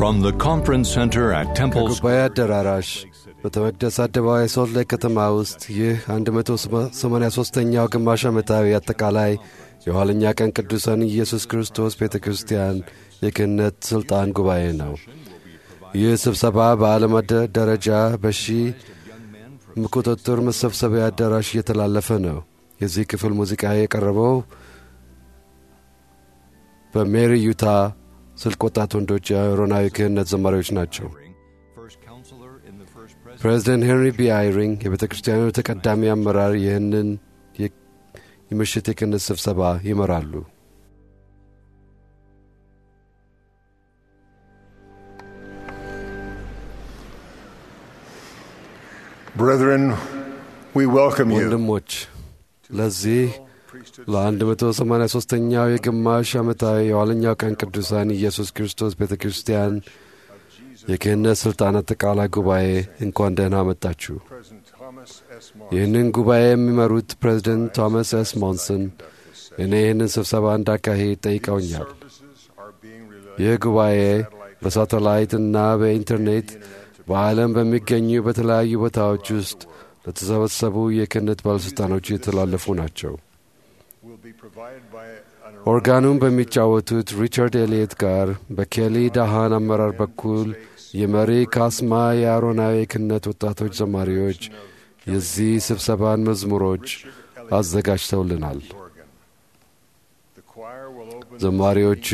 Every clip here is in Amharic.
From the conference center at Temple ከጉባኤ አዳራሽ በተመቅደስ አደባባይ ሶልት ሌክ ከተማ ውስጥ ይህ 183ኛው ግማሽ ዓመታዊ አጠቃላይ የኋለኛ ቀን ቅዱሳን ኢየሱስ ክርስቶስ ቤተ ክርስቲያን የክህነት ሥልጣን ጉባኤ ነው። ይህ ስብሰባ በዓለም ደረጃ በሺ ቁጥጥር መሰብሰቢያ አዳራሽ እየተላለፈ ነው። የዚህ ክፍል ሙዚቃ የቀረበው በሜሪ ዩታ ስልክ ወጣት ወንዶች የአሮናዊ ክህነት ዘማሪዎች ናቸው። ፕሬዚደንት ሄንሪ ቢ አይሪንግ የቤተ ክርስቲያኑ ተቀዳሚ አመራር ይህንን የምሽት የክህነት ስብሰባ ይመራሉ። Brethren, we welcome you ወንድሞች ለዚህ ለ183ኛው የግማሽ ዓመታዊ የኋለኛው ቀን ቅዱሳን ኢየሱስ ክርስቶስ ቤተ ክርስቲያን የክህነት ሥልጣን አጠቃላይ ጉባኤ እንኳን ደህና መጣችሁ። ይህንን ጉባኤ የሚመሩት ፕሬዚደንት ቶማስ ኤስ ሞንሰን እኔ ይህንን ስብሰባ እንዳካሄድ ጠይቀውኛል። ይህ ጉባኤ በሳተላይት እና በኢንተርኔት በዓለም በሚገኙ በተለያዩ ቦታዎች ውስጥ ለተሰበሰቡ የክህነት ባለሥልጣኖች የተላለፉ ናቸው። ኦርጋኑን በሚጫወቱት ሪቻርድ ኤሊየት ጋር በኬሊ ዳሃን አመራር በኩል የመሪ ካስማ የአሮናዊ ክህነት ወጣቶች ዘማሪዎች የዚህ ስብሰባን መዝሙሮች አዘጋጅተውልናል። ዘማሪዎቹ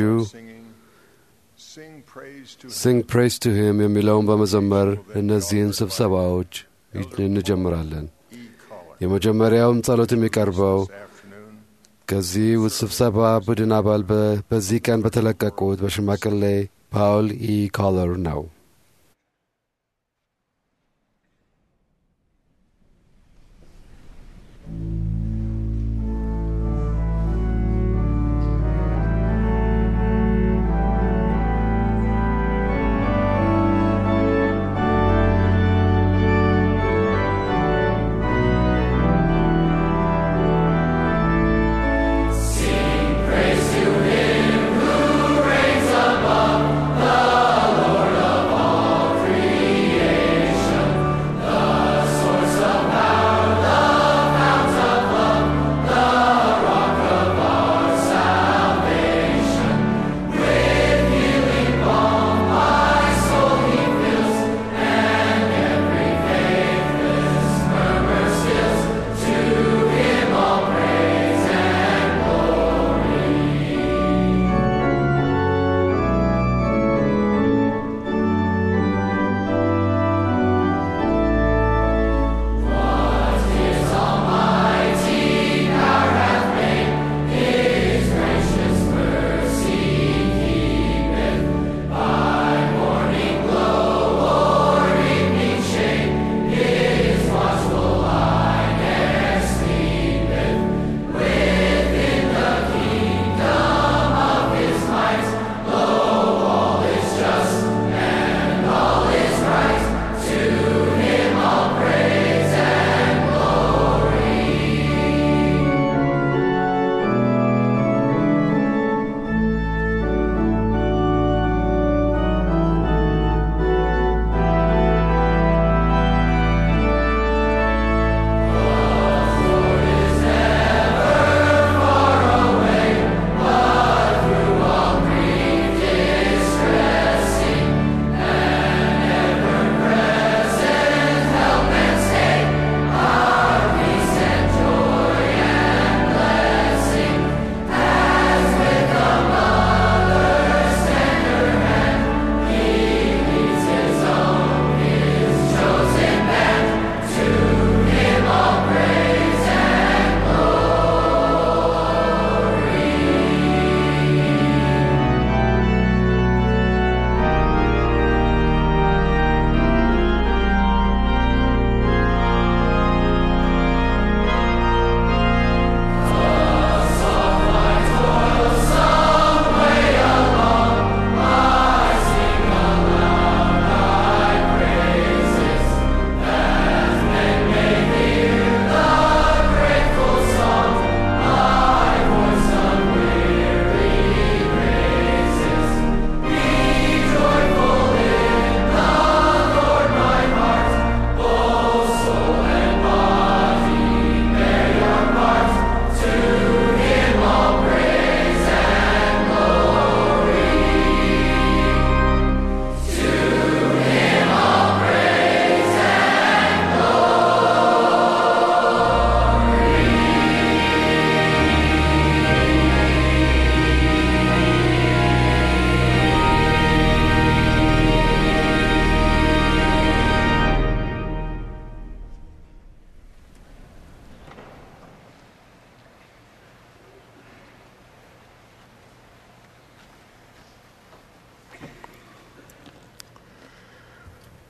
ሲንግ ፕሬስ ቱ ሂም የሚለውን በመዘመር እነዚህን ስብሰባዎች እንጀምራለን። የመጀመሪያውም ጸሎት የሚቀርበው ከዚህ ስብሰባ ቡድን አባል በዚህ ቀን በተለቀቁት በሽማግሌ ፓውል ኢ ኮለር ነው። Praise to him who reigns above, the Lord of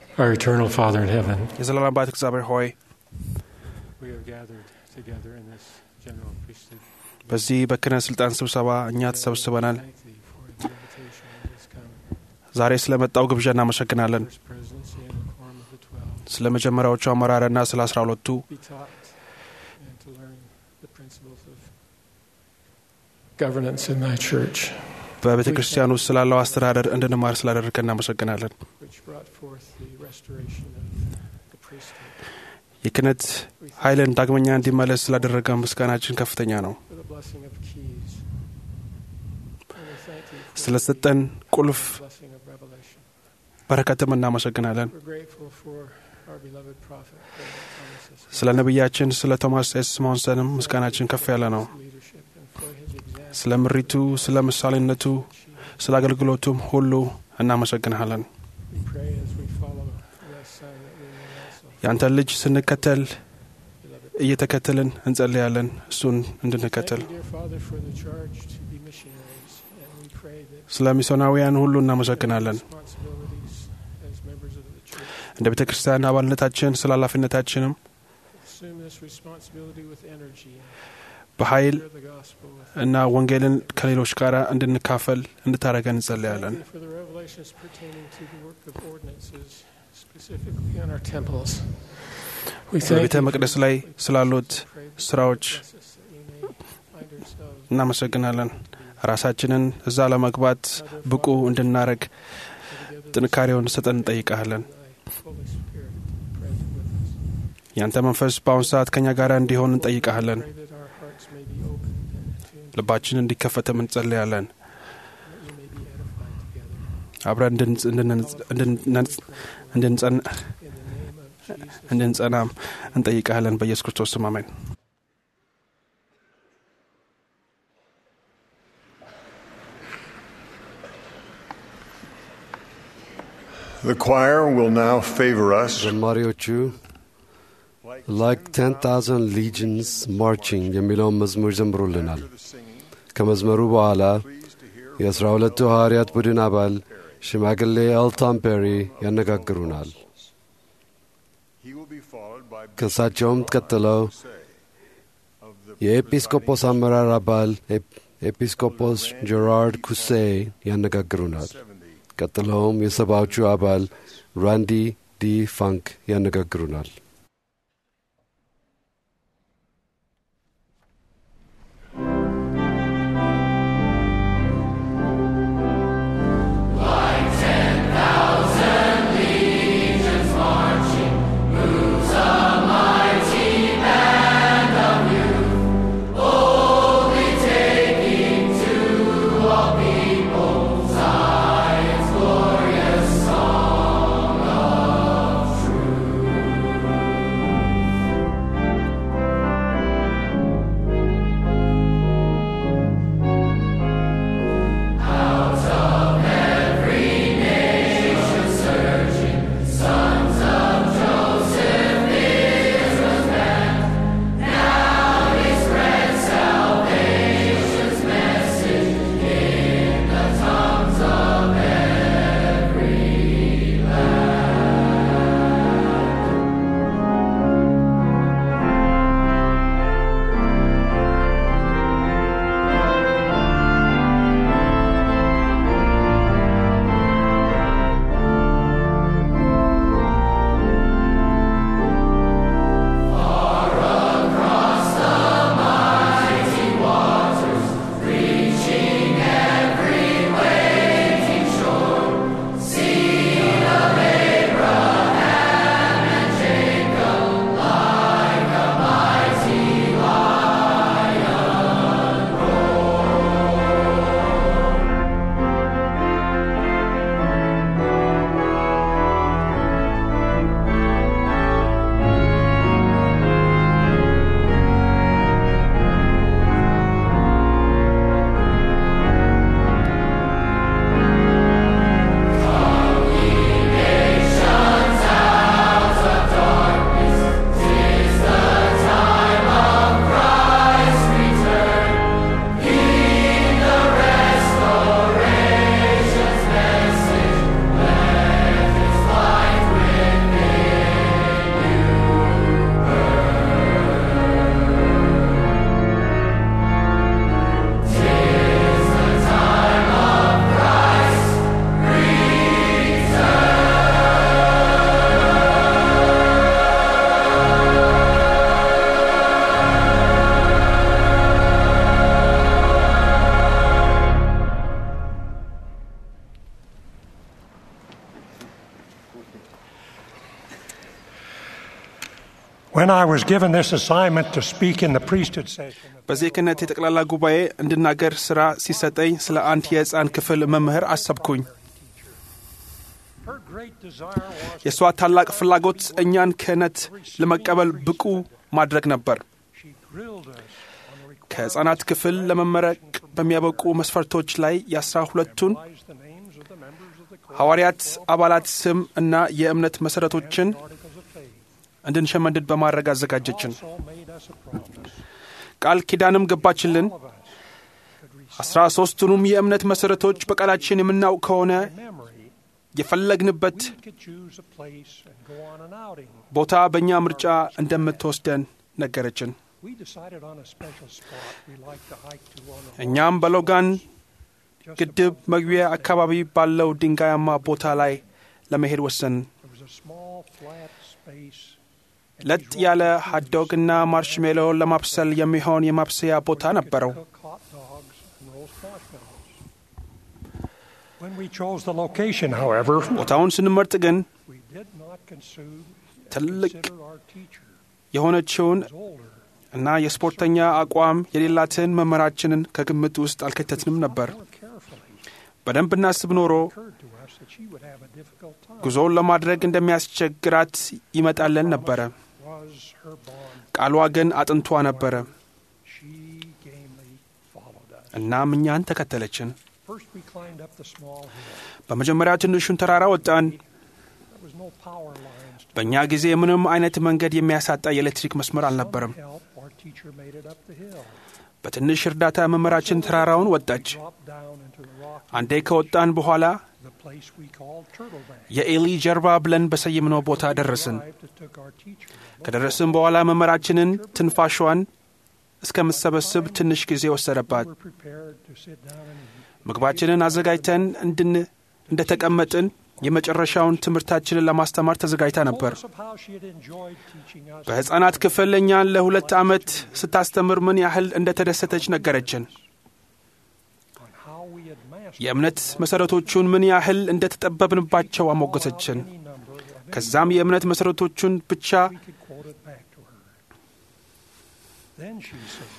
Our eternal Father in heaven, የዘላለም አባት እግዚአብሔር ሆይ we are gathered together in this general priesthood. በዚህ በክህነት ስልጣን ስብሰባ እኛ ተሰብስበናል። Thank thee for the invitation that has come. ዛሬ ስለመጣው ግብዣ እናመሰግናለን። First presidency and the quorum of the twelve. ስለ መጀመሪያዎቹ አመራርና ስለ አስራ ሁለቱ Be taught and to learn the principles of governance in thy church, በቤተ ክርስቲያን ውስጥ ስላለው አስተዳደር እንድንማር ስላደረግከን እናመሰግናለን። which brought forth the restoration of the priesthood. የክህነት We thank ኃይልን ዳግመኛ እንዲመለስ ስላደረገ ምስጋናችን ከፍተኛ ነው። for the blessing of keys. And we thank thee for ስለሰጠን ቁልፍ the blessing of revelation. በረከትም እናመሰግናለን። We're grateful for our beloved prophet, Brother Thomas S. ስለ ነቢያችን ስለ ቶማስ ኤስ ሞንሰንም ምስጋናችን ከፍ ያለ ነው። leadership and for his example. ስለ ምሪቱ፣ ስለ ምሳሌነቱ፣ ስለ አገልግሎቱም ሁሉ እናመሰግንሃለን። We pray as we follow thy son that we may also ያንተን ልጅ ስንከተል beloved. እየተከተልን እንጸልያለን እሱን እንድንከተል። Thank you, dear Father, for the charge to be missionaries, and we pray that ስለ ሚስዮናውያን ሁሉ እናመሰግናለን። responsibilities as members of the church እንደ ቤተ ክርስቲያን አባልነታችን ስለ ኃላፊነታችንም assume this responsibility with energy and በኃይል share the gospel with እና ወንጌልን ከሌሎች ጋር እንድንካፈል እንድታደረገን እንጸልያለን። Thank you for the revelations pertaining to the work of ordinances, specifically on our temples. We thank በቤተ you for መቅደስ the ላይ holy ስላሉት places and pray that ስራዎች you bless us that we may find ourselves እናመሰግናለን። ራሳችንን እዛ ለመግባት ብቁ እንድናረግ together ጥንካሬውን ስጠን እንጠይቃለን። thy Holy Spirit present with us. ያንተ መንፈስ በአሁኑ ሰዓት ከኛ ጋር እንዲሆን እንጠይቃለን። Pray that our hearts may be open and attuned, ልባችን እንዲከፈትም እንጸልያለን። that we may be edified together. አብረን እንድንጽ- እንድንጽ- እንድንጽ- እንድንጸን In the name of Jesus. እንድንጸናም እንጠይቃለን። በኢየሱስ ክርስቶስ ስም አሜን። The choir will now favor us ዘማሪዎቹ ላይክ ቴን ታውዘንድ ሊጅንስ ማርቺንግ የሚለውን መዝሙር ዘምሩልናል። ከመዝመሩ በኋላ የአስራ ሁለቱ ሐዋርያት ቡድን አባል ሽማግሌ ኤልቶን ፔሪ ያነጋግሩናል። He will be followed by ከእሳቸውም ቀጥለው of the የኤጲስቆጶስ አመራር አባል ኤፕ- ኤጲስቆጶስ ጀራርድ ኩሴ ያነጋግሩናል። 70 ቀጥለውም የሰባዎቹ አባል ራንዲ ዲ ፋንክ ያነጋግሩናል። Thank When I was given this assignment to speak in the priesthood session, በዚህ ክህነት የጠቅላላ ጉባኤ እንድናገር ሥራ ሲሰጠኝ ስለ አንድ የሕፃን ክፍል መምህር አሰብኩኝ። her great desire was የእሷ ታላቅ ፍላጎት እኛን ክህነት ለመቀበል ብቁ ማድረግ ነበር። she grilled us on the ከሕፃናት ክፍል ለመመረቅ በሚያበቁ መስፈርቶች ላይ የአስራ ሁለቱን requires the names of the members of the court, ሐዋርያት አባላት ስም እና የእምነት መሠረቶችን articles of faith. እንድንሸመድድ በማድረግ አዘጋጀችን። Also made us a promise. ቃል ኪዳንም ገባችልን። All of us could recite አስራ ሦስቱንም የእምነት መሠረቶች በቃላችን የምናውቅ ከሆነ memory. የፈለግንበት We could choose a place and go on an outing. ቦታ በእኛ ምርጫ እንደምትወስደን ነገረችን። We decided on a special spot we like to hike to on the እኛም በሎጋን just ግድብ above- መግቢያ አካባቢ ባለው ድንጋያማ ቦታ ላይ ለመሄድ ወሰንን። There was a small flat space. and ለጥ these ያለ rocky ሀትዶግና ማርሽሜሎ ለማብሰል የሚሆን የማብሰያ ቦታ ነበረው። cook hot dogs and roast marshmallows. When we chose the location, however, ቦታውን ስንመርጥ ግን we did not consume ትልቅ consider our teacher የሆነችውን was older. እና የስፖርተኛ አቋም የሌላትን መምህራችንን ከግምት ውስጥ አልከተትንም ነበር። More carefully, በደንብ እናስብ ኖሮ it occurred to us that she would have a difficult time. ጉዞውን ለማድረግ እንደሚያስቸግራት ይመጣለን ነበረ። Was her bond. ቃሏ ግን አጥንቷ ነበረ። She gamely followed us. እናም እኛን ተከተለችን። First, we climbed up the small hill. በመጀመሪያ ትንሹን ተራራ ወጣን። There was no power lines to በእኛ ጊዜ ምንም አይነት መንገድ የሚያሳጣ የኤሌክትሪክ መስመር አልነበረም። help. Our teacher made it up the hill. በትንሽ እርዳታ መምህራችን ተራራውን ወጣች። Dropped down into the rock. አንዴ ከወጣን በኋላ The place we called Turtle Bank. የኤሊ ጀርባ ብለን በሰየምነው ቦታ ደረስን። Arrived, it took our teacher ከደረስን በኋላ መምህራችንን ትንፋሿን እስከምትሰበስብ ትንሽ ጊዜ ወሰደባት። We were prepared to sit down and eat. ምግባችንን አዘጋጅተን እንድን እንደተቀመጥን የመጨረሻውን ትምህርታችንን ለማስተማር ተዘጋጅታ ነበር። Told us of how she had enjoyed teaching us በሕፃናት ክፍል እኛን ለሁለት ዓመት ስታስተምር ምን ያህል እንደተደሰተች ነገረችን። on how we had mastered የእምነት መሠረቶቹን ምን ያህል እንደተጠበብንባቸው አሞገሰችን። any number of them. ከዛም የእምነት መሠረቶቹን ብቻ We could quote it back to her. Then she said,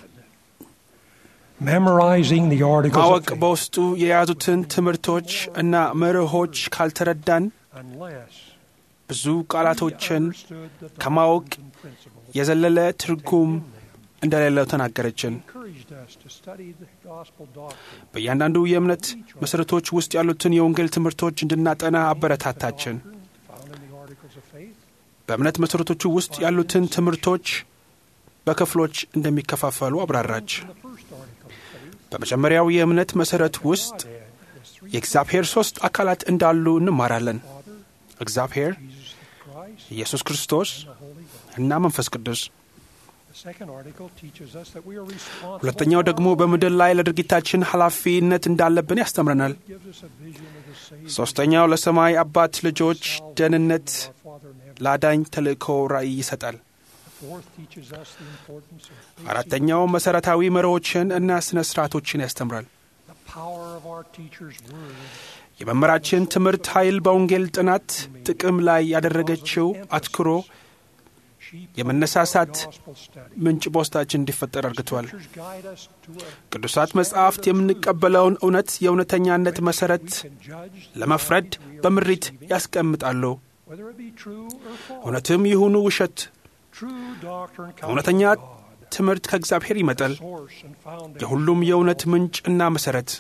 memorizing the articles ማወቅ of faith, በውስጡ የያዙትን ትምህርቶች እና መርሆች ካልተረዳን unless ብዙ we ቃላቶችን understood the ከማወቅ doctrines and principles የዘለለ ትርጉም እንደሌለው ተናገረችን። encouraged us to study the gospel doctrine. በእያንዳንዱ የእምነት መሠረቶች ውስጥ ያሉትን የወንጌል ትምህርቶች እንድናጠና አበረታታችን። Found in the articles of faith, በእምነት መሠረቶቹ ውስጥ ያሉትን ትምህርቶች በክፍሎች እንደሚከፋፈሉ አብራራች። in the first article of faith, በመጀመሪያው የእምነት መሠረት ውስጥ God had his three የእግዚአብሔር ሦስት አካላት እንዳሉ እንማራለን። Father, እግዚአብሔር፣ Jesus the Christ, ኢየሱስ ክርስቶስ and the Holy Ghost. እና መንፈስ ቅዱስ። The second article teaches us that we are responsible ሁለተኛው for ደግሞ our በምድር ላይ ለድርጊታችን ኃላፊነት እንዳለብን ያስተምረናል። lives. gives us a vision of the Savior, ሦስተኛው ለሰማይ አባት ልጆች ደህንነት our Father in heaven. ለአዳኝ ተልእኮ ራእይ ይሰጣል። The fourth teaches us the importance of basic- አራተኛው መሠረታዊ መርሆችን እና ሥነ ሥርዓቶችን ያስተምራል። the power of our teacher's word. የመምህራችን ትምህርት ኃይል በወንጌል ጥናት ጥቅም ላይ ያደረገችው አትኩሮ She የመነሳሳት gospel study. ምንጭ በውስጣችን እንዲፈጠር አድርገዋል። Scriptures guide us to a ቅዱሳት መጻሕፍት የምንቀበለውን እውነት የእውነተኛነት መሠረት we can judge the ለመፍረድ light we are በምሪት receiving, ያስቀምጣሉ። whether it be true or false. እውነትም ይሁኑ ውሸት፣ True doctrine comes እውነተኛ from God, ትምህርት ከእግዚአብሔር ይመጣል። source and foundation. የሁሉም የእውነት ምንጭ እና መሠረት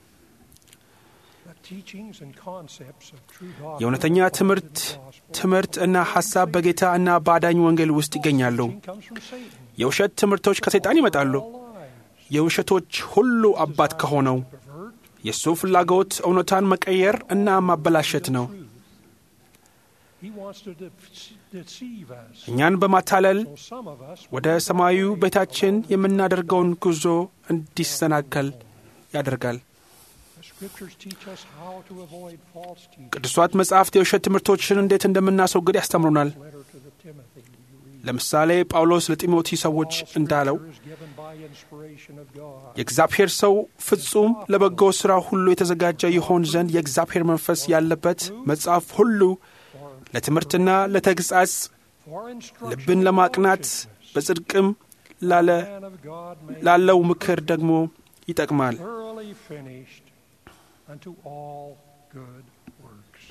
The teachings and concepts of true doctrine የእውነተኛ are found in ትምህርት the gospel. ትምህርት እና ሐሳብ በጌታ እና በአዳኝ ወንጌል ውስጥ ይገኛሉ። Teaching comes from Satan. የውሸት ትምህርቶች ከሰይጣን ይመጣሉ። All lies. የውሸቶች ሁሉ አባት ከሆነው Pervert የእሱ ፍላጎት እውነታን መቀየር እና ማበላሸት ነው። truth. He wants to de- deceive us. እኛን በማታለል So some of us ወደ ሰማያዊ ቤታችን የምናደርገውን ጉዞ እንዲሰናከል ያደርጋል። The scriptures teach us how to avoid false teaching. ቅዱሳት መጻሕፍት የውሸት ትምህርቶችን እንዴት እንደምናስወግድ ያስተምሩናል። Letter to the Timothy. You read. ለምሳሌ ጳውሎስ ለጢሞቴ ሰዎች All እንዳለው scripture is given by inspiration of God. የእግዚአብሔር ሰው ፍጹም ለበጎ ሥራ ሁሉ የተዘጋጀ ይሆን ዘንድ የእግዚአብሔር መንፈስ ያለበት መጽሐፍ ሁሉ ለትምህርትና ለተግሣጽ፣ for instruction ልብን in ለማቅናት righteousness, በጽድቅም ላለ man of God may ላለው ምክር ደግሞ ይጠቅማል። thoroughly finished unto all good works.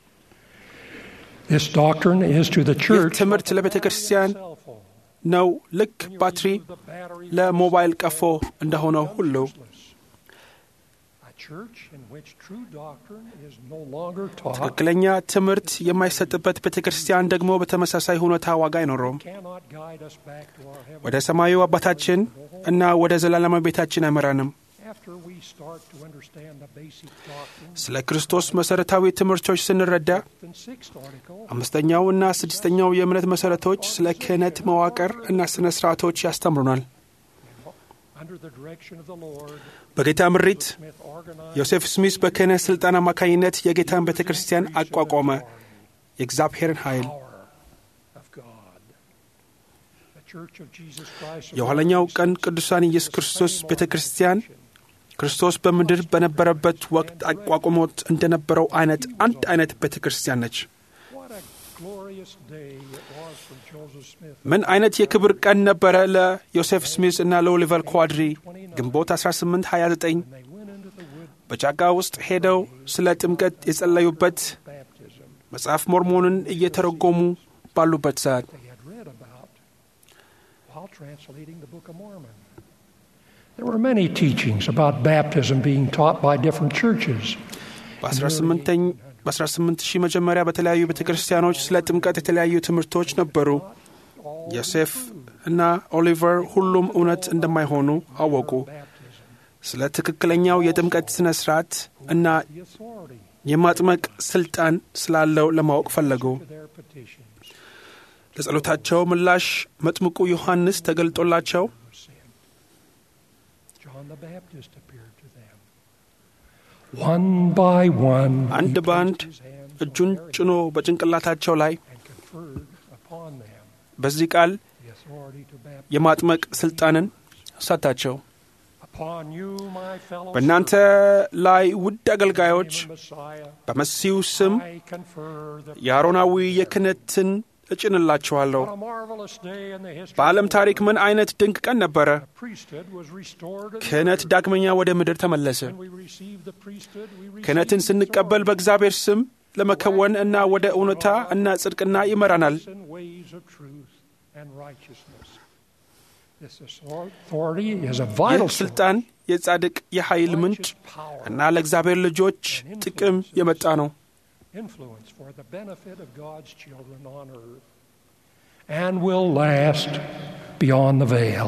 This doctrine is to the ይህ church ትምህርት ለቤተ ክርስቲያን cell phone. ነው። ልክ When you ባትሪ remove the battery ለሞባይል from the ቀፎ cell, እንደሆነው it ሁሉ becomes useless. A church in which true doctrine is no longer taught ትክክለኛ ትምህርት የማይሰጥበት ቤተ ክርስቲያን ደግሞ በተመሳሳይ ሁኔታ ዋጋ አይኖረውም። cannot guide us back to our heavenly ወደ ሰማዩ አባታችን እና ወደ ዘላለማዊ ቤታችን አይመራንም። After we start to understand the basic doctrine, ስለ ክርስቶስ መሠረታዊ ትምህርቶች ስንረዳ the sixth article, አምስተኛው እና ስድስተኛው የእምነት መሠረቶች ስለ ክህነት መዋቅር እና ሥነ ሥርዓቶች ያስተምሩናል። under the direction of the Lord, በጌታ ምሪት Smith organized ዮሴፍ ስሚስ በክህነት ሥልጣን አማካኝነት የጌታን ቤተ ክርስቲያን አቋቋመ። የእግዚአብሔርን ኃይል power of God. The Church of Jesus Christ of የኋለኛው Latter-day ቀን Saints ቅዱሳን ኢየሱስ is the ክርስቶስ same ቤተ ክርስቲያን organization. ክርስቶስ በምድር በነበረበት ወቅት አቋቁሞት እንደነበረው አይነት አንድ አይነት ቤተ ክርስቲያን ነች። What a glorious day it was for Joseph Smith. ምን አይነት የክብር ቀን ነበረ ለዮሴፍ ስሚስ እና ለኦሊቨር ኳድሪ ግንቦት 1829 When they went into the wood በጫካ ውስጥ ሄደው ስለ ጥምቀት የጸለዩበት baptism መጽሐፍ ሞርሞንን እየተረጎሙ ባሉበት ሰዓት they had read about while translating the Book of Mormon. There were many teachings about baptism being taught by different churches. በ18 ሺህ መጀመሪያ በተለያዩ ቤተ ክርስቲያኖች ስለ ጥምቀት የተለያዩ ትምህርቶች ነበሩ። ዮሴፍ እና ኦሊቨር ሁሉም እውነት እንደማይሆኑ አወቁ። Baptism, ስለ ትክክለኛው የጥምቀት ሥነ ሥርዓት እና the authority የማጥመቅ ሥልጣን ስላለው ለማወቅ ፈለጉ። to their petitions ለጸሎታቸው ምላሽ መጥምቁ ዮሐንስ ተገልጦላቸው of sin. John the Baptist appeared to them. One by one, he አንድ በአንድ placed his hands እጁን on their ጭኖ በጭንቅላታቸው ላይ and conferred upon them በዚህ ቃል the authority to baptize. የማጥመቅ ሥልጣንን ሰጣቸው። Upon you, my fellow በእናንተ ላይ ውድ አገልጋዮች servants, in the Messiah, በመሲሁ ስም I confer the የአሮናዊ የክህነትን እጭንላችኋለሁ። What a marvelous day in the history በዓለም of the ታሪክ world. ምን አይነት ድንቅ ቀን ነበረ! The priesthood was restored to the ክህነት earth. ዳግመኛ ወደ ምድር ተመለሰ። When we received the priesthood, we received ክህነትን the ስንቀበል authority በእግዚአብሔር ስም ለመከወን እና ወደ እውነታ እና ጽድቅና ይመራናል። and ways of truth and righteousness. This authority is a ይህ vital source, ስልጣን የጻድቅ የኃይል ምንጭ righteous power, እና ለእግዚአብሔር ልጆች ጥቅም የመጣ ነው። influence for the benefit of God's children on earth, and will last beyond the veil.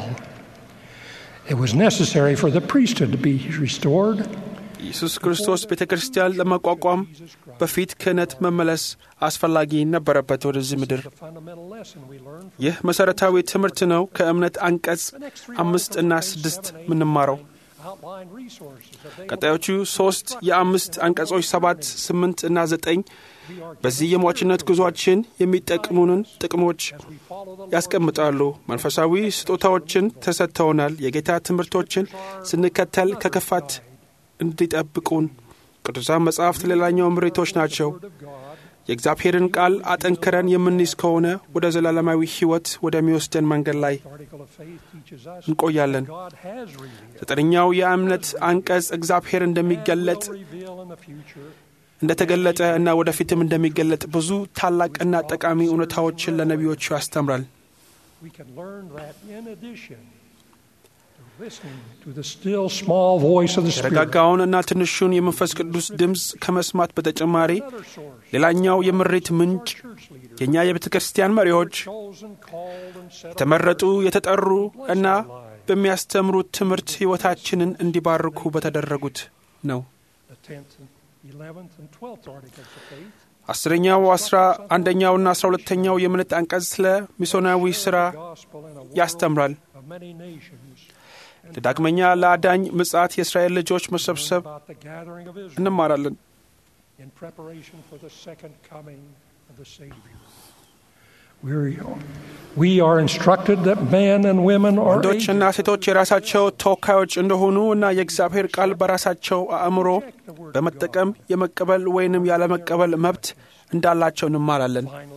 It was necessary for the priesthood to be restored. ኢየሱስ ክርስቶስ ቤተ ክርስቲያን ለመቋቋም Jesus Christ. በፊት ክህነት መመለስ አስፈላጊ ነበረበት ወደዚህ ምድር። The fundamental lesson we learn from ይህ መሠረታዊ ትምህርት ነው ከእምነት አንቀጽ the next three አምስት articles እና of page ስድስት seven, eight, ምንማረው nine outline resources available ቀጣዮቹ ሶስት የአምስት አንቀጾች ሰባት ስምንት እና ዘጠኝ በዚህ የሟችነት ጉዟችን የሚጠቅሙንን ጥቅሞች as we follow the Lord ያስቀምጣሉ። መንፈሳዊ ስጦታዎችን ተሰጥተውናል። የጌታ ትምህርቶችን ስንከተል ከክፋት እንዲጠብቁን ቅዱሳን መጻሕፍት ሌላኛው ምሪቶች ናቸው። Word of God. የእግዚአብሔርን ቃል አጠንክረን የምንይዝ ከሆነ ወደ ዘላለማዊ ሕይወት ወደሚወስደን መንገድ ላይ The article of faith teaches us እንቆያለን። that God has revealed ዘጠነኛው የእምነት አንቀጽ እግዚአብሔር and እንደሚገለጥ will reveal in the future እንደተገለጠ እና ወደፊትም እንደሚገለጥ ብዙ ታላቅና ጠቃሚ እውነታዎችን ለነቢዮቹ ያስተምራል። we can learn that in addition to listening to the still small voice of the Spirit. የተረጋጋውን እና ትንሹን የመንፈስ ቅዱስ ድምፅ ከመስማት በተጨማሪ Another source, ሌላኛው የምሬት ምንጭ our church leaders, የእኛ የቤተ ክርስቲያን መሪዎች chosen, called, and set የተመረጡ የተጠሩ እና apart lives. በሚያስተምሩት ትምህርት ሕይወታችንን እንዲባርኩ በተደረጉት ነው። The tenth and eleventh and twelfth articles of faith አስረኛው አስራ አንደኛውና አስራ ሁለተኛው የእምነት አንቀጽ ስለ ሚስዮናዊ ሥራ the gospel in a world ያስተምራል። of many nations and ዳግመኛ ለአዳኝ ምጽአት የእስራኤል ልጆች መሰብሰብ about the gathering of Israel እንማራለን። in preparation for the second coming of the Savior. We're, we are instructed that men and women are ወንዶችና agents ሴቶች የራሳቸው ተወካዮች እንደሆኑ እና የእግዚአብሔር ቃል በራሳቸው አእምሮ በመጠቀም የመቀበል ወይንም ያለመቀበል መብት እንዳላቸው እንማራለን። Finally,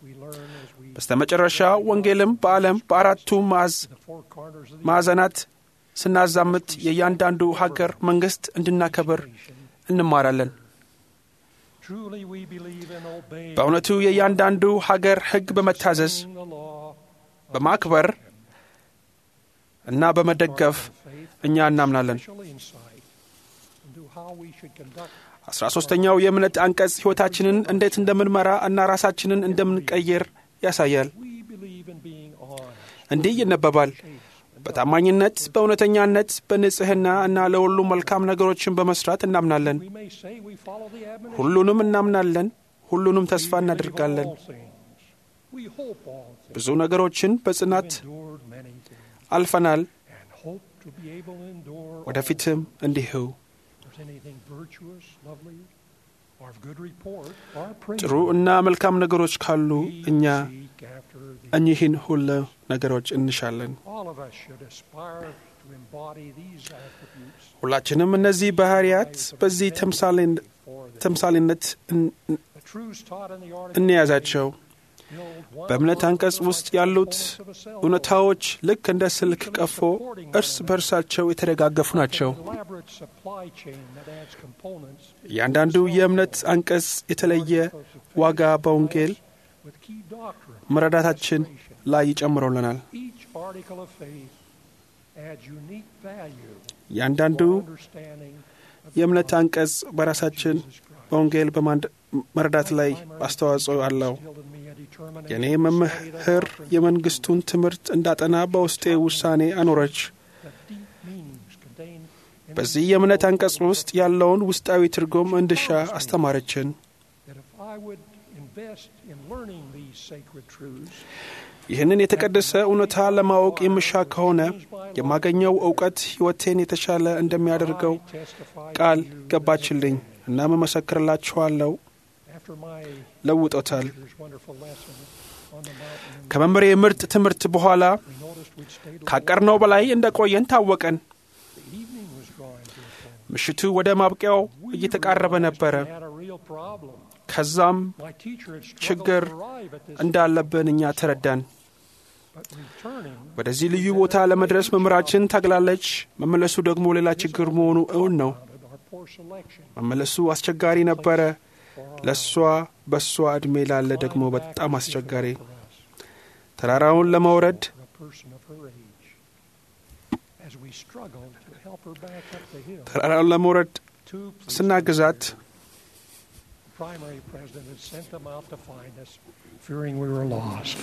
we learn as we በስተመጨረሻ ወንጌልም በዓለም በአራቱ ማዕዝ the four corners of the ማዕዘናት ስናዛምት የእያንዳንዱ ሀገር መንግሥት እንድናከብር እንማራለን። truly we believe in obeying በእውነቱ የእያንዳንዱ ሀገር ሕግ በመታዘዝ the law በማክበር እና በመደገፍ እኛ እናምናለን። special insight into how we should conduct አስራ ሦስተኛው የእምነት አንቀጽ ሕይወታችንን እንዴት እንደምንመራ እና ራሳችንን እንደምንቀይር ያሳያል። we believe in being honest እንዲህ ይነበባል። በታማኝነት፣ በእውነተኛነት፣ በንጽሕና እና ለሁሉ መልካም ነገሮችን በመስራት እናምናለን። we may say we follow the admonition ሁሉንም እናምናለን፣ ሁሉንም ተስፋ we believe እናደርጋለን። all things we hope all things ብዙ ነገሮችን በጽናት endured many things አልፈናል፣ and hope to be able to endure all. ወደፊትም እንዲሁ If there's anything virtuous lovely or of good report or ጥሩ praiseworthy, እና መልካም ነገሮች ካሉ we እኛ seek after these. እኚህን ሁሉ ነገሮች እንሻለን። All of us should aspire to embody these attributes ሁላችንም እነዚህ ባህሪያት በዚህ ተምሳሌን- for the, ተምሳሌነት እን- the truths taught in the article እንያዛቸው። build one በእምነት አንቀጽ ውስጥ ያሉት እውነታዎች ልክ እንደ ስልክ ቀፎ እርስ በርሳቸው የተደጋገፉ ናቸው። elaborate supply chain that adds components እያንዳንዱ የእምነት አንቀጽ የተለየ ዋጋ በወንጌል with key doctrine. መረዳታችን ላይ ይጨምረውልናል። Each article of faith adds unique value እያንዳንዱ for understanding of የእምነት አንቀጽ በራሳችን Jesus Christ. በወንጌል በማንድ- መረዳት ላይ አስተዋጽኦ አለው። Instilled in me a determination የእኔ to study the መምህር doctrines የመንግሥቱን ትምህርት እንዳጠና በውስጤ ውሳኔ አኖረች። that deep meanings contained in በዚህ የእምነት አንቀጽ ውስጥ ያለውን ውስጣዊ ትርጉም እንድሻ አስተማረችን። that if I would invest in learning these sacred truths, ይህንን የተቀደሰ እውነታ ለማወቅ የምሻ ከሆነ የማገኘው እውቀት ሕይወቴን የተሻለ እንደሚያደርገው I testify to ቃል you ገባችልኝ እና መመሰክርላችኋለሁ። after my ለውጦታል። teacher's wonderful lesson on the mountain, ከመምሬ ምርጥ ትምህርት በኋላ we noticed we'd stayed a ካቀርነው በላይ እንደ ቆየን ታወቀን። The evening was drawing to a close. ምሽቱ ወደ ማብቂያው We እየተቃረበ realized ነበረ። we had a real problem. ከዛም My teacher had struggled ችግር to arrive at this እንዳለብን እኛ ተረዳን። but returning ወደዚህ ልዩ ቦታ ለመድረስ መምህራችን ታግላለች። መመለሱ ደግሞ ሌላ ችግር መሆኑ እውን ነው። founded our poor selection መመለሱ አስቸጋሪ ነበረ። for our ለእሷ በእሷ ዕድሜ ላለ ደግሞ climb back በጣም is አስቸጋሪ። difficult for us, ተራራውን ለመውረድ for a person of her age. As we struggled to help her back up the hill, ተራራውን ለመውረድ two police ስናግዛት primary president had sent them out to find us, fearing we were lost.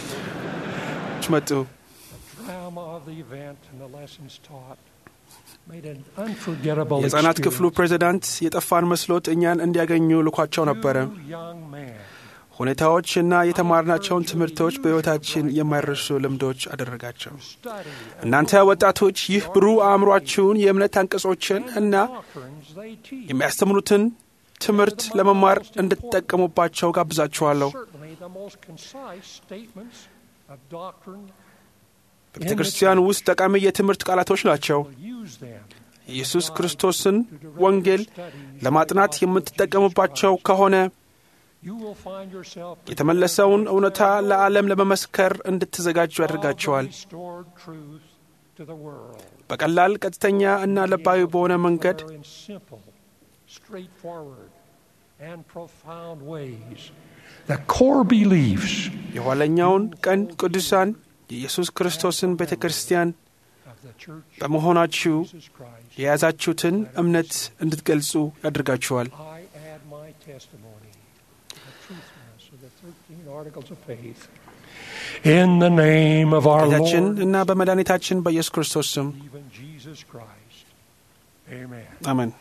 መጡ። The drama of the event and the lessons taught made an unforgettable የሕፃናት ክፍሉ experience. ፕሬዚዳንት የጠፋን መስሎት እኛን እንዲያገኙ ልኳቸው ነበረ። Two young men ሁኔታዎች እና የተማርናቸውን ትምህርቶች በሕይወታችን የማይረሱ ልምዶች አደረጋቸው። study እናንተ ወጣቶች ይህ ብሩህ አእምሯችሁን የእምነት አንቀጾችን እና doctrines they teach. የሚያስተምሩትን ትምህርት ለመማር እንድትጠቀሙባቸው ጋብዛችኋለሁ። Certainly the most concise statements of doctrine በቤተ ክርስቲያን ውስጥ ጠቃሚ የትምህርት ቃላቶች ናቸው። will use them ኢየሱስ ክርስቶስን ወንጌል ለማጥናት የምትጠቀሙባቸው ከሆነ You will find yourself የተመለሰውን እውነታ ለዓለም ለመመስከር እንድትዘጋጁ ያደርጋቸዋል። restored truth to the world. በቀላል ቀጥተኛ እና ልባዊ በሆነ መንገድ Declare in simple, straightforward, and profound ways the core beliefs የኋለኛውን ቀን ቅዱሳን የኢየሱስ ክርስቶስን ቤተ ክርስቲያን of the Church of በመሆናችሁ Jesus Christ. የያዛችሁትን እምነት እንድትገልጹ ያደርጋችኋል። I add my testimony to the truthfulness of the 13 articles of faith. In the name of our ጌታችን Lord, እና በመድኃኒታችን በኢየሱስ ክርስቶስ ስም even Jesus Christ. Amen. አሜን።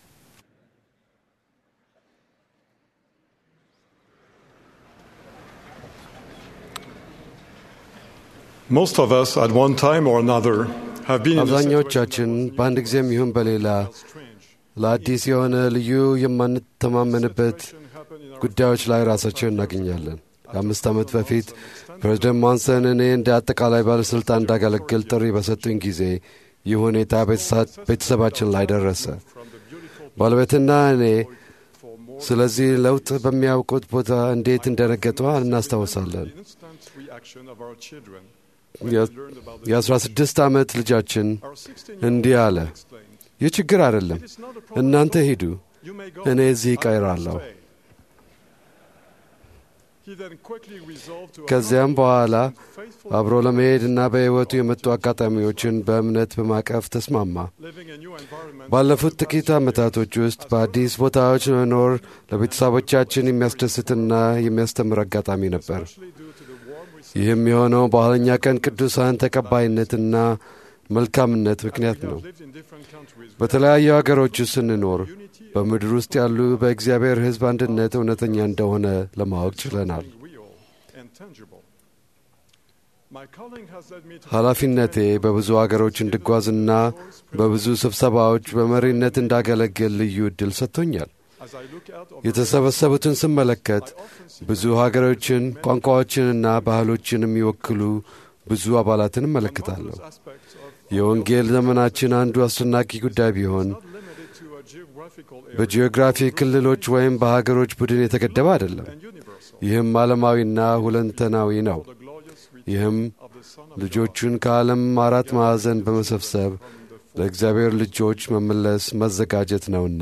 Most of us, at one time or another, have been in a አብዛኛዎቻችን በአንድ ጊዜም ይሁን በሌላ ለአዲስ የሆነ ልዩ የማንተማመንበት ጉዳዮች ላይ ራሳችን እናገኛለን። ከአምስት ዓመት በፊት ፕሬዝደንት ሞንሰን እኔ እንደ አጠቃላይ ባለሥልጣን እንዳገለግል ጥሪ በሰጡኝ ጊዜ ይህ ሁኔታ ቤተሰባችን ላይ ደረሰ። ባለቤትና እኔ ስለዚህ ለውጥ በሚያውቁት ቦታ እንዴት እንደረገጡ እናስታውሳለን። የአስራ ስድስት ዓመት ልጃችን እንዲህ አለ፣ ይህ ችግር አይደለም፣ እናንተ ሂዱ፣ እኔ እዚህ ይቀራለሁ። ከዚያም በኋላ አብሮ ለመሄድና በሕይወቱ የመጡ አጋጣሚዎችን በእምነት በማቀፍ ተስማማ። ባለፉት ጥቂት ዓመታቶች ውስጥ በአዲስ ቦታዎች መኖር ለቤተሰቦቻችን የሚያስደስትና የሚያስተምር አጋጣሚ ነበር። ይህም የሆነው በኋለኛ ቀን ቅዱሳን ተቀባይነትና መልካምነት ምክንያት ነው። በተለያዩ አገሮች ስንኖር በምድር ውስጥ ያሉ በእግዚአብሔር ሕዝብ አንድነት እውነተኛ እንደሆነ ለማወቅ ችለናል። ኃላፊነቴ በብዙ አገሮች እንድጓዝና በብዙ ስብሰባዎች በመሪነት እንዳገለግል ልዩ ዕድል ሰጥቶኛል። የተሰበሰቡትን ስመለከት ብዙ ሀገሮችን፣ ቋንቋዎችንና ባህሎችን የሚወክሉ ብዙ አባላትን እመለከታለሁ። የወንጌል ዘመናችን አንዱ አስደናቂ ጉዳይ ቢሆን በጂኦግራፊ ክልሎች ወይም በሀገሮች ቡድን የተገደበ አይደለም። ይህም ዓለማዊና ሁለንተናዊ ነው። ይህም ልጆቹን ከዓለም አራት ማዕዘን በመሰብሰብ ለእግዚአብሔር ልጆች መመለስ መዘጋጀት ነውና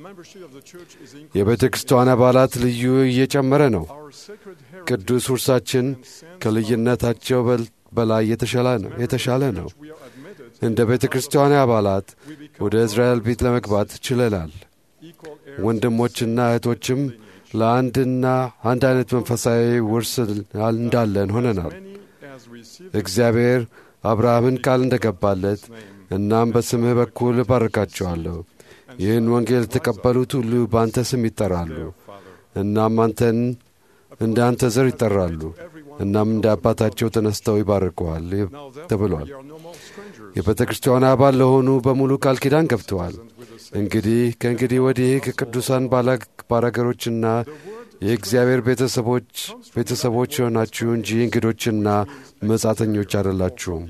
የቤተ ክርስቲያን አባላት ልዩ እየጨመረ ነው። ቅዱስ ውርሳችን ከልዩነታቸው በላይ የተሻለ ነው። እንደ ቤተ ክርስቲያን አባላት ወደ እስራኤል ቤት ለመግባት ችለናል። ወንድሞችና እህቶችም ለአንድና አንድ አይነት መንፈሳዊ ውርስ እንዳለን ሆነናል። እግዚአብሔር አብርሃምን ቃል እንደገባለት እናም በስምህ በኩል እባርካቸዋለሁ፣ ይህን ወንጌል የተቀበሉት ሁሉ በአንተ ስም ይጠራሉ፣ እናም አንተን እንደ አንተ ዘር ይጠራሉ፣ እናም እንደ አባታቸው ተነስተው ይባርከዋል ተብሏል። የቤተ ክርስቲያን አባል ለሆኑ በሙሉ ቃል ኪዳን ገብተዋል። እንግዲህ ከእንግዲህ ወዲህ ከቅዱሳን ባላገሮችና የእግዚአብሔር ቤተሰቦች ቤተሰቦች የሆናችሁ እንጂ እንግዶችና መጻተኞች አይደላችሁም።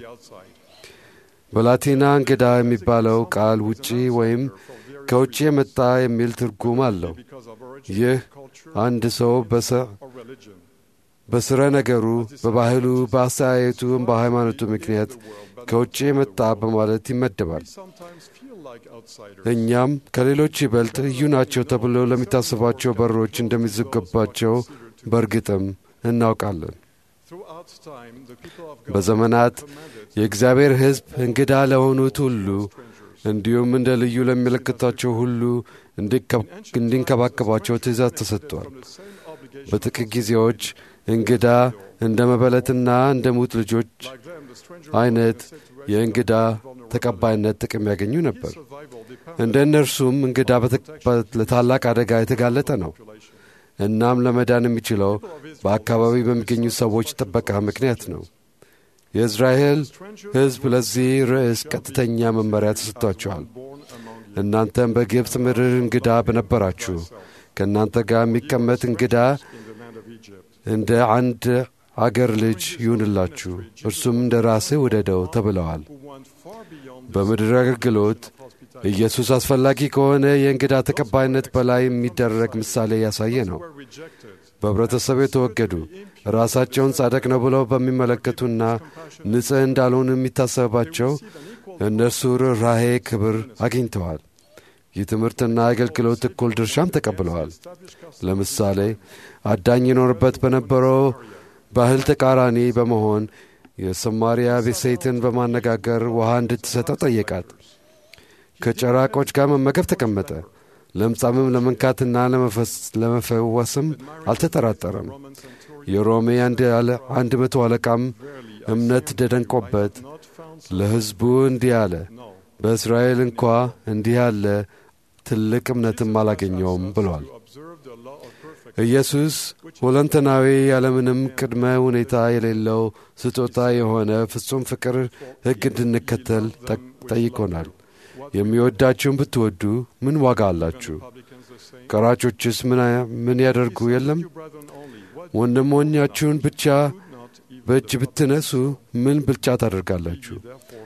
በላቲና እንግዳ የሚባለው ቃል ውጪ ወይም ከውጭ የመጣ የሚል ትርጉም አለው። ይህ አንድ ሰው በስረ ነገሩ፣ በባህሉ፣ በአስተያየቱ፣ በሃይማኖቱ ምክንያት ከውጭ የመጣ በማለት ይመደባል። እኛም ከሌሎች ይበልጥ ልዩ ናቸው ተብሎ ለሚታሰባቸው በሮች እንደሚዘገባቸው በእርግጥም እናውቃለን። በዘመናት የእግዚአብሔር ሕዝብ እንግዳ ለሆኑት ሁሉ እንዲሁም እንደ ልዩ ለሚመለከታቸው ሁሉ እንዲንከባከባቸው ትእዛዝ ተሰጥቷል። በጥቂት ጊዜዎች እንግዳ እንደ መበለትና እንደ ሙት ልጆች አይነት የእንግዳ ተቀባይነት ጥቅም ያገኙ ነበር። እንደ እነርሱም እንግዳ ለታላቅ አደጋ የተጋለጠ ነው። እናም ለመዳን የሚችለው በአካባቢ በሚገኙ ሰዎች ጥበቃ ምክንያት ነው። የእስራኤል ሕዝብ ለዚህ ርዕስ ቀጥተኛ መመሪያ ተሰጥቷቸዋል። እናንተም በግብፅ ምድር እንግዳ በነበራችሁ ከእናንተ ጋር የሚቀመጥ እንግዳ እንደ አንድ አገር ልጅ ይሁንላችሁ፣ እርሱም እንደ ራስህ ውደደው ተብለዋል። በምድር አገልግሎት ኢየሱስ አስፈላጊ ከሆነ የእንግዳ ተቀባይነት በላይ የሚደረግ ምሳሌ ያሳየ ነው። በኅብረተሰብ የተወገዱ ራሳቸውን ጻድቅ ነው ብለው በሚመለከቱና ንጽሕ እንዳልሆኑ የሚታሰባቸው እነርሱ ርኅራኄ ክብር አግኝተዋል። ይህ ትምህርትና አገልግሎት እኩል ድርሻም ተቀብለዋል። ለምሳሌ አዳኝ ይኖርበት በነበረው ባህል ተቃራኒ በመሆን የሰማርያ ሴትን በማነጋገር ውሃ እንድትሰጠው ጠየቃት። ከጨራቆች ጋር መመገብ ተቀመጠ። ለምጻምም ለመንካትና ለመፈወስም አልተጠራጠረም። የሮሜ አንድ መቶ አለቃም እምነት ደደንቆበት ለሕዝቡ እንዲህ አለ፣ በእስራኤል እንኳ እንዲህ ያለ ትልቅ እምነትም አላገኘውም ብሏል። ኢየሱስ ሁለንተናዊ ያለምንም ቅድመ ሁኔታ የሌለው ስጦታ የሆነ ፍጹም ፍቅር ሕግ እንድንከተል ጠይቆናል። የሚወዳችሁን ብትወዱ ምን ዋጋ አላችሁ? ቀራጮችስ ምን ያደርጉ የለም? ወንድሞኛችሁን ብቻ በእጅ ብትነሱ ምን ብልጫ ታደርጋላችሁ?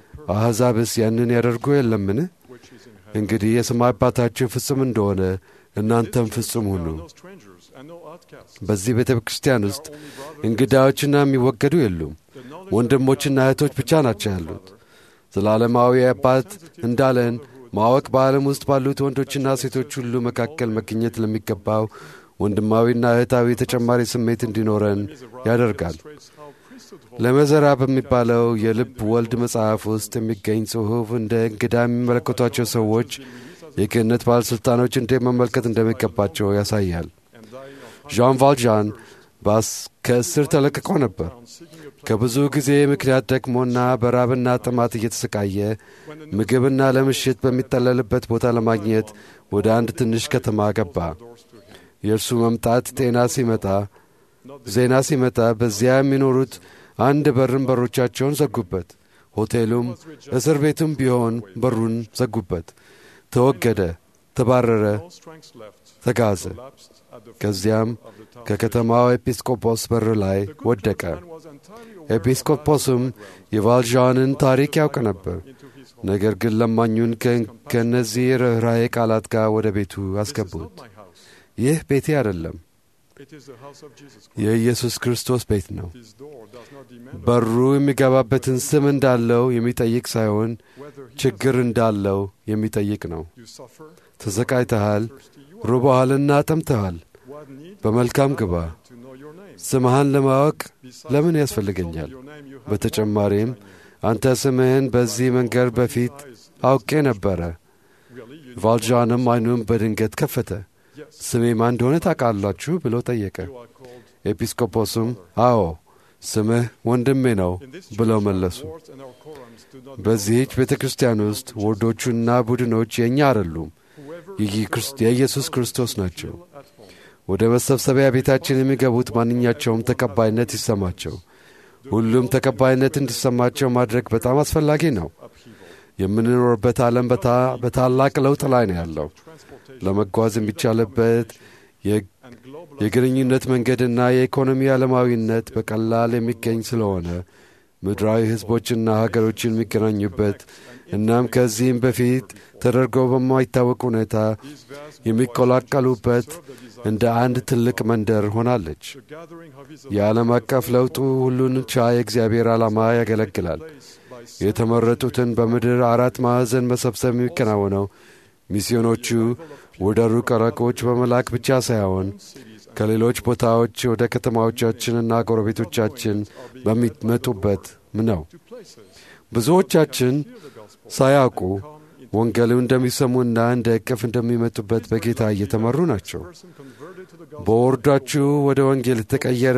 አሕዛብስ ያንን ያደርጉ የለምን? እንግዲህ የሰማይ አባታችሁ ፍጹም እንደሆነ እናንተም ፍጹም ሁኑ። በዚህ ቤተ ክርስቲያን ውስጥ እንግዳዎችና የሚወገዱ የሉም። ወንድሞችና እህቶች ብቻ ናቸው ያሉት። ዘላለማዊ አባት እንዳለን ማወቅ በዓለም ውስጥ ባሉት ወንዶችና ሴቶች ሁሉ መካከል መገኘት ለሚገባው ወንድማዊና እህታዊ ተጨማሪ ስሜት እንዲኖረን ያደርጋል። ለመዘራ በሚባለው የልብ ወልድ መጽሐፍ ውስጥ የሚገኝ ጽሑፍ እንደ እንግዳ የሚመለከቷቸው ሰዎች የክህነት ባለሥልጣኖች እንዴት መመልከት እንደሚገባቸው ያሳያል። ዣን ቫልዣን ከእስር ተለቅቆ ነበር። ከብዙ ጊዜ ምክንያት ደክሞና በራብና ጥማት እየተሰቃየ ምግብና ለምሽት በሚጠለልበት ቦታ ለማግኘት ወደ አንድ ትንሽ ከተማ ገባ። የእርሱ መምጣት ጤና ሲመጣ ዜና ሲመጣ በዚያ የሚኖሩት አንድ በርን በሮቻቸውን ዘጉበት። ሆቴሉም እስር ቤቱም ቢሆን በሩን ዘጉበት። ተወገደ፣ ተባረረ፣ ተጋዘ። ከዚያም ከከተማው ኤጲስቆጶስ በር ላይ ወደቀ። ኤጲስቆጶስም የቫልዣንን ታሪክ ያውቅ ነበር። ነገር ግን ለማኙን ከእነዚህ ርኅራዬ ቃላት ጋር ወደ ቤቱ አስገቡት። ይህ ቤቴ አይደለም፣ የኢየሱስ ክርስቶስ ቤት ነው። በሩ የሚገባበትን ስም እንዳለው የሚጠይቅ ሳይሆን ችግር እንዳለው የሚጠይቅ ነው። ተሰቃይተሃል፣ ርቦሃልና ጠምተሃል። በመልካም ግባ። ስምህን ለማወቅ ለምን ያስፈልገኛል? በተጨማሪም አንተ ስምህን በዚህ መንገድ በፊት አውቄ ነበረ። ቫልዣንም ዓይኑን በድንገት ከፈተ። ስሜ ማን እንደሆነ ታውቃላችሁ? ብሎ ጠየቀ። ኤጲስቆጶስም አዎ ስምህ ወንድሜ ነው ብለው መለሱ። በዚህች ቤተ ክርስቲያን ውስጥ ወርዶቹና ቡድኖች የእኛ አይደሉም፣ የኢየሱስ ክርስቶስ ናቸው። ወደ መሰብሰቢያ ቤታችን የሚገቡት ማንኛቸውም ተቀባይነት ይሰማቸው። ሁሉም ተቀባይነት እንዲሰማቸው ማድረግ በጣም አስፈላጊ ነው። የምንኖርበት ዓለም በታላቅ ለውጥ ላይ ነው ያለው። ለመጓዝ የሚቻልበት የግንኙነት መንገድና የኢኮኖሚ ዓለማዊነት በቀላል የሚገኝ ስለሆነ ምድራዊ ሕዝቦችና ሀገሮችን የሚገናኙበት እናም ከዚህም በፊት ተደርገው በማይታወቅ ሁኔታ የሚቀላቀሉበት እንደ አንድ ትልቅ መንደር ሆናለች። የዓለም አቀፍ ለውጡ ሁሉን ቻይ የእግዚአብሔር ዓላማ ያገለግላል። የተመረጡትን በምድር አራት ማዕዘን መሰብሰብ የሚከናወነው ሚስዮኖቹ ወደ ሩቅ ረቆች በመላክ ብቻ ሳይሆን ከሌሎች ቦታዎች ወደ ከተማዎቻችንና ጎረቤቶቻችን በሚመጡበት ነው። ብዙዎቻችን ሳያውቁ ወንጌሉ እንደሚሰሙና እንደ እቅፍ እንደሚመጡበት በጌታ እየተመሩ ናቸው። በወርዳችሁ ወደ ወንጌል የተቀየረ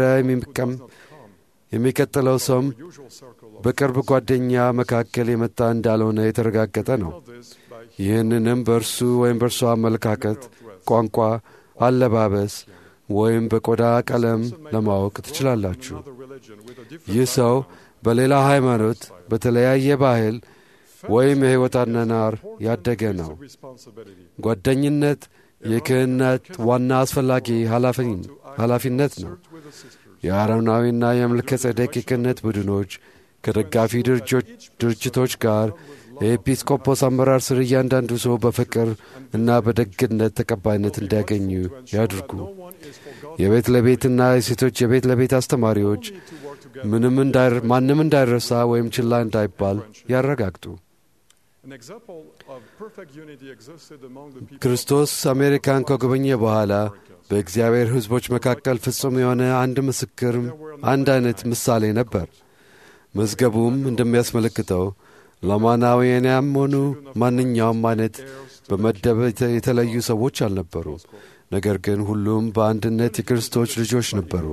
የሚቀጥለው ሰውም በቅርብ ጓደኛ መካከል የመጣ እንዳልሆነ የተረጋገጠ ነው። ይህንንም በእርሱ ወይም በእርሷ አመለካከት፣ ቋንቋ፣ አለባበስ ወይም በቆዳ ቀለም ለማወቅ ትችላላችሁ። ይህ ሰው በሌላ ሃይማኖት፣ በተለያየ ባህል ወይም የሕይወት አነናር ያደገ ነው። ጓደኝነት የክህነት ዋና አስፈላጊ ኃላፊነት ነው። የአሮናዊና የመልከ ጼዴቅ የክህነት ቡድኖች ከደጋፊ ድርጅቶች ጋር የኤጲስቆጶስ አመራር ስር እያንዳንዱ ሰው በፍቅር እና በደግነት ተቀባይነት እንዲያገኙ ያድርጉ። የቤት ለቤትና የሴቶች የቤት ለቤት አስተማሪዎች ማንም እንዳይረሳ ወይም ችላ እንዳይባል ያረጋግጡ። ክርስቶስ አሜሪካን ከጎበኘ በኋላ በእግዚአብሔር ሕዝቦች መካከል ፍጹም የሆነ አንድ ምስክርም አንድ አይነት ምሳሌ ነበር። መዝገቡም እንደሚያስመለክተው ላማናውያንም ሆኑ ማንኛውም አይነት በመደብ የተለዩ ሰዎች አልነበሩ። ነገር ግን ሁሉም በአንድነት የክርስቶስ ልጆች ነበሩ።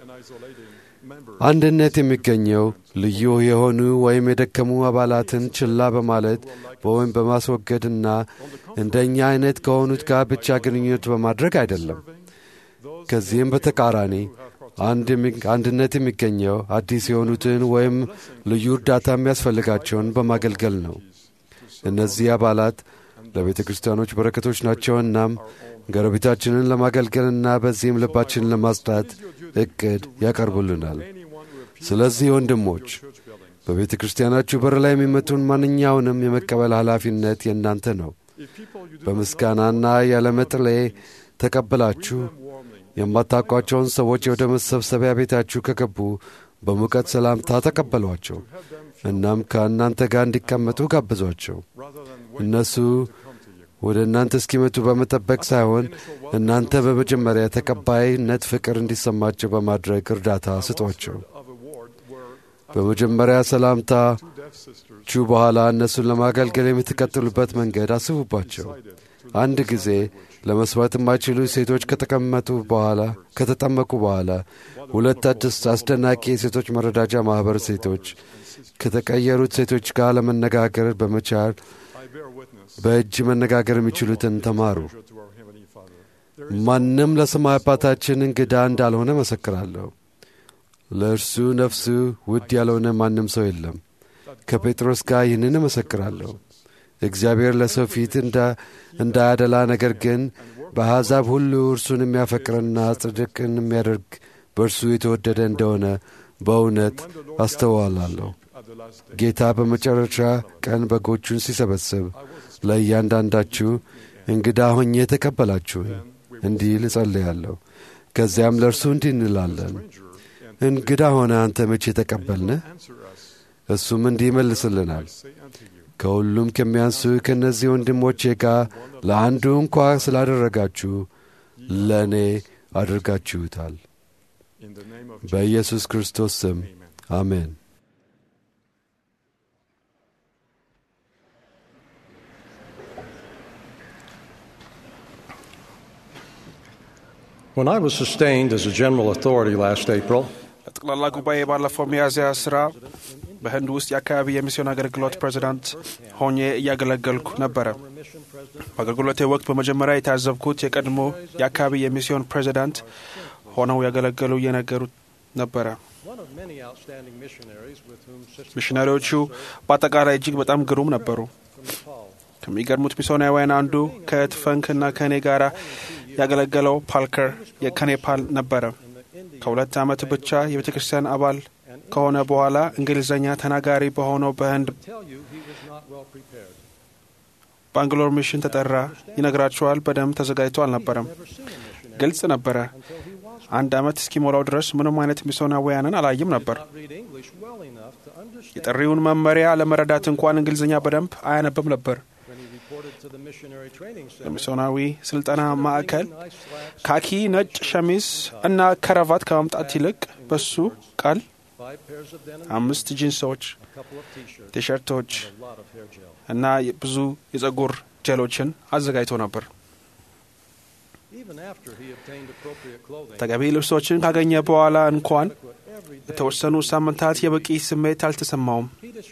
አንድነት የሚገኘው ልዩ የሆኑ ወይም የደከሙ አባላትን ችላ በማለት ወይም በማስወገድና እንደኛ አይነት ከሆኑት ጋር ብቻ ግንኙነት በማድረግ አይደለም። ከዚህም በተቃራኒ አንድነት የሚገኘው አዲስ የሆኑትን ወይም ልዩ እርዳታ የሚያስፈልጋቸውን በማገልገል ነው። እነዚህ አባላት ለቤተ ክርስቲያኖች በረከቶች ናቸው። እናም ጎረቤታችንን ለማገልገልና በዚህም ልባችንን ለማጽዳት እቅድ ያቀርቡልናል። ስለዚህ ወንድሞች በቤተ ክርስቲያናችሁ በር ላይ የሚመጡን ማንኛውንም የመቀበል ኃላፊነት የእናንተ ነው። በምስጋናና ያለመጥሌ ተቀብላችሁ የማታውቋቸውን ሰዎች ወደ መሰብሰቢያ ቤታችሁ ከገቡ በሙቀት ሰላምታ ተቀበሏቸው። እናም ከእናንተ ጋር እንዲቀመጡ ጋብዟቸው። እነሱ ወደ እናንተ እስኪመጡ በመጠበቅ ሳይሆን እናንተ በመጀመሪያ ተቀባይነት ፍቅር እንዲሰማቸው በማድረግ እርዳታ ስጧቸው። በመጀመሪያ ሰላምታችሁ በኋላ እነሱን ለማገልገል የምትቀጥሉበት መንገድ አስቡባቸው። አንድ ጊዜ ለመስማት የማይችሉ ሴቶች ከተቀመጡ በኋላ ከተጠመቁ በኋላ ሁለት አስደናቂ የሴቶች መረዳጃ ማኅበር ሴቶች ከተቀየሩት ሴቶች ጋር ለመነጋገር በመቻል በእጅ መነጋገር የሚችሉትን ተማሩ። ማንም ለሰማይ አባታችን እንግዳ እንዳልሆነ መሰክራለሁ። ለእርሱ ነፍሱ ውድ ያልሆነ ማንም ሰው የለም። ከጴጥሮስ ጋር ይህንን እመሰክራለሁ። እግዚአብሔር ለሰው ፊት እንዳያደላ፣ ነገር ግን በአሕዛብ ሁሉ እርሱን የሚያፈቅርና ጽድቅን የሚያደርግ በእርሱ የተወደደ እንደሆነ በእውነት አስተዋላለሁ። ጌታ በመጨረሻ ቀን በጎቹን ሲሰበስብ ለእያንዳንዳችሁ እንግዳ ሆኜ የተቀበላችሁኝ እንዲል እጸልያለሁ። ከዚያም ለእርሱ እንዲህ እንላለን፣ እንግዳ ሆነ አንተ መቼ ተቀበልንህ? እሱም እንዲህ ይመልስልናል፣ ከሁሉም ከሚያንሱ ከእነዚህ ወንድሞቼ ጋር ለአንዱ እንኳ ስላደረጋችሁ ለእኔ አድርጋችሁታል። በኢየሱስ ክርስቶስ ስም አሜን። When I was sustained as a general authority last April, ለጠቅላላ ጉባኤ ባለፈው ሚያዝያ ስራ በህንድ ውስጥ የአካባቢ የሚስዮን አገልግሎት ፕሬዚዳንት ሆኜ እያገለገልኩ ነበረ። በአገልግሎቴ ወቅት በመጀመሪያ የታዘብኩት የቀድሞ የአካባቢ የሚስዮን ፕሬዚዳንት ሆነው ያገለገሉ እየነገሩት ነበረ። ሚሽነሪዎቹ በአጠቃላይ እጅግ በጣም ግሩም ነበሩ። ከሚገርሙት ሚስዮናውያን አንዱ ከእህት ፈንክና ከእኔ ጋር ያገለገለው ፓልከር የከኔፓል ነበረ። ከሁለት ዓመት ብቻ የቤተ ክርስቲያን አባል ከሆነ በኋላ እንግሊዝኛ ተናጋሪ በሆነው በህንድ ባንግሎር ሚሽን ተጠራ። ይነግራቸዋል። በደንብ ተዘጋጅቶ አልነበረም። ግልጽ ነበረ። አንድ ዓመት እስኪሞላው ድረስ ምንም አይነት ሚስዮናውያንን አላይም ነበር። የጥሪውን መመሪያ ለመረዳት እንኳን እንግሊዝኛ በደንብ አያነብም ነበር። የሚስዮናዊ ስልጠና ማዕከል ካኪ ነጭ ሸሚዝ እና ከረቫት ከማምጣት ይልቅ በሱ ቃል አምስት ጂንሶች፣ ቲሸርቶች እና ብዙ የጸጉር ጀሎችን አዘጋጅቶ ነበር። ተገቢ ልብሶችን ካገኘ በኋላ እንኳን የተወሰኑ ሳምንታት የበቂ ስሜት አልተሰማውም።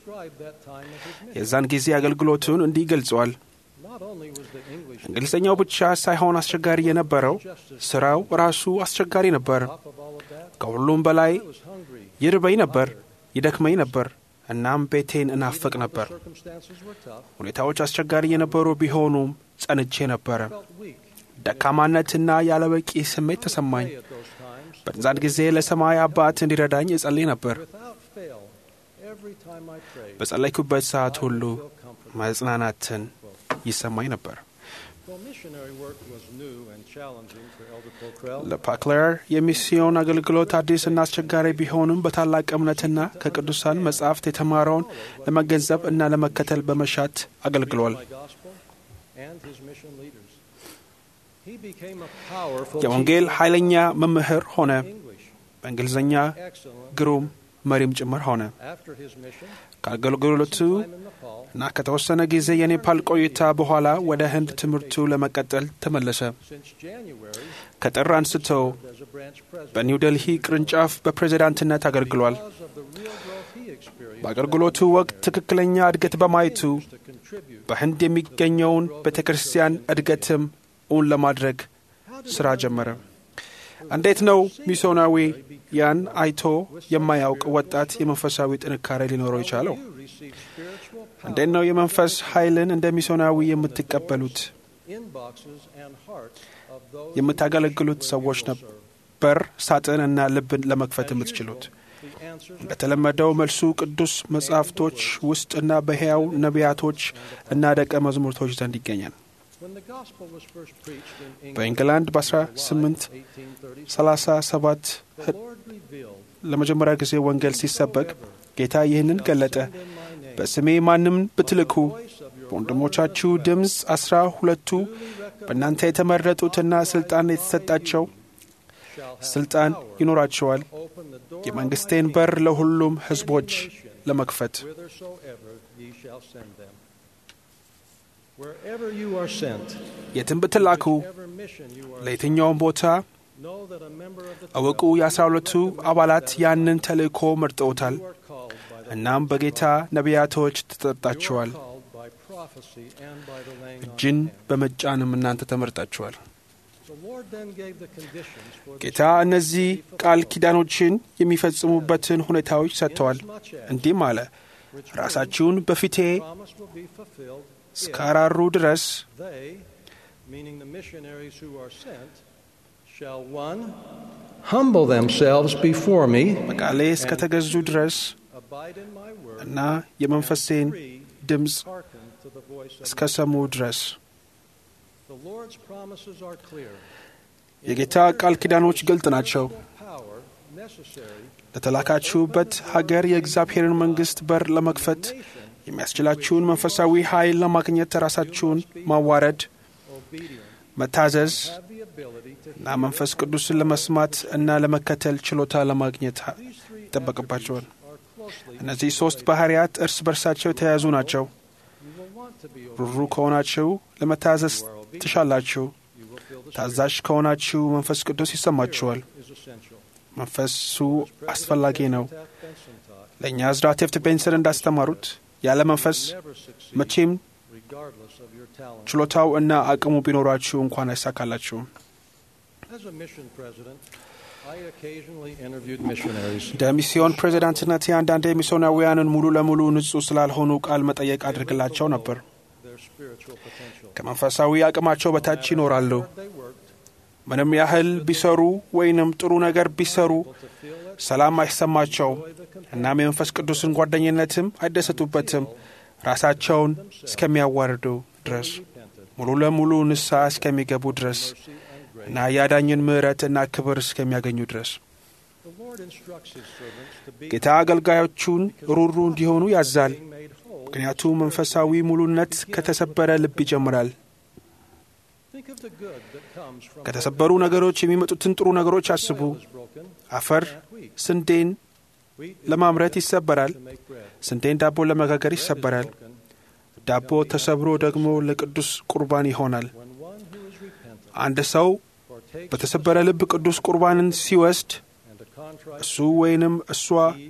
የዛን ጊዜ አገልግሎቱን እንዲህ ገልጸዋል። እንግሊዝኛው ብቻ ሳይሆን አስቸጋሪ የነበረው ስራው ራሱ አስቸጋሪ ነበር። ከሁሉም በላይ ይርበኝ ነበር፣ ይደክመኝ ነበር፣ እናም ቤቴን እናፈቅ ነበር። ሁኔታዎች አስቸጋሪ የነበሩ ቢሆኑም ጸንቼ ነበረ። ደካማነትና ያለበቂ ስሜት ተሰማኝ። በዛን ጊዜ ለሰማይ አባት እንዲረዳኝ እጸልይ ነበር። በጸለይኩበት ሰዓት ሁሉ መጽናናትን ይሰማኝ ነበር። ለፓክለር የሚስዮን አገልግሎት አዲስና አስቸጋሪ ቢሆንም በታላቅ እምነትና ከቅዱሳን መጻሕፍት የተማረውን ለመገንዘብ እና ለመከተል በመሻት አገልግሏል። የወንጌል ኃይለኛ መምህር ሆነ። በእንግሊዝኛ ግሩም መሪም ጭምር ሆነ። ከአገልግሎቱ እና ከተወሰነ ጊዜ የኔፓል ቆይታ በኋላ ወደ ህንድ ትምህርቱ ለመቀጠል ተመለሰ። ከጥር አንስቶ በኒው ደልሂ ቅርንጫፍ በፕሬዚዳንትነት አገልግሏል። በአገልግሎቱ ወቅት ትክክለኛ እድገት በማየቱ በህንድ የሚገኘውን ቤተ ክርስቲያን እድገትም እውን ለማድረግ ሥራ ጀመረ። እንዴት ነው ሚስዮናዊ ያን አይቶ የማያውቅ ወጣት የመንፈሳዊ ጥንካሬ ሊኖረው የቻለው? እንዴት ነው የመንፈስ ኃይልን እንደ ሚስዮናዊ የምትቀበሉት? የምታገለግሉት ሰዎች ነበር ሳጥን እና ልብን ለመክፈት የምትችሉት? እንደተለመደው መልሱ ቅዱስ መጻሕፍቶች ውስጥ እና በሕያው ነቢያቶች እና ደቀ መዛሙርቶች ዘንድ ይገኛል። በኢንግላንድ በ1837 ለመጀመሪያ ጊዜ ወንጌል ሲሰበክ ጌታ ይህንን ገለጠ። በስሜ ማንም ብትልኩ በወንድሞቻችሁ ድምፅ አስራ ሁለቱ በእናንተ የተመረጡትና ስልጣን የተሰጣቸው ስልጣን ይኖራቸዋል የመንግስቴን በር ለሁሉም ሕዝቦች ለመክፈት። የትም ብትላኩ ለየትኛውም ቦታ እወቁ፣ የአስራ ሁለቱ አባላት ያንን ተልእኮ መርጠውታል። እናም በጌታ ነቢያቶች ተጠርጣችኋል። እጅን በመጫንም እናንተ ተመርጣችኋል። ጌታ እነዚህ ቃል ኪዳኖችን የሚፈጽሙበትን ሁኔታዎች ሰጥተዋል። እንዲህም አለ፣ ራሳችሁን በፊቴ እስካራሩ ድረስ humble themselves before me በቃሌ እስከተገዙ ድረስ እና የመንፈሴን ድምፅ እስከ ሰሙ ድረስ የጌታ ቃል ኪዳኖች ግልጥ ናቸው። ለተላካችሁበት ሀገር የእግዚአብሔርን መንግሥት በር ለመክፈት የሚያስችላችሁን መንፈሳዊ ኃይል ለማግኘት ራሳችሁን ማዋረድ፣ መታዘዝ እና መንፈስ ቅዱስን ለመስማት እና ለመከተል ችሎታ ለማግኘት ይጠበቅባቸዋል። እነዚህ ሦስት ባሕርያት እርስ በርሳቸው የተያያዙ ናቸው። ሩሩ ከሆናችሁ ለመታዘዝ ትሻላችሁ። ታዛዥ ከሆናችሁ መንፈስ ቅዱስ ይሰማችኋል። መንፈሱ አስፈላጊ ነው። ለእኛ ዝራ ቴፍት ቤንሰን እንዳስተማሩት ያለ መንፈስ መቼም ችሎታው እና አቅሙ ቢኖራችሁ እንኳን አይሳካላችሁም። እንደ ሚስዮን ፕሬዚዳንትነት አንዳንድ ሚስዮናውያንን ሙሉ ለሙሉ ንጹሕ ስላልሆኑ ቃል መጠየቅ አድርግላቸው ነበር። ከመንፈሳዊ አቅማቸው በታች ይኖራሉ። ምንም ያህል ቢሰሩ ወይንም ጥሩ ነገር ቢሰሩ ሰላም አይሰማቸውም። እናም የመንፈስ ቅዱስን ጓደኝነትም አይደሰቱበትም ራሳቸውን እስከሚያዋርዱ ድረስ ሙሉ ለሙሉ ንስሐ እስከሚገቡ ድረስ እና የአዳኝን ምሕረት እና ክብር እስከሚያገኙ ድረስ ጌታ አገልጋዮቹን ሩሩ እንዲሆኑ ያዛል። ምክንያቱም መንፈሳዊ ሙሉነት ከተሰበረ ልብ ይጀምራል። ከተሰበሩ ነገሮች የሚመጡትን ጥሩ ነገሮች አስቡ። አፈር ስንዴን ለማምረት ይሰበራል። ስንዴን ዳቦ ለመጋገር ይሰበራል። ዳቦ ተሰብሮ ደግሞ ለቅዱስ ቁርባን ይሆናል። አንድ ሰው በተሰበረ ልብ ቅዱስ ቁርባንን ሲወስድ እሱ ወይንም እሷ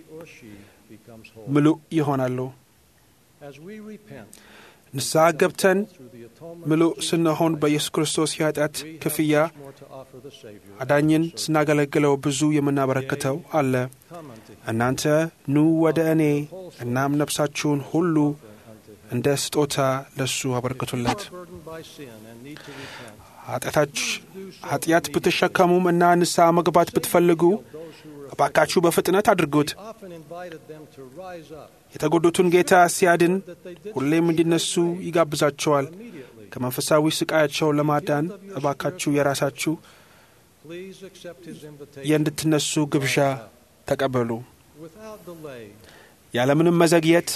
ምሉእ ይሆናሉ። ንስሐ ገብተን ምሉእ ስንሆን በኢየሱስ ክርስቶስ የኃጢአት ክፍያ አዳኝን ስናገለግለው ብዙ የምናበረክተው አለ። እናንተ ኑ ወደ እኔ እናም ነፍሳችሁን ሁሉ እንደ ስጦታ ለሱ አበረክቱለት። ኃጢአት ብትሸከሙም እና ንስሐ መግባት ብትፈልጉ እባካችሁ በፍጥነት አድርጉት። የተጎዱትን ጌታ ሲያድን ሁሌም እንዲነሱ ይጋብዛቸዋል። ከመንፈሳዊ ስቃያቸው ለማዳን እባካችሁ የራሳችሁ የእንድትነሱ ግብዣ ተቀበሉ። ያለምንም መዘግየት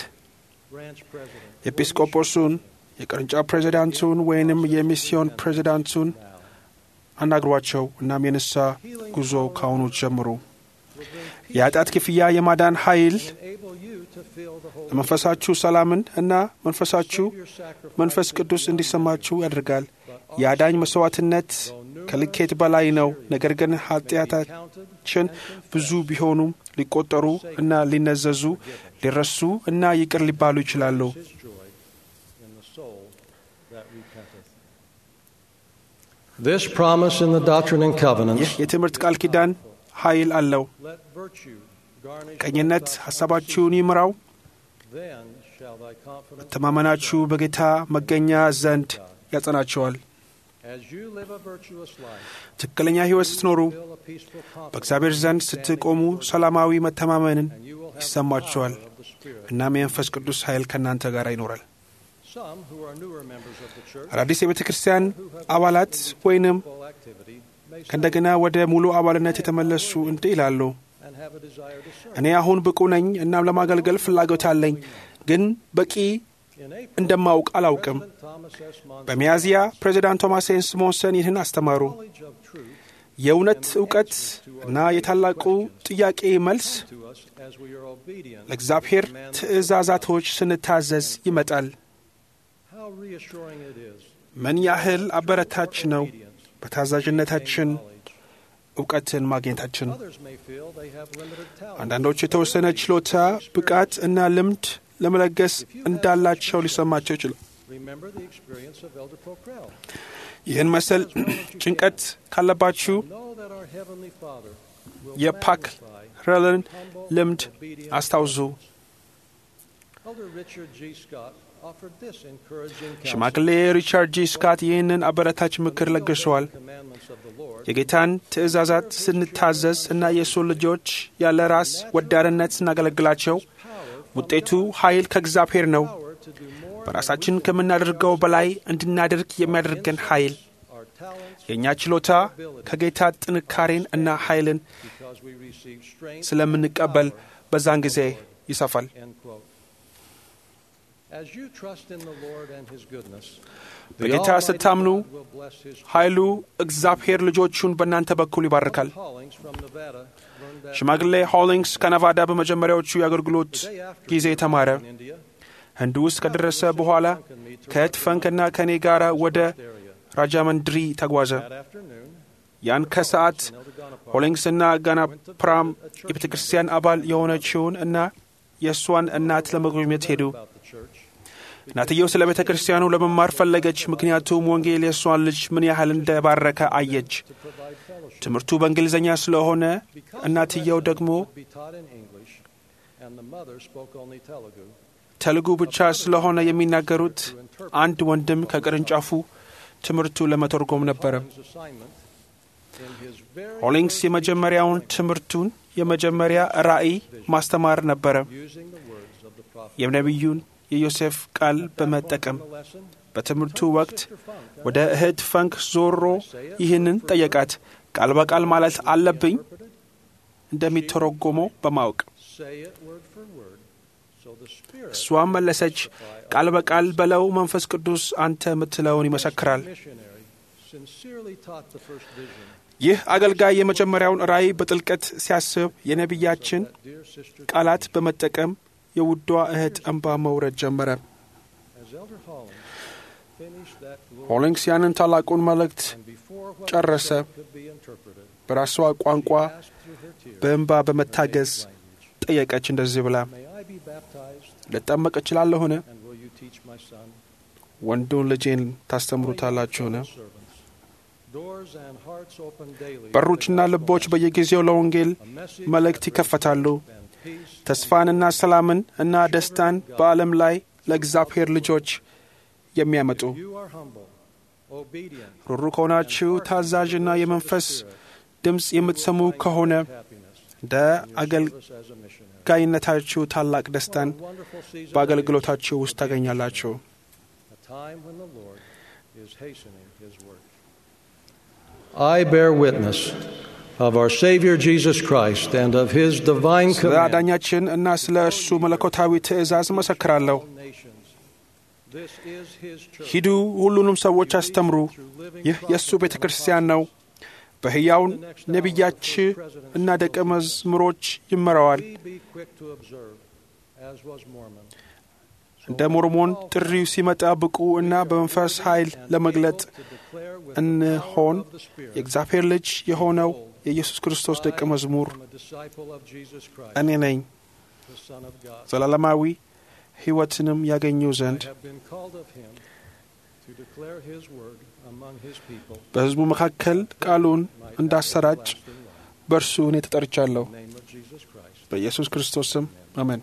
ኤጲስቆጶሱን፣ የቅርንጫፍ ፕሬዚዳንቱን ወይንም የሚስዮን ፕሬዚዳንቱን አናግሯቸው። እናም የንስሐ ጉዞ ካሁኑ ጀምሩ። የኃጢአት ክፍያ የማዳን ኃይል ለመንፈሳችሁ ሰላምን እና መንፈሳችሁ መንፈስ ቅዱስ እንዲሰማችሁ ያደርጋል። የአዳኝ መሥዋዕትነት ከልኬት በላይ ነው። ነገር ግን ኃጢአታችን ብዙ ቢሆኑም ሊቆጠሩ እና ሊነዘዙ ሊረሱ እና ይቅር ሊባሉ ይችላሉ። This promise in the Doctrine and ይህ Covenants የትምህርት ቃል ኪዳን ኃይል አለው። ቀኝነት ሐሳባችሁን ይምራው። then shall thy confidence መተማመናችሁ በጌታ መገኛ ዘንድ ያጸናቸዋል። As you live a virtuous life, ትክክለኛ ሕይወት ስትኖሩ feel a peaceful confidence, በእግዚአብሔር ዘንድ ስትቆሙ ሰላማዊ መተማመንን and you will have the ይሰማችኋል። power of the Spirit. እናም የመንፈስ ቅዱስ ኃይል ከእናንተ ጋር ይኖራል። Some who are newer members of the church አዳዲስ የቤተ ክርስቲያን አባላት ወይንም full activity may say ከእንደገና ወደ ሙሉ አባልነት የተመለሱ እንዲህ ይላሉ። and have a desire to serve. እኔ አሁን ብቁ ነኝ፣ እናም ለማገልገል ፍላጎት አለኝ፣ ግን በቂ In April, እንደማውቅ አላውቅም። President Thomas S. Monson በሚያዝያ ፕሬዚዳንት ቶማስ ሄንስ ሞንሰን ይህን አስተማሩ። knowledge of truth የእውነት እውቀት እና የታላቁ ጥያቄ መልስ to us as we are obedient. ለእግዚአብሔር ትእዛዛቶች ስንታዘዝ ይመጣል። How reassuring it is. ምን ያህል አበረታች ነው Obedience, በታዛዥነታችን knowledge. እውቀትን ማግኘታችን። Others may feel they have limited talent. አንዳንዶች የተወሰነ ችሎታ፣ ብቃት እና ልምድ ለመለገስ እንዳላቸው ሊሰማቸው ይችላል። Remember the experience of Elder Pocrell. ይህን መሰል ጭንቀት ካለባችሁ Know that our Heavenly Father will የፓክ magnify ረልን humble, ልምድ obedient አስታውሱ። Elder Richard G. Scott offered this encouraging counsel. ሽማግሌ ሪቻርድ ጂ ስካት ይህንን አበረታች ምክር ለግሰዋል። Commandments of the Lord የጌታን ትእዛዛት ስንታዘዝ እና የእሱን ልጆች ያለ ራስ ወዳድነት ስናገለግላቸው ውጤቱ ኃይል ከእግዚአብሔር ነው። power to do more በራሳችን ከምናደርገው በላይ እንድናደርግ የሚያደርገን ኃይል our talents የእኛ ችሎታ ከጌታ ጥንካሬን እና ኃይልን because we receive strength. ስለምንቀበል በዛን ጊዜ ይሰፋል። End quote. As you trust in the Lord and His goodness, the በጌታ Almighty ስታምኑ God will bless His ኃይሉ እግዚአብሔር ልጆቹን በእናንተ በኩል ይባርካል። callings from Nevada. learned that ሽማግሌ ሆሊንግስ ከነቫዳ በመጀመሪያዎቹ የአገልግሎት the day after ጊዜ ተማረ። in India, ህንድ ውስጥ ከደረሰ በኋላ ከእት ፈንክና ከእኔ ጋር ወደ area. ራጃመንድሪ ተጓዘ። That afternoon, ያን ከሰዓት Elder Ganapar ሆሊንግስና ጋናፕራም የቤተ ክርስቲያን አባል የሆነችውን እና የእሷን እናት ለመጎብኘት ሄዱ። about the church. እናትየው ስለ ቤተ ክርስቲያኑ ለመማር ፈለገች፣ ምክንያቱም ወንጌል የእሷን ልጅ ምን ያህል እንደባረከ አየች። to provide fellowship. ትምህርቱ በእንግሊዝኛ ስለሆነ Because እናትየው the ደግሞ lesson would be taught in English, and the mother spoke only Telugu. ተልጉ ብቻ ስለሆነ የሚናገሩት አንድ ወንድም ከቅርንጫፉ ትምህርቱ ለመተርጎም ነበረ። Hollings' assignment in his very ሆሊንግስ first የመጀመሪያውን ትምህርቱን የመጀመሪያ ራእይ ማስተማር ነበረ። using the words of the prophet. የነቢዩን የዮሴፍ ቃል በመጠቀም The lesson, በትምህርቱ ወቅት Sister Funk, ወደ እህት ፈንክ ዞሮ ይህንን ጠየቃት። ቃል በቃል ማለት አለብኝ እንደሚተረጎመው በማወቅ say it word for word, so the Spirit እሷም መለሰች፣ ቃል በቃል በለው መንፈስ ቅዱስ አንተ የምትለውን ይመሰክራል። missionary sincerely taught the first vision. ይህ አገልጋይ የመጀመሪያውን ራእይ በጥልቀት ሲያስብ የነቢያችን That dear sister, ቃላት በመጠቀም የውዷ እህት እንባ መውረድ ጀመረ። as Elder Hollings finished that glorious ሆሊንግስ ያንን ታላቁን መልእክት and before what ጨረሰ። was said could be interpreted, በራሷ ቋንቋ asked through her tears, በእንባ በመታገዝ language, ጠየቀች እንደዚህ ብላ May I be baptized, ልጠመቅ እችላለሁን? and will you teach my son? ወንዱን ልጄን ታስተምሩታላችሁን? Servants. Doors and hearts open daily. በሮችና ልቦች በየጊዜው ለወንጌል A message መልእክት that ይከፈታሉ። and peace ተስፋንና ሰላምን እና ደስታን በዓለም ላይ ለእግዚአብሔር ልጆች የሚያመጡ you are humble, obedient, ሩሩ ከሆናችሁ ታዛዥና የመንፈስ ድምፅ የምትሰሙ ከሆነ happiness, እንደ service as a missionary. አገልጋይነታችሁ ታላቅ ደስታን What a wonderful season በአገልግሎታችሁ ውስጥ ታገኛላችሁ። it is, a time when the Lord is hastening his work. I bear witness of our Savior Jesus Christ and of his divine ስለ command. አዳኛችን እና ስለ እርሱ መለኮታዊ ትእዛዝ መሰክራለሁ። nations. This is his church. ሂዱ፣ ሁሉንም ሰዎች አስተምሩ። ይህ የእሱ ቤተ ክርስቲያን ነው። በሕያው ነቢያች እና ደቀ መዝሙሮች ይመራዋል። We be quick to observe, as was Mormon. እንደ ሞርሞን ጥሪው ሲመጣ ብቁ እና በመንፈስ ኃይል ለመግለጥ እንሆን። የእግዚአብሔር ልጅ የሆነው የኢየሱስ ክርስቶስ ደቀ መዝሙር እኔ ነኝ። ዘላለማዊ ሕይወትንም ያገኙ ዘንድ በሕዝቡ መካከል ቃሉን እንዳሰራጭ በእርሱ እኔ ተጠርቻለሁ። በኢየሱስ ክርስቶስ ስም አሜን።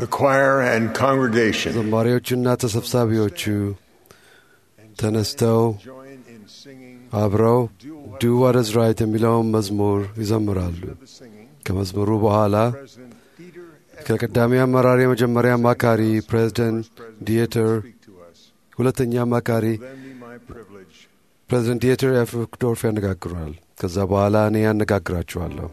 the choir and congregation ዘማሪዎቹና ተሰብሳቢዎቹ ተነስተው join in singing አብረው ዱ ዋት ኢዝ ራይት የሚለውን መዝሙር ይዘምራሉ። the singing. ከመዝሙሩ በኋላ President Dieter ከቀዳሚ አመራር የመጀመሪያ አማካሪ ፕሬዚደንት ዲየተር፣ speak to us. ሁለተኛ አማካሪ Then be my privilege. ፕሬዚደንት ዲየተር ኤፍ ዶርፍ ያነጋግሯል። ከዛ በኋላ እኔ ያነጋግራችኋለሁ።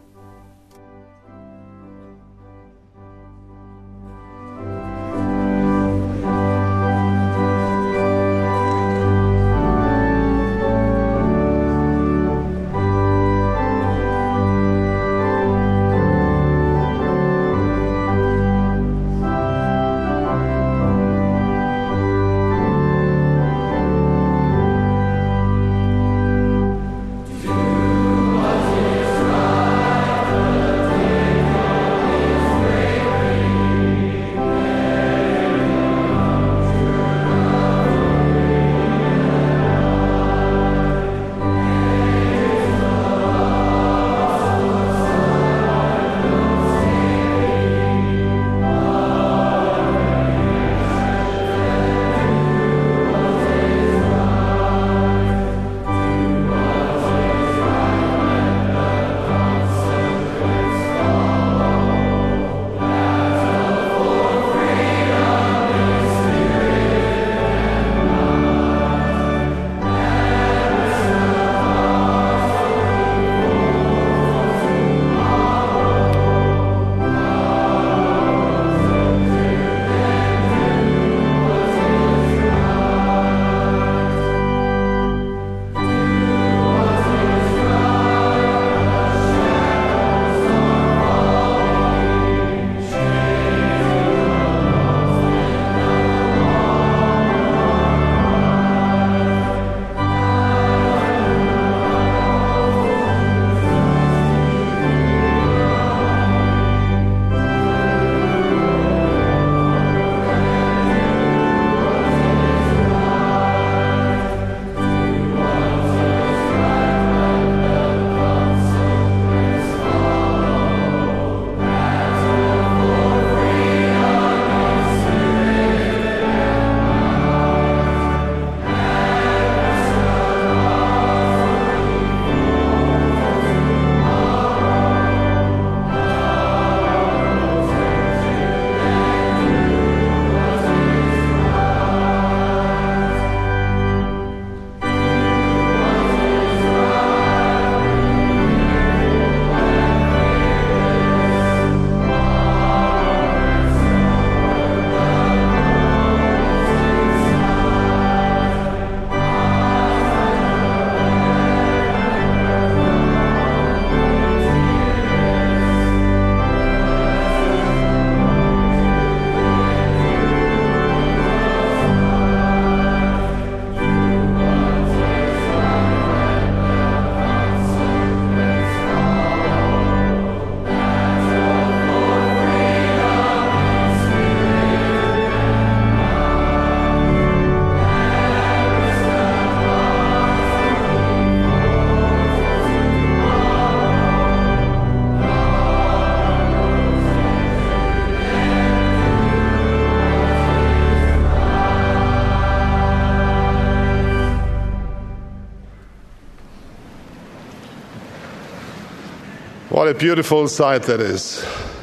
What a beautiful sight that is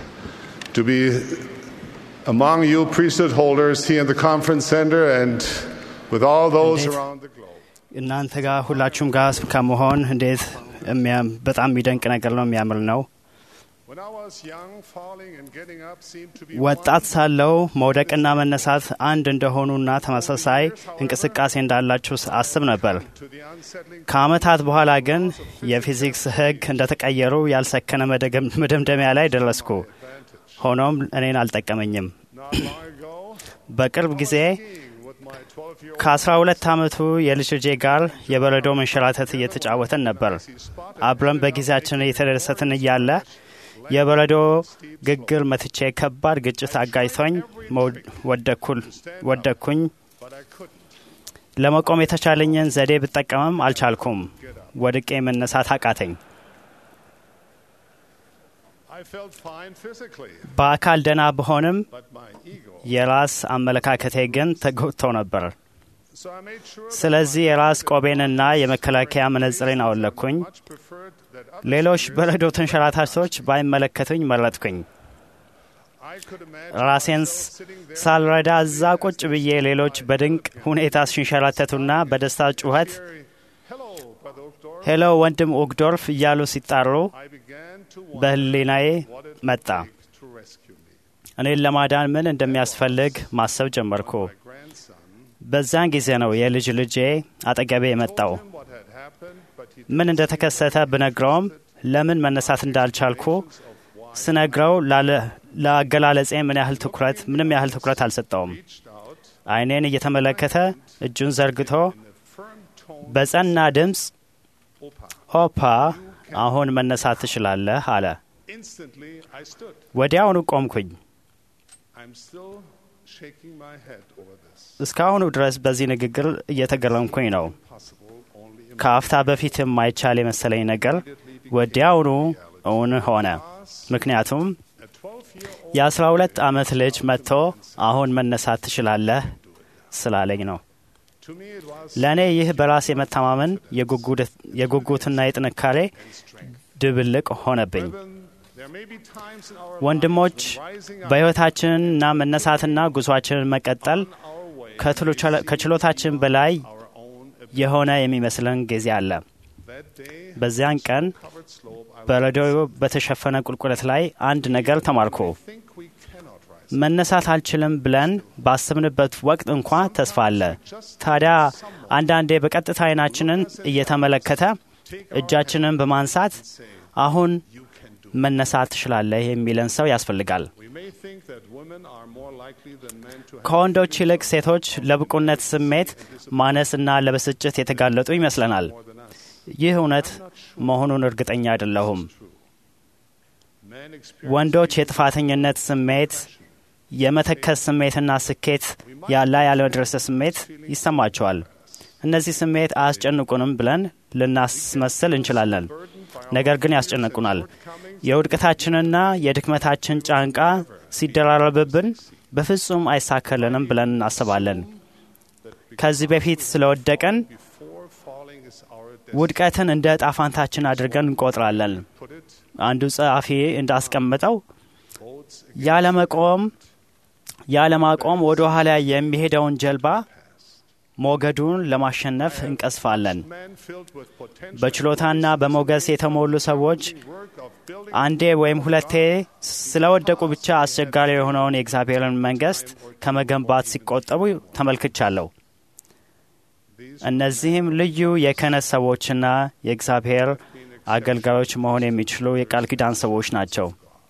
to be among you priesthood holders here in the conference center and with all those Indeed. around the globe. እናንተ ጋር ሁላችሁም ጋር ከመሆን እንዴት የሚያም- በጣም የሚደንቅ ነገር ነው፣ የሚያምር ነው። When I was young, falling and getting up seemed to be ወጣት one. ሳለው መውደቅና መነሳት አንድ እንደሆኑና ተመሳሳይ እንቅስቃሴ እንዳላችሁ አስብ ነበር። To the unsettling ከዓመታት በኋላ ግን የፊዚክስ ሕግ እንደተቀየሩ ያልሰከነ መደገም- መደምደሚያ ላይ ደረስኩ። ሆኖም እኔን አልጠቀመኝም። not long ago, በቅርብ ጊዜ skiing with my 12-year-old ከ12 ዓመቱ የልጅ ልጄ ጋር የበረዶ መንሸራተት እየተጫወተን ነበር። አብረን በጊዜያችን እየተደሰትን እያለ የበረዶ ግግር መትቼ ከባድ ግጭት አጋጅቶኝ መው- ወደኩል- ወደኩኝ። but I couldn't. ለመቆም የተቻለኝን ዘዴ ብጠቀምም አልቻልኩም። ወድቄ መነሳት አቃተኝ። I I felt fine physically, በአካል ደህና ብሆንም but my ego. የራስ አመለካከቴ ግን ተጎድቶ ነበር። So I made sure that ስለዚህ የራስ ቆቤንና የመከላከያ መነጽሬን አወለቅኩኝ። much preferred that others ሌሎች በረዶ ተንሸራታቾች ባይመለከቱኝ መረጥኩኝ። I could imagine ራሴን myself sitting there ሳልረዳ እዛ ቁጭ ብዬ ሌሎች በድንቅ ሁኔታ ሲንሸራተቱና በደስታ ጩኸት hearing, "Hello, Brother Uchtdorf." ሄሎ ወንድም ኦግዶርፍ እያሉ ሲጣሩ I began to wonder በህሊናዬ what it መጣ። would take to rescue me. እኔን ለማዳን ምን እንደሚያስፈልግ ማሰብ ጀመርኩ። My grandson በዛን ጊዜ ነው የልጅ ልጄ አጠገቤ የመጣው። told him what had happened, but he ምን እንደተከሰተ ብነግረውም ለምን መነሳት እንዳልቻልኩ ስነግረው ላለ- ለአገላለጼ ምን ያህል ትኩረት ምንም ያህል ትኩረት አልሰጠውም። reached out አይኔን እየተመለከተ እጁን ዘርግቶ in a firm tone, በጸና ድምፅ Opa. ኦፓ አሁን መነሳት ትችላለህ አለ። Instantly, I stood. ወዲያውኑ ቆምኩኝ። I'm still shaking my head over this. እስካሁኑ ድረስ በዚህ ንግግር እየተገረምኩኝ ነው። Possible only in ከአፍታ በፊት የማይቻል የመሰለኝ ነገር ወዲያውኑ እውን ሆነ። ምክንያቱም a 12-year-old. የአስራ ሁለት ዓመት ልጅ መጥቶ አሁን መነሳት ትችላለህ ስላለኝ ነው። To me, it was ለእኔ ይህ በራስ የመተማመን የጉጉትና የጥንካሬ ድብልቅ ሆነብኝ። Brethren, there may be times in our ወንድሞች lives when rising up በሕይወታችንና መነሳትና ጉዟችንን መቀጠል our way ከትሎ- ከችሎታችን በላይ our own ability. የሆነ የሚመስለን ጊዜ አለ። That day, በዚያን ቀን covered slope, I በረዶ በተሸፈነ ቁልቁለት ላይ አንድ ነገር ተማርኩ። think we cannot rise. መነሳት አልችልም ብለን ባስብንበት ወቅት እንኳ ተስፋ አለ። ታዲያ አንዳንዴ በቀጥታ አይናችንን እየተመለከተ እጃችንን በማንሳት አሁን መነሳት ትችላለህ የሚለን ሰው ያስፈልጋል። We may think that women are more likely than men to have ከወንዶች ይልቅ ሴቶች ለብቁነት ስሜት ማነስና ለብስጭት የተጋለጡ ይመስለናል። more than us. ይህ እውነት መሆኑን እርግጠኛ አይደለሁም። Men experience ወንዶች የጥፋተኝነት ስሜት፣ የመተከስ ስሜትና ስኬት ያለ ያለመድረስ ስሜት ይሰማቸዋል። እነዚህ ስሜት አያስጨንቁንም ብለን ልናስመስል እንችላለን፣ ነገር ግን ያስጨንቁናል። የውድቀታችንና የድክመታችን ጫንቃ ሲደራረብብን በፍጹም አይሳካልንም ብለን እናስባለን። ከዚህ በፊት ስለወደቀን before falling is our ውድቀትን እንደ ዕጣ ፋንታችን አድርገን እንቆጥራለን። put it አንዱ ጸሐፊ እንዳስቀምጠው boats ያለመቆም ያለማቆም ወደ ኋላ የሚሄደውን ጀልባ ሞገዱን ለማሸነፍ እንቀስፋለን። men filled with potential በችሎታና በሞገስ የተሞሉ ሰዎች work of building አንዴ ወይም ሁለቴ ስለወደቁ ብቻ አስቸጋሪ የሆነውን የእግዚአብሔርን መንግሥት ከመገንባት ሲቆጠቡ ተመልክቻለሁ። እነዚህም ልዩ የክህነት ሰዎችና የእግዚአብሔር አገልጋዮች መሆን የሚችሉ የቃል ኪዳን ሰዎች ናቸው።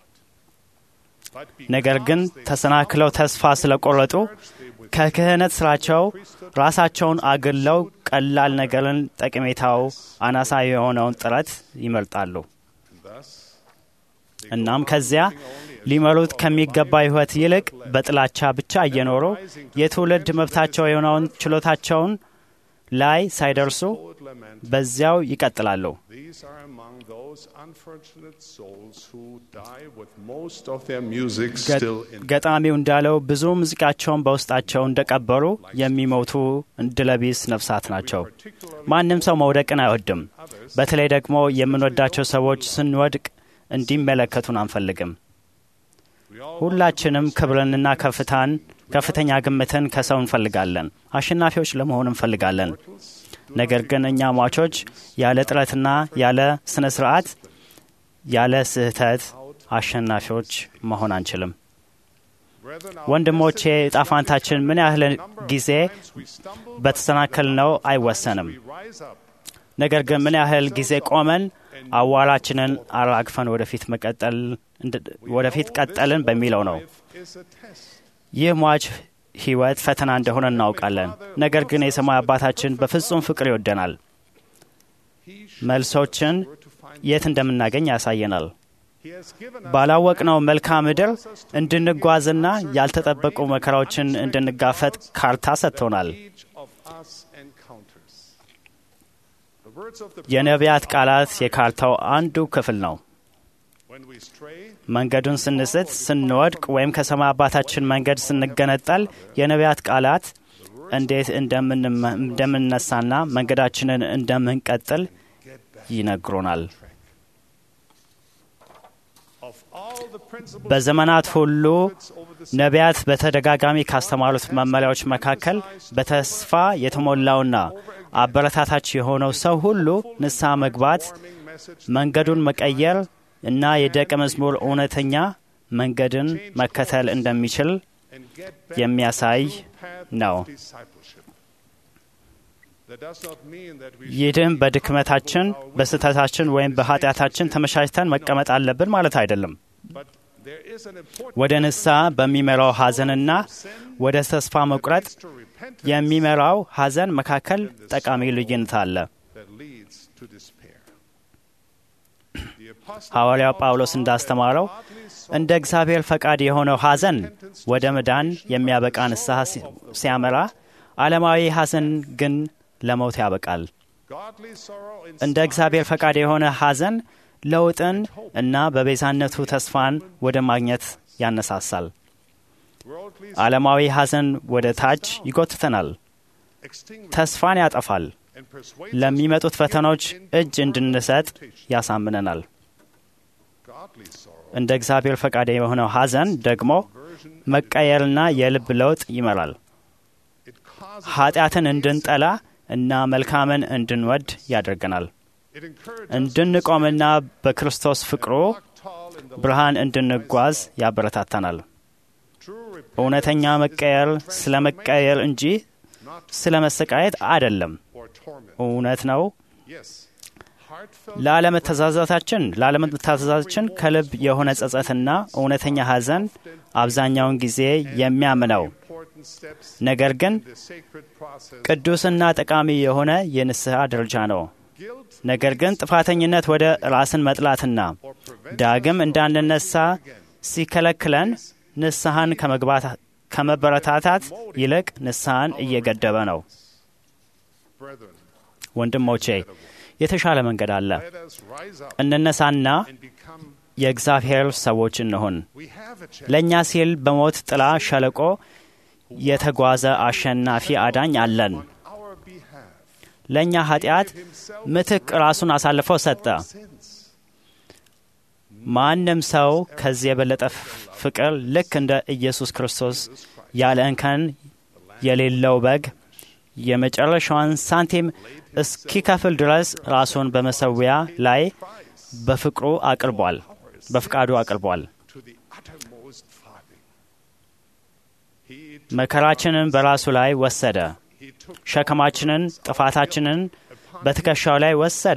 ነገር ግን ተሰናክለው ተስፋ ስለቆረጡ ከክህነት ስራቸው ራሳቸውን አግለው ቀላል ነገርን ጠቀሜታው አናሳ የሆነውን ጥረት ይመርጣሉ። እናም ከዚያ ሊመሩት ከሚገባ ሕይወት ይልቅ በጥላቻ ብቻ እየኖሩ የትውልድ መብታቸው የሆነውን ችሎታቸውን ላይ ሳይደርሱ በዚያው ይቀጥላሉ። These are among those unfortunate souls who die with most of their music still in ገጣሚው እንዳለው ብዙ ሙዚቃቸውን በውስጣቸው እንደቀበሩ የሚሞቱ እድለቢስ ነፍሳት ናቸው። ማንም ሰው መውደቅን አይወድም። በተለይ ደግሞ የምንወዳቸው ሰዎች ስንወድቅ እንዲመለከቱን አንፈልግም። ሁላችንም ክብርንና ከፍታን ከፍተኛ ግምትን ከሰው እንፈልጋለን። አሸናፊዎች ለመሆን እንፈልጋለን። ነገር ግን እኛ ሟቾች ያለ ጥረትና ያለ ስነ ስርዓት ያለ ስህተት አሸናፊዎች መሆን አንችልም። ወንድሞቼ ዕጣ ፋንታችን ምን ያህል ጊዜ በተሰናከል ነው አይወሰንም። ነገር ግን ምን ያህል ጊዜ ቆመን አዋራችንን አራግፈን ወደፊት መቀጠል ወደፊት ቀጠልን በሚለው ነው። ይህ ሟች ሕይወት ፈተና እንደሆነ እናውቃለን። ነገር ግን የሰማይ አባታችን በፍጹም ፍቅር ይወደናል። መልሶችን የት እንደምናገኝ ያሳየናል። ባላወቅነው መልክዓ ምድር እንድንጓዝና ያልተጠበቁ መከራዎችን እንድንጋፈጥ ካርታ ሰጥቶናል። የነቢያት ቃላት የካርታው አንዱ ክፍል ነው። መንገዱን ስንስት፣ ስንወድቅ ወይም ከሰማይ አባታችን መንገድ ስንገነጠል የነቢያት ቃላት እንዴት እንደምንነሳና መንገዳችንን እንደምንቀጥል ይነግሮናል። በዘመናት ሁሉ ነቢያት በተደጋጋሚ ካስተማሩት መመሪያዎች መካከል በተስፋ የተሞላውና አበረታታች የሆነው ሰው ሁሉ ንስሐ መግባት፣ መንገዱን መቀየር እና የደቀ መዝሙር እውነተኛ መንገድን መከተል እንደሚችል የሚያሳይ ነው። ይህም በድክመታችን፣ በስህተታችን ወይም በኃጢአታችን ተመቻችተን መቀመጥ አለብን ማለት አይደለም። ወደ ንስሐ በሚመራው ሐዘንና ወደ ተስፋ መቁረጥ የሚመራው ሐዘን መካከል ጠቃሚ ልዩነት አለ። ሐዋርያው ጳውሎስ እንዳስተማረው እንደ እግዚአብሔር ፈቃድ የሆነው ሐዘን ወደ መዳን የሚያበቃ ንስሐ ሲያመራ፣ ዓለማዊ ሐዘን ግን ለሞት ያበቃል። እንደ እግዚአብሔር ፈቃድ የሆነ ሐዘን ለውጥን እና በቤዛነቱ ተስፋን ወደ ማግኘት ያነሳሳል። ዓለማዊ ሐዘን ወደ ታች ይጎትተናል፣ ተስፋን ያጠፋል፣ ለሚመጡት ፈተናዎች እጅ እንድንሰጥ ያሳምነናል። እንደ እግዚአብሔር ፈቃድ የሆነው ሐዘን ደግሞ መቀየርና የልብ ለውጥ ይመራል። ኃጢአትን እንድንጠላ እና መልካምን እንድንወድ ያደርገናል። እንድንቆምና በክርስቶስ ፍቅሩ ብርሃን እንድንጓዝ ያበረታታናል። እውነተኛ መቀየር ስለ መቀየር እንጂ ስለ መሰቃየት አይደለም። እውነት ነው። ላለመተዛዛታችን ላለመተዛዛችን ከልብ የሆነ ጸጸትና እውነተኛ ሐዘን አብዛኛውን ጊዜ የሚያምነው ነገር ግን ቅዱስና ጠቃሚ የሆነ የንስሐ ደረጃ ነው። ነገር ግን ጥፋተኝነት ወደ ራስን መጥላትና ዳግም እንዳንነሳ ሲከለክለን ንስሐን ከመበረታታት ይልቅ ንስሐን እየገደበ ነው። ወንድሞቼ የተሻለ መንገድ አለ። እንነሳና የእግዚአብሔር ሰዎች እንሆን። ለእኛ ሲል በሞት ጥላ ሸለቆ የተጓዘ አሸናፊ አዳኝ አለን። ለእኛ ኃጢአት ምትክ ራሱን አሳልፎ ሰጠ። ማንም ሰው ከዚህ የበለጠ ፍቅር ልክ እንደ ኢየሱስ ክርስቶስ ያለ እንከን የሌለው በግ የመጨረሻዋን ሳንቲም እስኪከፍል ድረስ ራሱን በመሰዊያ ላይ በፍቅሩ አቅርቧል፣ በፍቃዱ አቅርቧል። መከራችንን በራሱ ላይ ወሰደ። ሸክማችንን፣ ጥፋታችንን በትከሻው ላይ ወሰደ።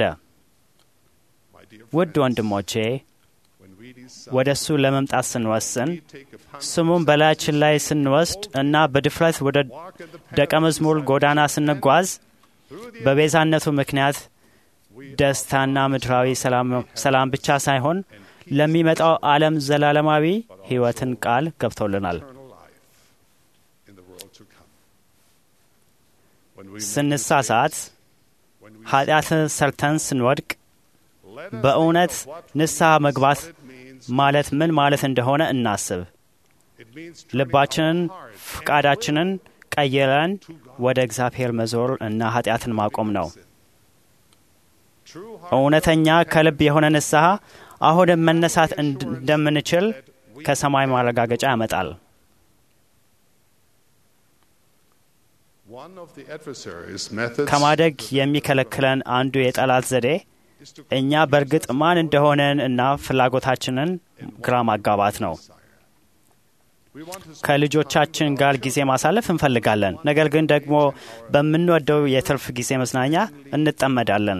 ውድ ወንድሞቼ ወደ እሱ ለመምጣት ስንወስን ስሙን በላያችን ላይ ስንወስድ እና በድፍረት ወደ ደቀ መዝሙር ጎዳና ስንጓዝ በቤዛነቱ ምክንያት ደስታና ምድራዊ ሰላም ብቻ ሳይሆን ለሚመጣው ዓለም ዘላለማዊ ሕይወትን ቃል ገብቶልናል። ስንሳሳት፣ ኃጢአት ሰርተን ስንወድቅ በእውነት ንስሐ መግባት ማለት ምን ማለት እንደሆነ እናስብ። ልባችንን፣ ፍቃዳችንን ቀይረን ወደ እግዚአብሔር መዞር እና ኃጢአትን ማቆም ነው። እውነተኛ ከልብ የሆነ ንስሐ አሁንም መነሳት እንደምንችል ከሰማይ ማረጋገጫ ያመጣል። ከማደግ የሚከለክለን አንዱ የጠላት ዘዴ እኛ በእርግጥ ማን እንደሆነን እና ፍላጎታችንን ግራ ማጋባት ነው። ከልጆቻችን ጋር ጊዜ ማሳለፍ እንፈልጋለን፣ ነገር ግን ደግሞ በምንወደው የትርፍ ጊዜ መዝናኛ እንጠመዳለን።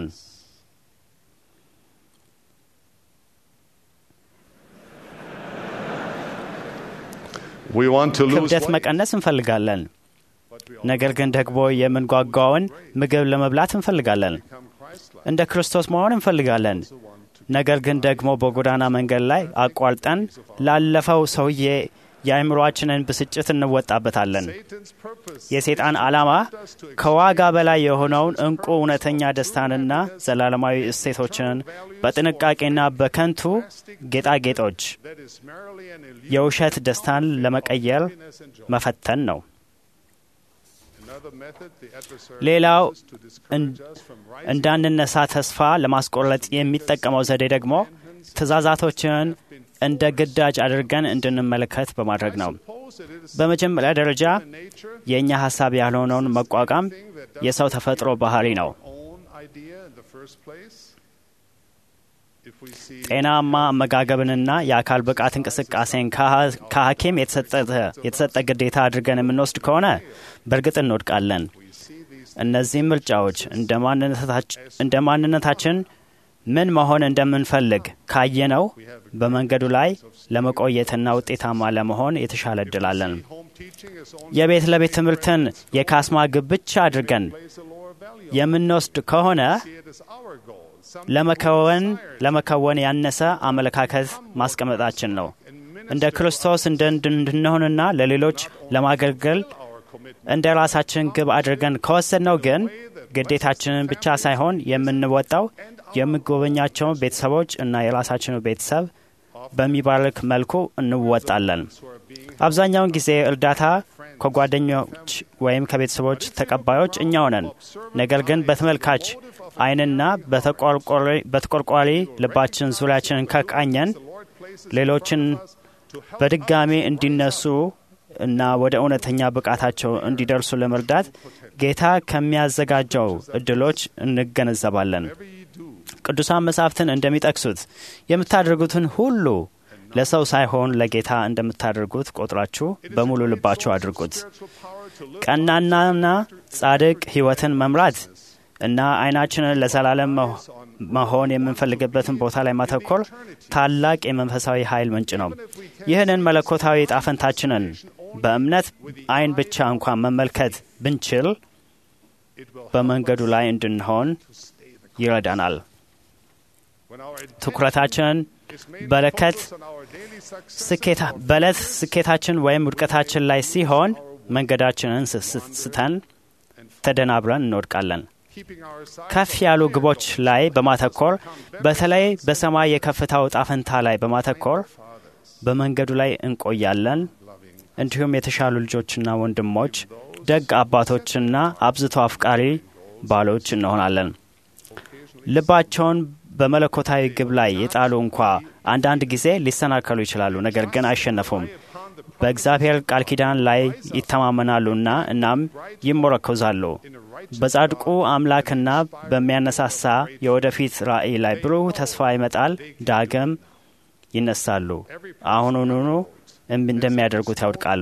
ክብደት መቀነስ እንፈልጋለን፣ ነገር ግን ደግሞ የምንጓጓውን ምግብ ለመብላት እንፈልጋለን። እንደ ክርስቶስ መሆን እንፈልጋለን። ነገር ግን ደግሞ በጎዳና መንገድ ላይ አቋርጠን ላለፈው ሰውዬ የአእምሮአችንን ብስጭት እንወጣበታለን። የሰይጣን ዓላማ ከዋጋ በላይ የሆነውን እንቁ እውነተኛ ደስታንና ዘላለማዊ እሴቶችን በጥንቃቄና በከንቱ ጌጣጌጦች የውሸት ደስታን ለመቀየር መፈተን ነው። ሌላው እንዳንነሳ ተስፋ ለማስቆረጥ የሚጠቀመው ዘዴ ደግሞ ትእዛዛቶችን እንደ ግዳጅ አድርገን እንድንመለከት በማድረግ ነው። በመጀመሪያ ደረጃ የእኛ ሀሳብ ያልሆነውን መቋቋም የሰው ተፈጥሮ ባህሪ ነው። ጤናማ አመጋገብንና የአካል ብቃት እንቅስቃሴን ከሐኪም የተሰጠ ግዴታ አድርገን የምንወስድ ከሆነ በእርግጥ እንወድቃለን። እነዚህም ምርጫዎች እንደ ማንነታችን ምን መሆን እንደምንፈልግ ካየነው በመንገዱ ላይ ለመቆየትና ውጤታማ ለመሆን የተሻለ እድላለን። የቤት ለቤት ትምህርትን የካስማ ግብ ብቻ አድርገን የምንወስድ ከሆነ ለመከወን ለመከወን ያነሰ አመለካከት ማስቀመጣችን ነው። እንደ ክርስቶስ እንድንሆንና ለሌሎች ለማገልገል እንደ ራሳችን ግብ አድርገን ከወሰድነው ግን ግዴታችንን ብቻ ሳይሆን የምንወጣው የሚጎበኛቸውን ቤተሰቦች እና የራሳችን ቤተሰብ በሚባርክ መልኩ እንወጣለን። አብዛኛውን ጊዜ እርዳታ ከጓደኞች ወይም ከቤተሰቦች ተቀባዮች እኛው ነን። ነገር ግን በተመልካች ዓይንና በተቆርቋሪ ልባችን ዙሪያችንን ከቃኘን ሌሎችን በድጋሚ እንዲነሱ እና ወደ እውነተኛ ብቃታቸው እንዲደርሱ ለመርዳት ጌታ ከሚያዘጋጀው እድሎች እንገነዘባለን። ቅዱሳን መጻሕፍትን እንደሚጠቅሱት የምታደርጉትን ሁሉ ለሰው ሳይሆን ለጌታ እንደምታደርጉት ቆጥራችሁ በሙሉ ልባችሁ አድርጉት። ቀናናና ጻድቅ ሕይወትን መምራት እና ዓይናችንን ለዘላለም መሆን የምንፈልግበትን ቦታ ላይ ማተኮር ታላቅ የመንፈሳዊ ኃይል ምንጭ ነው። ይህንን መለኮታዊ ጣፈንታችንን በእምነት ዓይን ብቻ እንኳን መመልከት ብንችል በመንገዱ ላይ እንድንሆን ይረዳናል። ትኩረታችንን በለከት በዕለት ስኬታችን ወይም ውድቀታችን ላይ ሲሆን መንገዳችንን ስተን ተደናብረን እንወድቃለን። ከፍ ያሉ ግቦች ላይ በማተኮር በተለይ በሰማይ የከፍታው ጣፈንታ ላይ በማተኮር በመንገዱ ላይ እንቆያለን። እንዲሁም የተሻሉ ልጆችና ወንድሞች፣ ደግ አባቶችና አብዝቶ አፍቃሪ ባሎች እንሆናለን። ልባቸውን በመለኮታዊ ግብ ላይ የጣሉ እንኳ አንዳንድ ጊዜ ሊሰናከሉ ይችላሉ፣ ነገር ግን አይሸነፉም። በእግዚአብሔር ቃል ኪዳን ላይ ይተማመናሉና እናም ይሞረኮዛሉ። በጻድቁ አምላክና በሚያነሳሳ የወደፊት ራእይ ላይ ብሩህ ተስፋ ይመጣል። ዳግም ይነሳሉ። አሁኑኑ እንደሚያደርጉት ያውድቃሉ።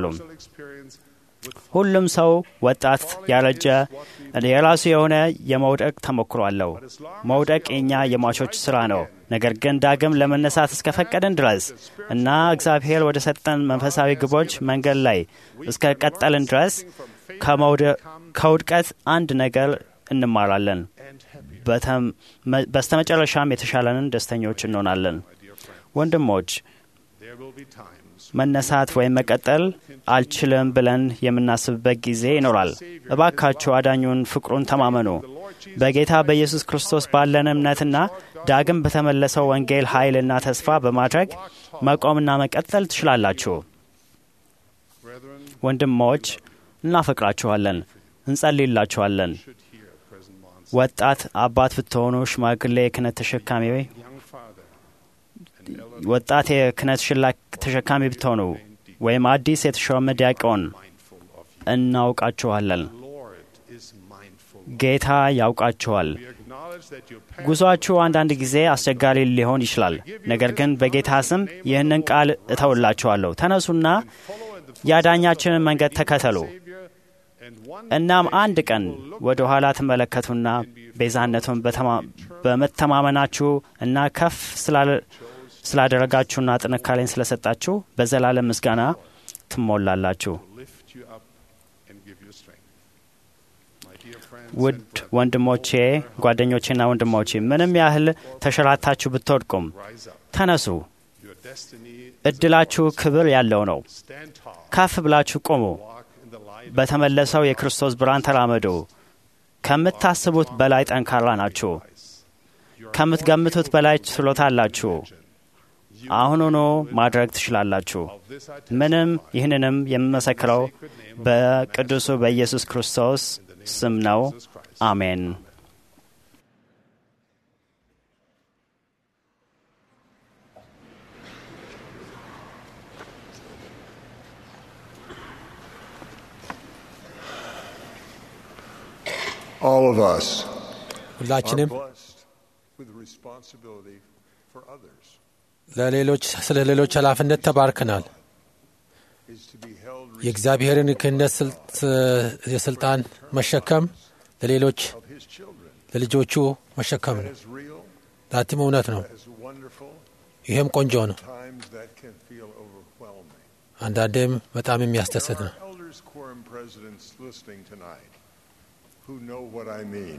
ሁሉም ሰው ወጣት፣ ያረጀ የራሱ የሆነ የመውደቅ ተሞክሮ አለው። መውደቅ የእኛ የሟቾች ስራ ነው። ነገር ግን ዳግም ለመነሳት እስከ ፈቀድን ድረስ እና እግዚአብሔር ወደ ሰጠን መንፈሳዊ ግቦች መንገድ ላይ እስከ ቀጠልን ድረስ ከውድቀት አንድ ነገር እንማራለን። በስተመጨረሻም የተሻለንን ደስተኞች እንሆናለን። ወንድሞች መነሳት ወይም መቀጠል አልችልም ብለን የምናስብበት ጊዜ ይኖራል። እባካችሁ አዳኙን ፍቅሩን ተማመኑ። በጌታ በኢየሱስ ክርስቶስ ባለን እምነትና ዳግም በተመለሰው ወንጌል ኃይልና ተስፋ በማድረግ መቆምና መቀጠል ትችላላችሁ። ወንድሞች እናፈቅራችኋለን፣ እንጸልይላችኋለን። ወጣት አባት ብትሆኑ፣ ሽማግሌ የክህነት ተሸካሚ ወጣት የክህነት ተሸካሚ ብትሆኑ ወይም አዲስ የተሾመ ዲያቆን እናውቃችኋለን። ጌታ ያውቃችኋል። ጉዞአችሁ አንዳንድ ጊዜ አስቸጋሪ ሊሆን ይችላል። ነገር ግን በጌታ ስም ይህንን ቃል እተውላችኋለሁ። ተነሱና የአዳኛችንን መንገድ ተከተሉ። እናም አንድ ቀን ወደ ኋላ ትመለከቱና ቤዛነቱን በመተማመናችሁ እና ከፍ ስላደረጋችሁና ጥንካሬን ስለሰጣችሁ በዘላለም ምስጋና ትሞላላችሁ። ውድ ወንድሞቼ፣ ጓደኞቼና ወንድሞቼ ምንም ያህል ተሸራታችሁ ብትወድቁም ተነሱ፣ Your destiny እድላችሁ ክብር ያለው ነው። stand tall. ከፍ ብላችሁ ቁሙ። Walk in the light በተመለሰው የክርስቶስ ብርሃን ተራመዱ። ከምታስቡት በላይ ጠንካራ ናችሁ። ከምትገምቱት በላይ ችሎታ አላችሁ። አሁኑኑ ማድረግ ትችላላችሁ። ምንም ይህንንም የምመሰክረው በቅዱሱ በኢየሱስ ክርስቶስ ስም ነው። አሜን። All of us ሁላችንም are blessed with responsibility for others. ለሌሎች ስለ ሌሎች ኃላፊነት ተባርከናል። Is to be held የእግዚአብሔርን ክህነት ስልት- የስልጣን መሸከም ለሌሎች of His children. ለልጆቹ መሸከም That ነው። is real. ዛትም እውነት ነው። That is wonderful. ይህም ቆንጆ ነው። Times that can feel overwhelming. አንዳንዴም በጣም የሚያስደስት ነው። There are elders quorum presidents listening tonight who know what I mean.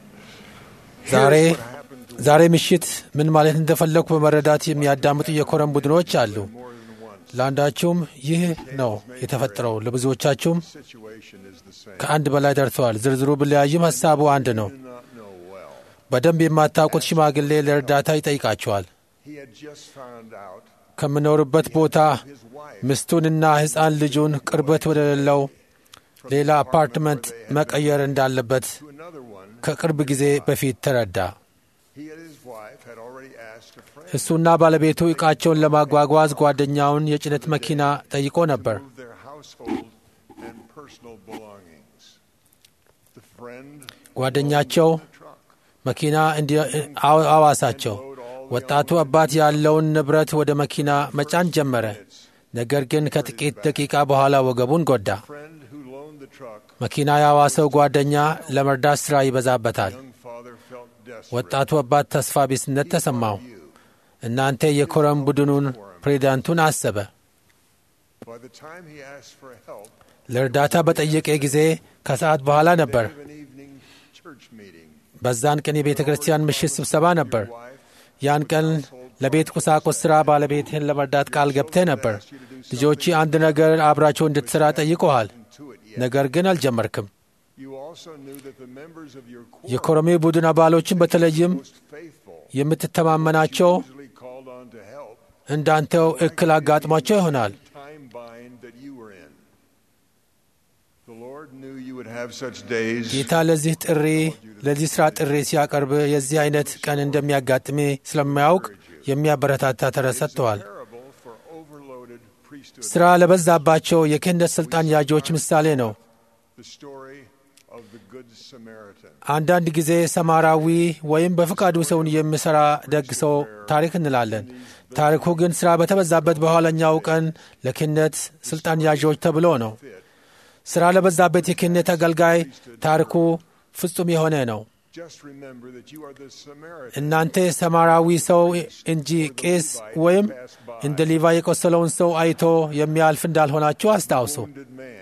ዛሬ Here's what happened to ዛሬ ምሽት ምን ማለት እንደፈለግኩ በመረዳት የሚያዳምጡ የኮረም ቡድኖች አሉ። more than once. ለአንዳችሁም ይህ ነው የተፈጠረው፣ ለብዙዎቻችሁም Situation is the same. ከአንድ በላይ ደርሰዋል። ዝርዝሩ ቢለያይም ሀሳቡ አንድ ነው። Do not know well. በደንብ የማታውቁት ሽማግሌ ለእርዳታ ይጠይቃቸዋል። He had just found out ከምኖርበት ቦታ his wife ሚስቱንና ሕፃን ልጁን ቅርበት ወደሌለው ሌላ አፓርትመንት መቀየር እንዳለበት to another one. ከቅርብ ጊዜ በፊት ተረዳ። He and his wife had already asked a friend እሱና ባለቤቱ ዕቃቸውን ለማጓጓዝ ጓደኛውን የጭነት መኪና ጠይቆ ነበር። to move their household and personal belongings. The friend ጓደኛቸው truck መኪና እንዲ- አው- አዋሳቸው። ወጣቱ አባት ያለውን ንብረት ወደ መኪና መጫን ጀመረ። ነገር ግን ከጥቂት ደቂቃ በኋላ ወገቡን ጎዳ። friend who loaned the truck. መኪና ያዋሰው ጓደኛ ለመርዳት ሥራ ይበዛበታል። Young father felt desperate. ወጣቱ አባት ተስፋ ቢስነት ተሰማው። እናንተ የኮረም ቡድኑን ፕሬዚዳንቱን አሰበ። By the time he asked for help, ለእርዳታ በጠየቀ ጊዜ ከሰዓት በኋላ ነበር። of an evening church meeting, በዛን ቀን የቤተ ክርስቲያን ምሽት ስብሰባ ነበር። ያን ቀን ለቤት ቁሳቁስ ሥራ ባለቤትህን ለመርዳት ቃል ገብተህ ነበር። ልጆች አንድ ነገር አብራቸው እንድትሠራ ጠይቀሃል፣ ነገር ግን አልጀመርክም። you also knew that the members of your quorum የኮረሜ ቡድን አባሎችን በተለይም most faithful የምትተማመናቸው usually called on to help እንዳንተው እክል አጋጥሟቸው ይሆናል። time bind that you were in. The Lord knew you would have such days. ጌታ ለዚህ ጥሪ ለዚህ ሥራ ጥሪ ሲያቀርብ የዚህ አይነት ቀን እንደሚያጋጥሜ ስለማያውቅ የሚያበረታታ ተረት ሰጥተዋል። Parable for overloaded priesthood. ሥራ ለበዛባቸው የክህነት ሥልጣን ያዦች ምሳሌ ነው። The story of the Good Samaritan. አንዳንድ ጊዜ ሰማራዊ ወይም በፍቃዱ ሰውን የሚሠራ ደግ ሰው ታሪክ እንላለን። ታሪኩ ግን ሥራ በተበዛበት በኋለኛው ቀን ለክህነት ሥልጣን ያዦች ተብሎ ነው። ሥራ ለበዛበት የክህነት አገልጋይ ታሪኩ ፍጹም የሆነ ነው። Just remember that you are the Samaritan. እናንተ ሰማራዊ ሰው እንጂ ቄስ ወይም እንደ ሊቫ የቆሰለውን ሰው አይቶ የሚያልፍ እንዳልሆናችሁ አስታውሱ። wounded man.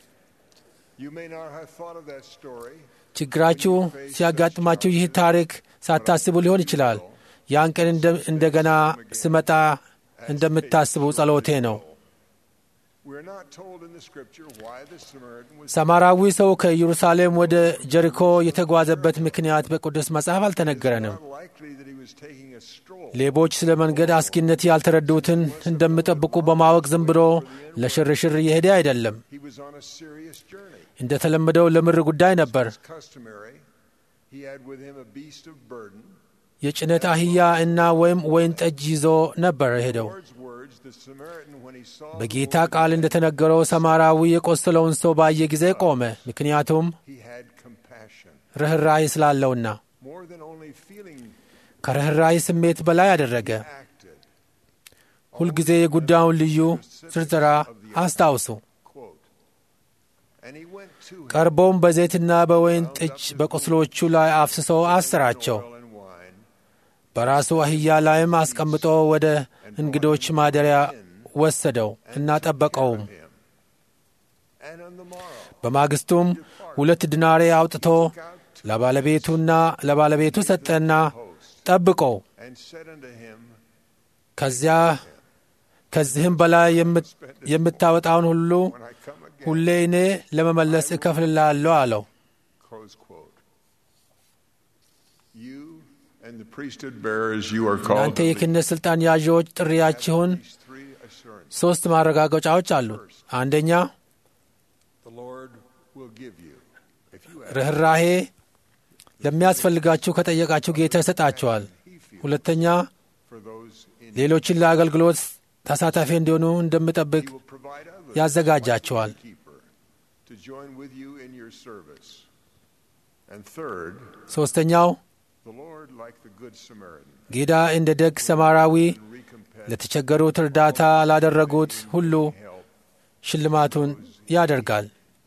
You may not have thought of that story. ችግራችሁ ሲያጋጥማችሁ ይህ ታሪክ ሳታስቡ ሊሆን ይችላል። ያን ቀን እንደ- እንደገና ስመጣ እንደምታስቡ ጸሎቴ ነው። We're not told in the scripture why the Samaritan was ሰማራዊ ሰው ከኢየሩሳሌም ወደ ጀሪኮ የተጓዘበት ምክንያት በቅዱስ መጽሐፍ አልተነገረንም። not likely that he was taking a stroll. ሌቦች ስለ መንገድ አስጊነት ያልተረዱትን እንደሚጠብቁ በማወቅ ዝም ብሎ ለሽርሽር እየሄደ አይደለም። He was on a serious journey. እንደተለመደው ለምር ጉዳይ ነበር። As customary, he had with him a beast of burden. የጭነት አህያ እና ወይም ወይን ጠጅ ይዞ ነበር ሄደው። Lord's words, the Samaritan, when he saw the በጌታ Lord, ቃል እንደተነገረው ሰማራዊ የቆሰለውን ሰው ባየ ጊዜ ቆመ፣ ምክንያቱም he had compassion. ርኅራኄ ስላለውና More than only feeling ከርኅራኄ ስሜት በላይ አደረገ። acted. ሁልጊዜ የጉዳዩን ልዩ ዝርዝራ አስታውሱ። Quote. And he went to him, ቀርቦም በዘይትና በወይን ጠጅ በቁስሎቹ ላይ አፍስሶ አሰራቸው። oil and wine, በራሱ አህያ ላይም አስቀምጦ ወደ እንግዶች ማደሪያ ወሰደው እና ጠበቀውም። him. And on the morrow, በማግስቱም ሁለት ዲናሬ አውጥቶ ለባለቤቱና ለባለቤቱ ሰጠና ጠብቀው። and said unto him, ከዚያ ከዚህም በላይ የምታወጣውን ሁሉ ሁሌ እኔ ለመመለስ እከፍልላለሁ አለው። እናንተ የክህነት ሥልጣን ያዢዎች ጥሪያችሁን ሦስት ማረጋገጫዎች አሉት። አንደኛ ርኅራሄ ለሚያስፈልጋችሁ ከጠየቃችሁ ጌታ ይሰጣችኋል። ሁለተኛ ሌሎችን ለአገልግሎት ተሳታፊ እንዲሆኑ እንደምጠብቅ ያዘጋጃቸዋል። ሦስተኛው ጌታ እንደ ደግ ሰማራዊ ለተቸገሩት እርዳታ ላደረጉት ሁሉ ሽልማቱን ያደርጋል።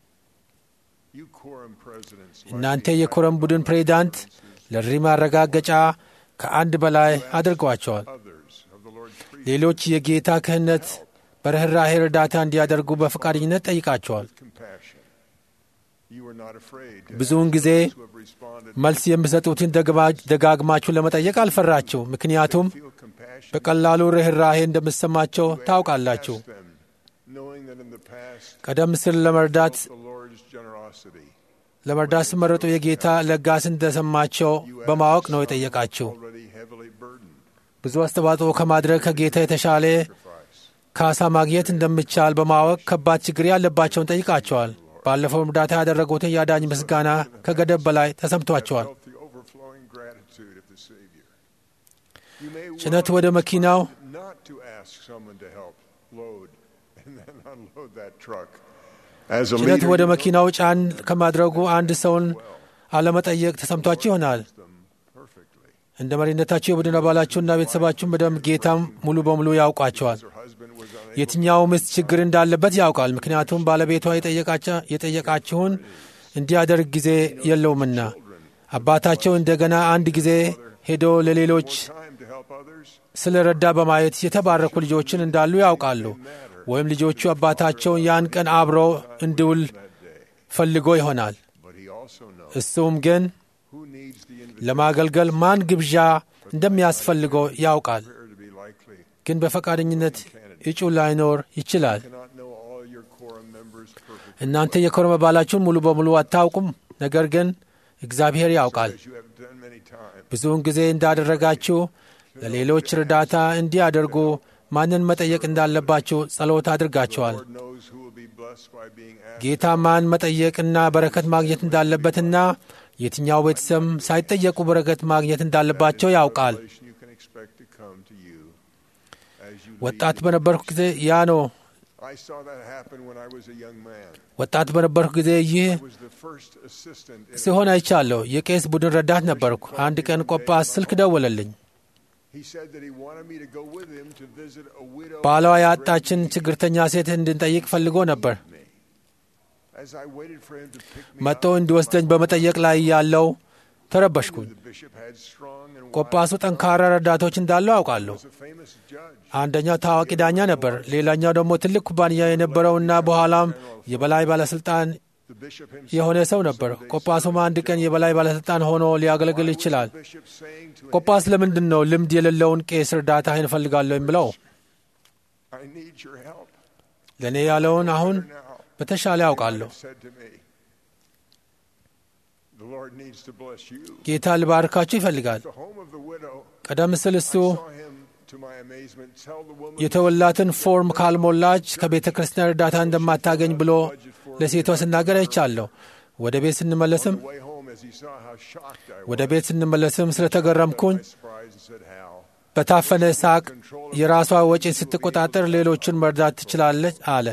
እናንተ የኮረም ቡድን ፕሬዚዳንት ለሪ ማረጋገጫ ከአንድ በላይ አድርገዋቸዋል። ሌሎች የጌታ ክህነት በርኅራሄ እርዳታ እንዲያደርጉ በፈቃደኝነት ጠይቃቸዋል። ብዙውን ጊዜ መልስ የሚሰጡትን ደጋግማችሁ ለመጠየቅ አልፈራችሁ፣ ምክንያቱም በቀላሉ ርኅራሄ እንደምሰማቸው ታውቃላችሁ። ቀደም ሲል ለመርዳት ለመርዳት ሲመረጡ የጌታ ለጋስ እንደሰማቸው በማወቅ ነው የጠየቃችሁ። ብዙ አስተዋጽኦ ከማድረግ ከጌታ የተሻለ ካሳ ማግኘት እንደሚቻል በማወቅ ከባድ ችግር ያለባቸውን ጠይቃቸዋል። ባለፈው እርዳታ ያደረጉትን የአዳኝ ምስጋና ከገደብ በላይ ተሰምቷቸዋል። ጭነት ወደ መኪናው ጭነት ወደ መኪናው ጫን ከማድረጉ አንድ ሰውን አለመጠየቅ ተሰምቷችሁ ይሆናል። እንደ መሪነታችሁ የቡድን አባላችሁና ቤተሰባችሁን በደንብ ጌታም ሙሉ በሙሉ ያውቋቸዋል። የትኛው ሚስት ችግር እንዳለበት ያውቃል። ምክንያቱም ባለቤቷ የጠየቃችሁን እንዲያደርግ ጊዜ የለውምና። አባታቸው እንደገና አንድ ጊዜ ሄዶ ለሌሎች ስለ ረዳ በማየት የተባረኩ ልጆችን እንዳሉ ያውቃሉ። ወይም ልጆቹ አባታቸውን ያን ቀን አብሮ እንዲውል ፈልጎ ይሆናል። እሱም ግን ለማገልገል ማን ግብዣ እንደሚያስፈልገው ያውቃል። ግን በፈቃደኝነት እጩ ላይኖር ይችላል። እናንተ የኮረም አባላችሁን ሙሉ በሙሉ አታውቁም፣ ነገር ግን እግዚአብሔር ያውቃል። ብዙውን ጊዜ እንዳደረጋችሁ ለሌሎች እርዳታ እንዲያደርጉ ማንን መጠየቅ እንዳለባችሁ ጸሎት አድርጋችኋል። ጌታ ማን መጠየቅና በረከት ማግኘት እንዳለበትና የትኛው ቤተሰብ ሳይጠየቁ በረከት ማግኘት እንዳለባቸው ያውቃል። ወጣት በነበርኩ ጊዜ ያ ነው። ወጣት በነበርኩ ጊዜ ይህ ሲሆን አይቻለሁ። የቄስ ቡድን ረዳት ነበርኩ። አንድ ቀን ቆጳስ ስልክ ደወለልኝ። ባሏ ያጣችን ችግርተኛ ሴት እንድንጠይቅ ፈልጎ ነበር። መጥቶ እንዲወስደኝ በመጠየቅ ላይ ያለው ተረበሽኩኝ። ቆጳሱ ጠንካራ ረዳቶች እንዳለው አውቃለሁ። አንደኛው ታዋቂ ዳኛ ነበር። ሌላኛው ደግሞ ትልቅ ኩባንያ የነበረውና በኋላም የበላይ ባለሥልጣን የሆነ ሰው ነበር። ቆጳሱም አንድ ቀን የበላይ ባለሥልጣን ሆኖ ሊያገለግል ይችላል። ቆጳስ ለምንድን ነው ልምድ የሌለውን ቄስ እርዳታህን እፈልጋለሁ ብለው ለእኔ ያለውን አሁን በተሻለ ያውቃለሁ። ጌታ ልባርካችሁ ይፈልጋል። ቀደም ሲል እሱ የተወላትን ፎርም ካልሞላች ከቤተ ክርስቲያን እርዳታ እንደማታገኝ ብሎ ለሴቷ ስናገር አይቻለሁ። ወደ ቤት ስንመለስም ወደ ቤት ስንመለስም ስለተገረምኩኝ በታፈነ ሳቅ የራሷ ወጪ ስትቆጣጠር ሌሎችን መርዳት ትችላለች አለ።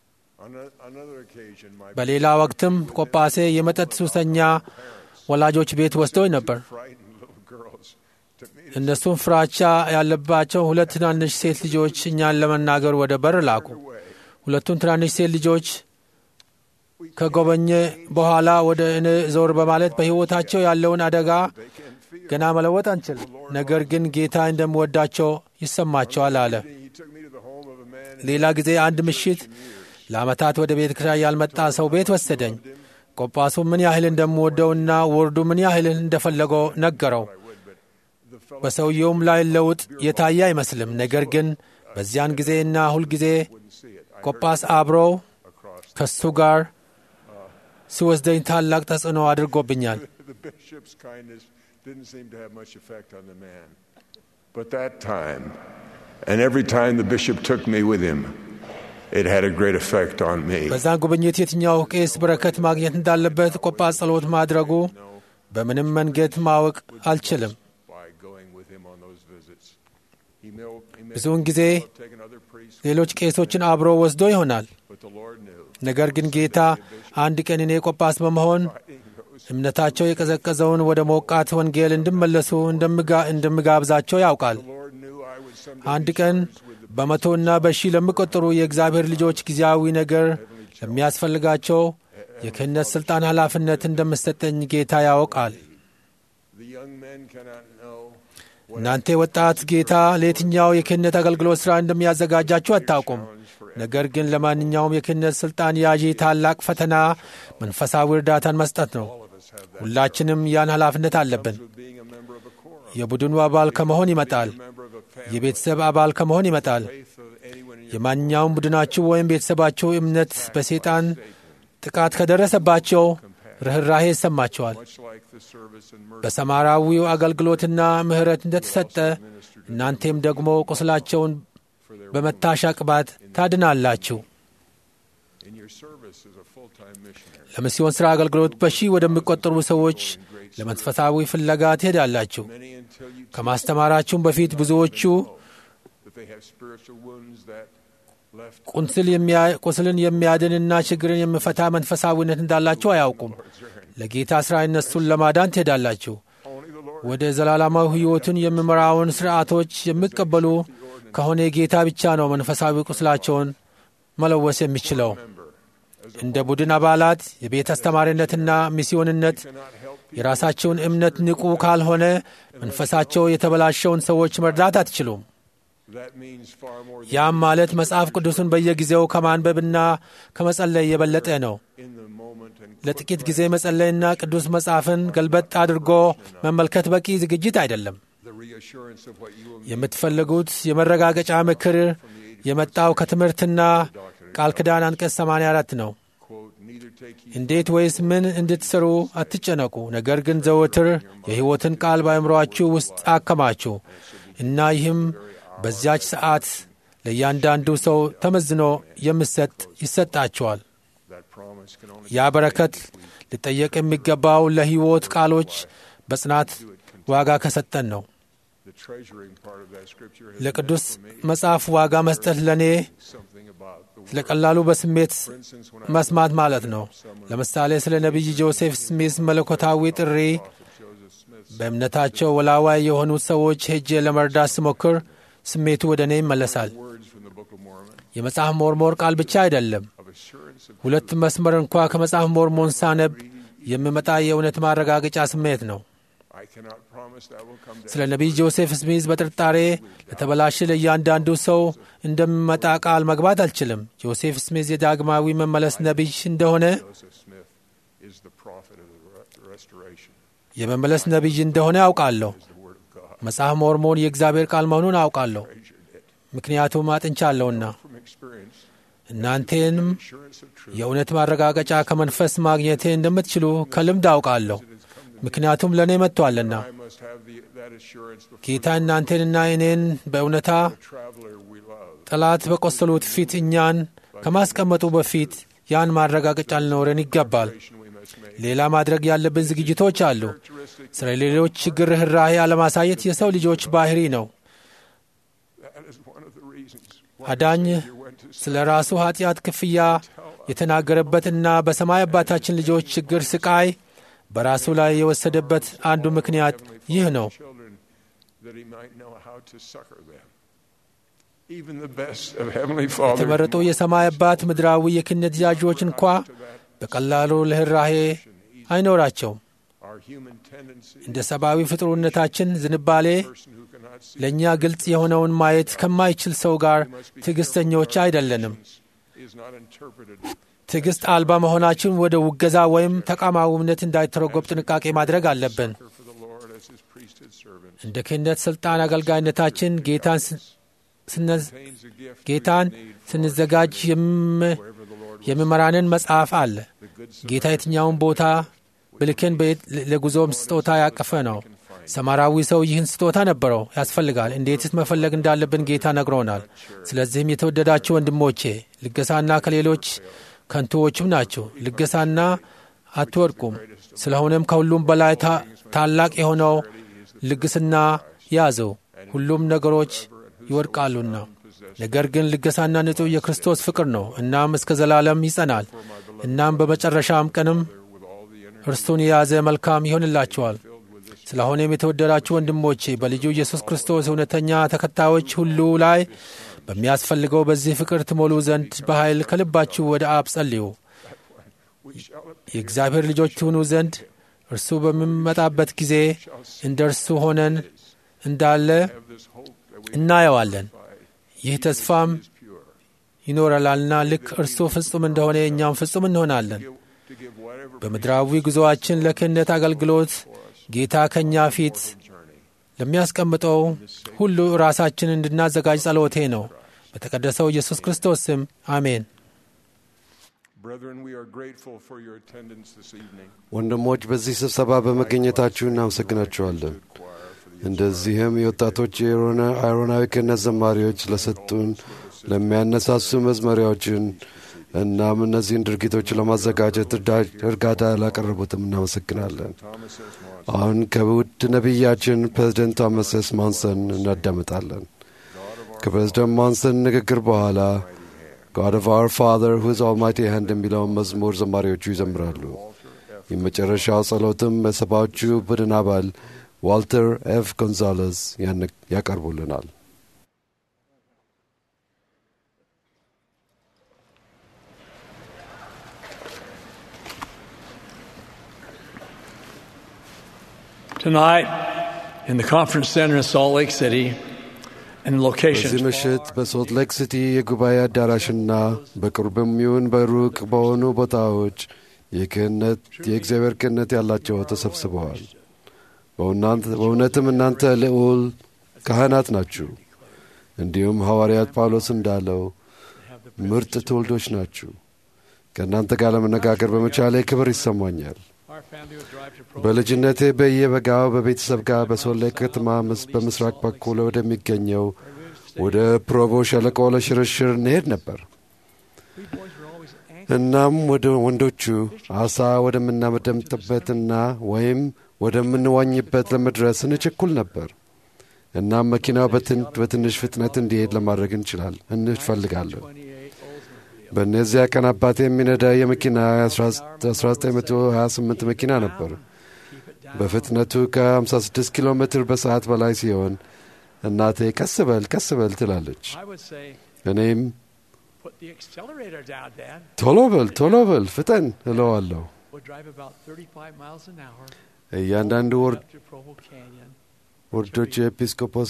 በሌላ ወቅትም ቆጳሴ የመጠጥ ሱሰኛ ወላጆች ቤት ወስደውኝ ነበር። እነሱም ፍራቻ ያለባቸው ሁለት ትናንሽ ሴት ልጆች እኛን ለመናገር ወደ በር ላኩ። ሁለቱም ትናንሽ ሴት ልጆች ከጎበኘ በኋላ ወደ እኔ ዞር በማለት በሕይወታቸው ያለውን አደጋ ገና መለወጥ አንችልም፣ ነገር ግን ጌታ እንደምወዳቸው ይሰማቸዋል አለ። ሌላ ጊዜ አንድ ምሽት ለዓመታት ወደ ቤተ ክርስቲያን ያልመጣ ሰው ቤት ወሰደኝ። ቆጳሱ ምን ያህል እንደምወደውና ወርዱ ምን ያህል እንደፈለገው ነገረው። በሰውየውም ላይ ለውጥ የታየ አይመስልም። ነገር ግን በዚያን ጊዜና ሁልጊዜ ቆጳስ አብረው ከሱ ጋር ሲወስደኝ ታላቅ ተጽዕኖ አድርጎብኛል። the bishop's kindness didn't seem to have much effect on the man. But that time, and every time the bishop took me with him, it had a great effect on me. በዛን ጉብኝት የትኛው ቄስ በረከት ማግኘት እንዳለበት ቆጳስ ጸሎት ማድረጉ በምንም መንገድ ማወቅ አልችልም። By going with him on those visits, he may, he may ብዙውን ጊዜ have taken other priests, ሌሎች ቄሶችን አብሮ ወስዶ ይሆናል። but the Lord knew. ነገር ግን ጌታ አንድ ቀን እኔ ቆጳስ በመሆን እምነታቸው የቀዘቀዘውን ወደ ሞቃት ወንጌል እንዲመለሱ እንደምጋ- እንደምጋብዛቸው ያውቃል። አንድ ቀን በመቶና በሺህ ለሚቆጠሩ የእግዚአብሔር ልጆች ጊዜያዊ ነገር ለሚያስፈልጋቸው የክህነት ሥልጣን ኃላፊነት እንደምሰጠኝ ጌታ ያውቃል። The young men cannot know እናንተ ወጣት ጌታ ለየትኛው የክህነት አገልግሎት ሥራ እንደሚያዘጋጃችሁ አታውቁም። ነገር ግን ለማንኛውም የክህነት ሥልጣን ያዢ ታላቅ ፈተና መንፈሳዊ እርዳታን መስጠት ነው። ሁላችንም ያን ኃላፊነት አለብን። የቡድኑ አባል ከመሆን ይመጣል። የቤተሰብ አባል ከመሆን ይመጣል። የማንኛውም ቡድናችሁ ወይም ቤተሰባችሁ እምነት በሰይጣን ጥቃት ከደረሰባቸው ርኅራሄ ይሰማቸዋል። much like the service and mercy በሰማራዊው አገልግሎትና ምሕረት እንደተሰጠ እናንቴም ደግሞ ቁስላቸውን በመታሻ ቅባት ታድናላችሁ። in your service as a full-time missionary. ለሚስዮን ሥራ አገልግሎት በሺህ ወደሚቆጠሩ ሰዎች ለመንፈሳዊ ፍለጋ ትሄዳላችሁ። Many until you ከማስተማራችሁም በፊት ብዙዎቹ that they have spiritual wounds that left ቁስል የሚያ- ቁስልን የሚያድንና ችግርን የሚፈታ መንፈሳዊነት እንዳላችሁ አያውቁም። ለጌታ ሥራ እነሱን ለማዳን ትሄዳላችሁ። ወደ ዘላለማዊ ሕይወትን የሚመራውን ሥርዓቶች የሚቀበሉ ከሆነ ጌታ ብቻ ነው መንፈሳዊ ቁስላቸውን መለወስ የሚችለው። እንደ ቡድን አባላት የቤት አስተማሪነትና ሚስዮንነት የራሳቸውን እምነት ንቁ ካልሆነ መንፈሳቸው የተበላሸውን ሰዎች መርዳት አትችሉም። that means far more than ያም ማለት መጽሐፍ ቅዱስን በየጊዜው ከማንበብና ከመጸለይ የበለጠ ነው። in the moment and ለጥቂት ጊዜ መጸለይና ቅዱስ መጽሐፍን ገልበጥ አድርጎ መመልከት በቂ ዝግጅት አይደለም። the reassurance of what you will የምትፈልጉት የመረጋገጫ ምክር የመጣው ከትምህርትና ቃል ኪዳን አንቀጽ 84 ነው። quote neither take ye እንዴት ወይስ ምን እንድትሰሩ አትጨነቁ፣ ነገር ግን ዘወትር የሕይወትን ቃል በአእምሮአችሁ ውስጥ አከማችሁ እና ይህም በዚያች ሰዓት ለእያንዳንዱ ሰው ተመዝኖ የሚሰጥ ይሰጣቸዋል። that promise can only ያ በረከት ሊጠየቅ የሚገባው ለሕይወት ቃሎች በጽናት ዋጋ ከሰጠን ነው። the treasuring part of that scripture has ለቅዱስ መጽሐፍ ዋጋ መስጠት ለእኔ something about the ስለ ቀላሉ በስሜት መስማት ማለት ነው። ለምሳሌ ስለ ነቢይ ጆሴፍ ስሚዝ መለኮታዊ ጥሪ በእምነታቸው ወላዋይ የሆኑት ሰዎች ሄጄ ለመርዳት ስሞክር ስሜቱ ወደ እኔ ይመለሳል። words from the Book of Mormon የመጽሐፍ ሞርሞን ቃል ብቻ አይደለም። of assurance of ሁለት መስመር እንኳ ከመጽሐፍ ሞርሞን ሳነብ የሚመጣ የእውነት ማረጋገጫ ስሜት ነው። I cannot promise that will come ስለ ነቢይ ጆሴፍ ስሚዝ በጥርጣሬ ለተበላሸ ለእያንዳንዱ ሰው እንደሚመጣ ቃል መግባት አልችልም። ጆሴፍ ስሚዝ የዳግማዊ መመለስ ነቢይ እንደሆነ Joseph Smith is the prophet of the re- restoration የመመለስ ነቢይ እንደሆነ አውቃለሁ። መጽሐፍ ሞርሞን የእግዚአብሔር ቃል መሆኑን አውቃለሁ፣ ምክንያቱም አጥንቻለሁና። from experience እናንቴንም assurance of truth የእውነት ማረጋገጫ ከመንፈስ ማግኘቴ እንደምትችሉ ከልምድ አውቃለሁ፣ ምክንያቱም ለእኔ መጥቶአልና። I must have the, that assurance before ጌታ እናንተንና እኔን በእውነታ the traveler we love ጠላት በቆሰሉት ፊት እኛን ከማስቀመጡ በፊት ያን ማረጋገጫ ሊኖረን ይገባል። we must make ሌላ ማድረግ ያለብን ዝግጅቶች አሉ። ስለ ሌሎች ችግር ርኅራኄ አለማሳየት የሰው ልጆች ባህሪ ነው። that is one of the reasons አዳኝ ስለ ራሱ ኃጢአት ክፍያ የተናገረበትና በሰማይ አባታችን ልጆች ችግር ስቃይ በራሱ ላይ የወሰደበት አንዱ ምክንያት ይህ ነው። children that he might know how to succor them even the best of heavenly father የተመረጡ የሰማይ አባት ምድራዊ የክህነት ያዦች እንኳ በቀላሉ ርኅራኄ አይኖራቸውም። our human tendency እንደ ሰብአዊ ፍጡርነታችን ዝንባሌ person who cannot see ለእኛ ግልጽ የሆነውን ማየት ከማይችል ሰው ጋር ትዕግሥተኞች አይደለንም። is not interpreted ትዕግሥት አልባ መሆናችን ወደ ውገዛ ወይም ተቃዋሚነት እንዳይተረጎብ ጥንቃቄ ማድረግ አለብን። for the Lord as his priesthood servant እንደ ክህነት ሥልጣን አገልጋይነታችን ጌታን ስ- ጌታን ስንዘጋጅ የሚመራንን መጽሐፍ አለ። ጌታ የትኛውን ቦታ ብልክን ለጉዞም ስጦታ ያቀፈ ነው። ሰማራዊ ሰው ይህን ስጦታ ነበረው ያስፈልጋል። እንዴትስ መፈለግ እንዳለብን ጌታ ነግሮናል። ስለዚህም የተወደዳችሁ ወንድሞቼ ልገሳና ከሌሎች ከንቱዎችም ናቸው። ልገሳና አትወድቁም። ስለሆነም ከሁሉም በላይ ታላቅ የሆነው ልግስና ያዘው። ሁሉም ነገሮች ይወድቃሉና፣ ነገር ግን ልገሳና ንጹሕ የክርስቶስ ፍቅር ነው። እናም እስከ ዘላለም ይጸናል። እናም በመጨረሻም ቀንም እርሱን የያዘ መልካም ይሆንላቸዋል። ስለሆነም የተወደዳችሁ ወንድሞቼ በልጁ ኢየሱስ ክርስቶስ እውነተኛ ተከታዮች ሁሉ ላይ በሚያስፈልገው በዚህ ፍቅር ትሞሉ ዘንድ በኃይል ከልባችሁ ወደ አብ ጸልዩ። የእግዚአብሔር ልጆች ትሆኑ ዘንድ እርሱ በሚመጣበት ጊዜ እንደ እርሱ ሆነን እንዳለ እናየዋለን። ይህ ተስፋም ይኖረላልና ልክ እርሱ ፍጹም እንደሆነ እኛም ፍጹም እንሆናለን። በምድራዊ ጉዞአችን ለክህነት አገልግሎት ጌታ ከእኛ ፊት ለሚያስቀምጠው ሁሉ ራሳችን እንድናዘጋጅ ጸሎቴ ነው። በተቀደሰው ኢየሱስ ክርስቶስ ስም አሜን። ወንድሞች በዚህ ስብሰባ በመገኘታችሁ እናመሰግናችኋለን። እንደዚህም የወጣቶች የአይሮናዊ ክህነት ዘማሪዎች ለሰጡን ለሚያነሳሱ መዝመሪያዎችን እናም እነዚህን ድርጊቶች ለማዘጋጀት እርዳታ ላቀረቡትም እናመሰግናለን። አሁን ከውድ ነቢያችን ፕሬዝደንት ቶማስ ኤስ ማንሰን እናዳምጣለን። ከፕሬዝደንት ማንሰን ንግግር በኋላ ጋድ ኦፍ አወር ፋዘር ሁዝ ኦልማይቲ ሃንድ የሚለውን መዝሙር ዘማሪዎቹ ይዘምራሉ። የመጨረሻው ጸሎትም በሰባዎቹ ቡድን አባል ዋልተር ኤፍ ጎንዛሌዝ ያቀርቡልናል። Tonight, in the conference center in Salt Lake City, and locations. በዚህ ምሽት በሶልት ሌክ ሲቲ የጉባኤ አዳራሽና በቅርብም ይሁን በሩቅ በሆኑ ቦታዎች የክህነት የእግዚአብሔር ክህነት ያላቸው ተሰብስበዋል። በእውነትም እናንተ ልዑል ካህናት ናችሁ። እንዲሁም ሐዋርያት ጳውሎስ እንዳለው ምርጥ ትውልዶች ናችሁ። ከእናንተ ጋር ለመነጋገር በመቻሌ ክብር ይሰማኛል። በልጅነቴ በየበጋው በቤተሰብ ጋር በሶሌ ከተማ በምስራቅ በኩል ወደሚገኘው ወደ ፕሮቮ ሸለቆ ለሽርሽር እንሄድ ነበር። እናም ወደ ወንዶቹ አሳ ወደምናመደምጥበትና ወይም ወደምንዋኝበት ለመድረስ እንቸኩል ነበር። እናም መኪናው በትንሽ ፍጥነት እንዲሄድ ለማድረግ እንችላል እንፈልጋለን። በእነዚያ ቀን አባቴ የሚነዳ የመኪና 1928 መኪና ነበር። በፍጥነቱ ከ56 ኪሎ ሜትር በሰዓት በላይ ሲሆን እናቴ ቀስ በል ቀስ በል ትላለች። እኔም ቶሎ በል ቶሎ በል ፍጠን እለዋለሁ። እያንዳንዱ ወርዶች የኤጲስቆጶስ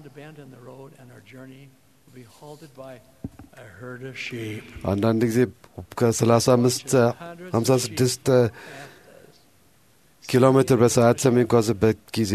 አንዳንድ ጊዜ ከ35 56 ኪሎ ሜትር በሰዓት በሚጓዝበት ጊዜ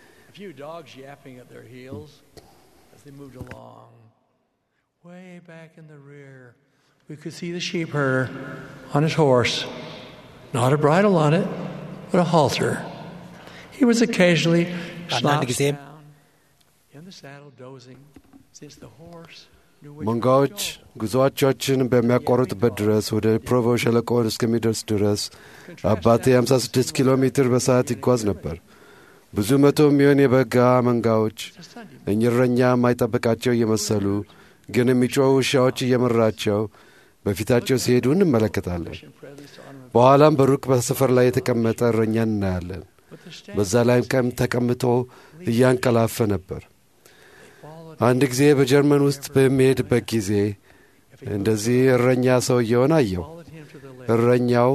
Way back in the rear, we could see the sheep herder on his horse, not a bridle on it, but a halter. He was occasionally slouched down in the saddle, dozing, since the horse መንጋዎች ጉዞአቻችን በሚያቋርጡበት ድረስ ወደ ፕሮቮ ሸለቆ እስከሚደርስ ድረስ አባቴ 56 ኪሎ ሜትር በሰዓት ይጓዝ ነበር። ብዙ መቶ የሚሆን የበጋ መንጋዎች እኝረኛ የማይጠብቃቸው እየመሰሉ ግን የሚጮው ውሻዎች እየመራቸው በፊታቸው ሲሄዱ እንመለከታለን። በኋላም በሩቅ በሰፈር ላይ የተቀመጠ እረኛን እናያለን። በዛ ላይም ቀም ተቀምጦ እያንቀላፈ ነበር። አንድ ጊዜ በጀርመን ውስጥ በሚሄድበት ጊዜ እንደዚህ እረኛ ሰውየውን አየው። እረኛው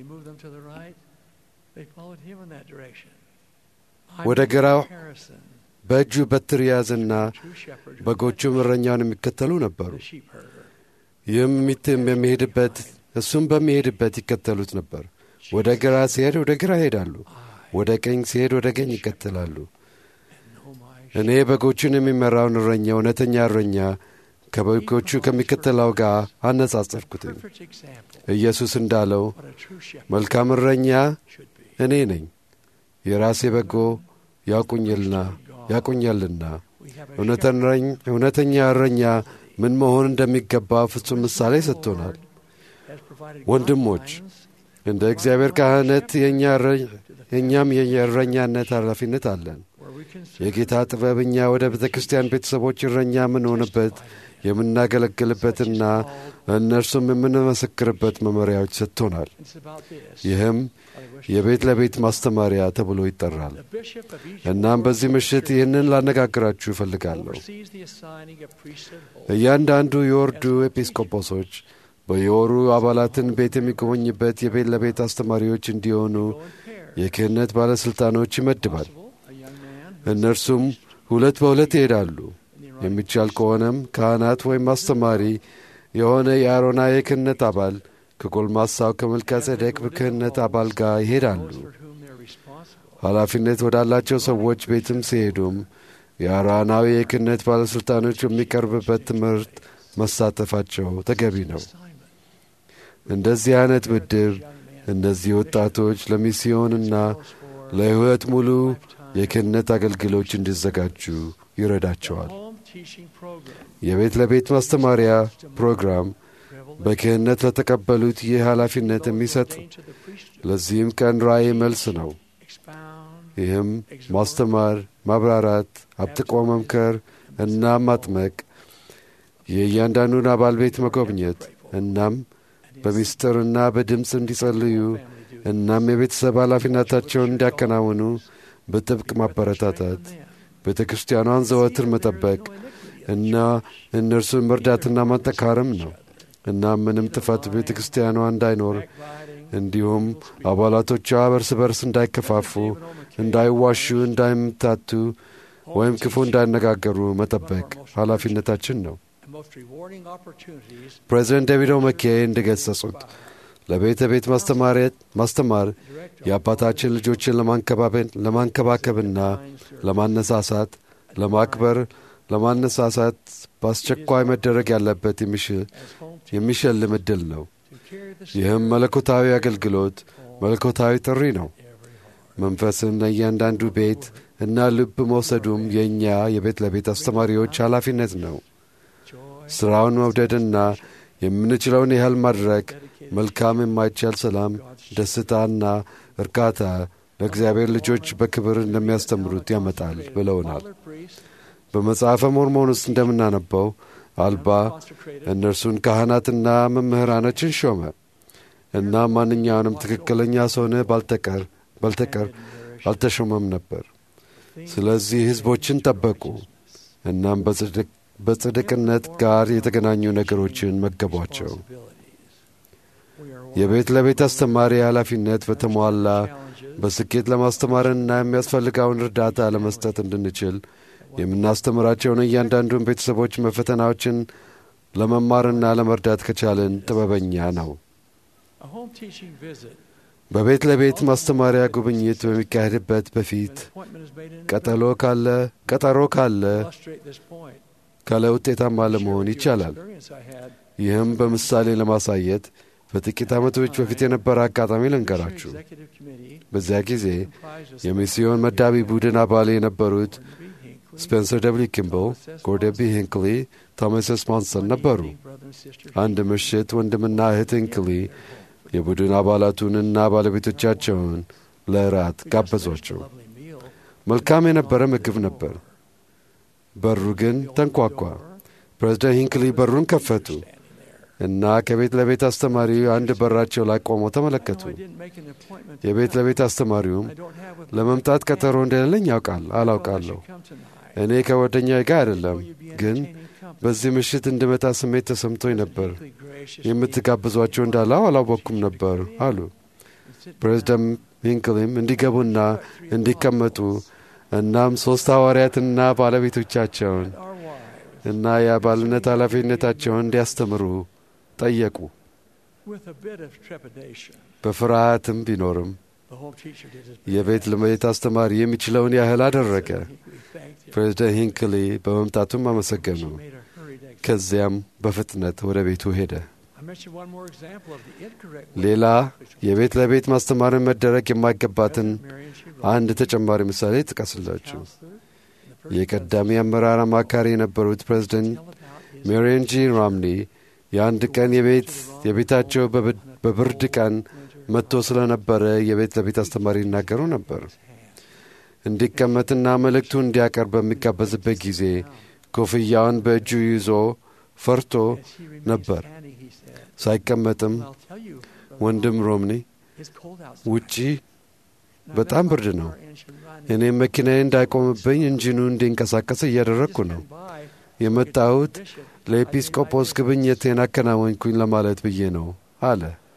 ወደ ግራው በእጁ በትር ያዝና በጎቹም እረኛውን የሚከተሉ ነበሩ። ይህም ሚትም በሚሄድበት እሱም በሚሄድበት ይከተሉት ነበር። ወደ ግራ ሲሄድ ወደ ግራ ይሄዳሉ፣ ወደ ቀኝ ሲሄድ ወደ ቀኝ ይከተላሉ። እኔ በጎቹን የሚመራውን እረኛ እውነተኛ እረኛ ከበጎቹ ከሚከተለው ጋር አነጻጸርኩትኝ። ኢየሱስ እንዳለው መልካም እረኛ እኔ ነኝ፣ የራሴ በጎ ያውቁኝልና ያውቁኛልና እውነተኛ እረኛ ምን መሆን እንደሚገባ ፍጹም ምሳሌ ሰጥቶናል። ወንድሞች እንደ እግዚአብሔር ካህነት የእኛም የእረኛነት ኃላፊነት አለን። የጌታ ጥበብ እኛ ወደ ቤተ ክርስቲያን ቤተሰቦች እረኛ የምንሆንበት የምናገለግልበትና እነርሱም የምንመሰክርበት መመሪያዎች ሰጥቶናል። ይህም የቤት ለቤት ማስተማሪያ ተብሎ ይጠራል። እናም በዚህ ምሽት ይህንን ላነጋግራችሁ እፈልጋለሁ። እያንዳንዱ የወርዱ ኤጲስቆጶሶች በየወሩ አባላትን ቤት የሚጎበኝበት የቤት ለቤት አስተማሪዎች እንዲሆኑ የክህነት ባለሥልጣኖች ይመድባል። እነርሱም ሁለት በሁለት ይሄዳሉ። የሚቻል ከሆነም ካህናት ወይም አስተማሪ የሆነ የአሮና የክህነት አባል ከጎልማሳው ከመልከ ጼዴቅ ክህነት አባል ጋር ይሄዳሉ። ኃላፊነት ወዳላቸው ሰዎች ቤትም ሲሄዱም የአሮናዊ የክህነት ባለሥልጣኖች የሚቀርብበት ትምህርት መሳተፋቸው ተገቢ ነው። እንደዚህ አይነት ምድብ እነዚህ ወጣቶች ለሚስዮንና ለሕይወት ሙሉ የክህነት አገልግሎች እንዲዘጋጁ ይረዳቸዋል። የቤት ለቤት ማስተማሪያ ፕሮግራም በክህነት ለተቀበሉት ይህ ኃላፊነት የሚሰጥ ለዚህም ቀን ራእይ መልስ ነው። ይህም ማስተማር፣ ማብራራት፣ አብጥቆ መምከር እና ማጥመቅ፣ የእያንዳንዱን አባል ቤት መጎብኘት እናም በምስጢርና በድምፅ እንዲጸልዩ እናም የቤተሰብ ኃላፊነታቸውን እንዲያከናውኑ በጥብቅ ማበረታታት፣ ቤተ ክርስቲያኗን ዘወትር መጠበቅ እና እነርሱን መርዳትና ማጠካረም ነው። እናም ምንም ጥፋት ቤተ ክርስቲያኗ እንዳይኖር እንዲሁም አባላቶቿ እርስ በርስ እንዳይከፋፉ፣ እንዳይዋሹ፣ እንዳይምታቱ ወይም ክፉ እንዳይነጋገሩ መጠበቅ ኃላፊነታችን ነው። ፕሬዚደንት ዴቪድ ኦመኬ እንደገለጹት ለቤተ ቤት ማስተማር የአባታችን ልጆችን ለማንከባከብና ለማነሳሳት፣ ለማክበር፣ ለማነሳሳት በአስቸኳይ መደረግ ያለበት የሚሸልም ዕድል ነው። ይህም መለኮታዊ አገልግሎት፣ መለኮታዊ ጥሪ ነው። መንፈስን ለእያንዳንዱ ቤት እና ልብ መውሰዱም የእኛ የቤት ለቤት አስተማሪዎች ኃላፊነት ነው። ሥራውን መውደድና የምንችለውን ያህል ማድረግ መልካም የማይቻል ሰላም፣ ደስታና እርካታ ለእግዚአብሔር ልጆች በክብር እንደሚያስተምሩት ያመጣል ብለውናል። በመጽሐፈ ሞርሞን ውስጥ እንደምናነበው አልባ እነርሱን ካህናትና መምህራኖችን ሾመ እና ማንኛውንም ትክክለኛ ሰውነ ባልተቀር ባልተቀር አልተሾመም ነበር። ስለዚህ ሕዝቦችን ጠበቁ እናም በጽድቅነት ጋር የተገናኙ ነገሮችን መገቧቸው። የቤት ለቤት አስተማሪ ኃላፊነት በተሟላ በስኬት ለማስተማርና የሚያስፈልገውን እርዳታ ለመስጠት እንድንችል የምናስተምራቸውን እያንዳንዱን ቤተሰቦች መፈተናዎችን ለመማርና ለመርዳት ከቻልን ጥበበኛ ነው። በቤት ለቤት ማስተማሪያ ጉብኝት በሚካሄድበት በፊት ቀጠሎ ካለ ቀጠሮ ካለ ካለ ውጤታማ ለመሆን ይቻላል። ይህም በምሳሌ ለማሳየት በጥቂት ዓመቶች በፊት የነበረ አጋጣሚ ልንገራችሁ። በዚያ ጊዜ የሚስዮን መዳቢ ቡድን አባል የነበሩት ስፔንሰር ደብሊ ኪምብል፣ ጎርደቢ ሂንክሊ፣ ቶማስ ስሞንሰን ነበሩ። አንድ ምሽት ወንድምና እህት ሂንክሊ የቡድን አባላቱንና ባለቤቶቻቸውን ለእራት ጋበዟቸው። መልካም የነበረ ምግብ ነበር። በሩ ግን ተንኳኳ። ፕሬዝደንት ሂንክሊ በሩን ከፈቱ እና ከቤት ለቤት አስተማሪው አንድ በራቸው ላይ ቆመው ተመለከቱ። የቤት ለቤት አስተማሪውም ለመምጣት ቀጠሮ እንደሌለኝ ያውቃል አላውቃለሁ። እኔ ከጓደኛዬ ጋር አይደለም፣ ግን በዚህ ምሽት እንድመጣ ስሜት ተሰምቶኝ ነበር። የምትጋብዟቸው እንዳለው አላወቅኩም ነበር አሉ። ፕሬዝደንት ሂንክሊም እንዲገቡና እንዲቀመጡ እናም ሦስት ሐዋርያትና ባለቤቶቻቸውን እና የአባልነት ኃላፊነታቸውን እንዲያስተምሩ ጠየቁ። በፍርሃትም ቢኖርም የቤት ለቤት አስተማሪ የሚችለውን ያህል አደረገ። ፕሬዚደንት ሂንክሊ በመምጣቱም አመሰገኑ። ከዚያም በፍጥነት ወደ ቤቱ ሄደ። ሌላ የቤት ለቤት ማስተማርን መደረግ የማይገባትን አንድ ተጨማሪ ምሳሌ ጥቀስላችሁ። የቀዳሚ አመራር አማካሪ የነበሩት ፕሬዚደንት ሜሪን ጂ ራምኒ የአንድ ቀን የቤት የቤታቸው በብርድ ቀን መጥቶ ስለነበረ የቤት ለቤት አስተማሪ ይናገሩ ነበር። እንዲቀመጥና መልእክቱ እንዲያቀርብ በሚጋበዝበት ጊዜ ኮፍያውን በእጁ ይዞ ፈርቶ ነበር። ሳይቀመጥም ወንድም ሮምኒ ውጪ በጣም ብርድ ነው፣ እኔም መኪናዬ እንዳይቆምብኝ እንጂኑ እንዲንቀሳቀስ እያደረግኩ ነው የመጣሁት ለኤጲስቆጶስ ግብኝቴን አከናወንኩኝ ለማለት ብዬ ነው አለ።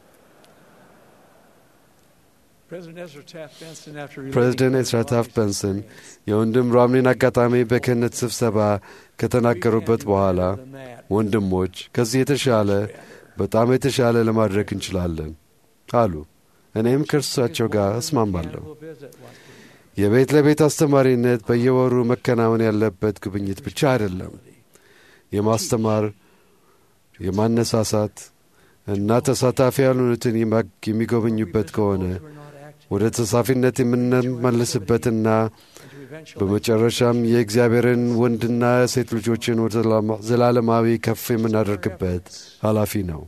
ፕሬዚደንት ኤዝራ ታፍት ቤንሰን የወንድም ሮምኒን አጋጣሚ በክህነት ስብሰባ ከተናገሩበት በኋላ ወንድሞች ከዚህ የተሻለ በጣም የተሻለ ለማድረግ እንችላለን አሉ። እኔም ከእርሳቸው ጋር እስማማለሁ። የቤት ለቤት አስተማሪነት በየወሩ መከናወን ያለበት ጉብኝት ብቻ አይደለም። የማስተማር የማነሳሳት እና ተሳታፊ ያልሆኑትን የሚጎበኙበት ከሆነ ወደ ተሳፊነት የምንመልስበትና በመጨረሻም የእግዚአብሔርን ወንድና ሴት ልጆችን ወደ ዘላለማዊ ከፍ የምናደርግበት ኃላፊ ነው።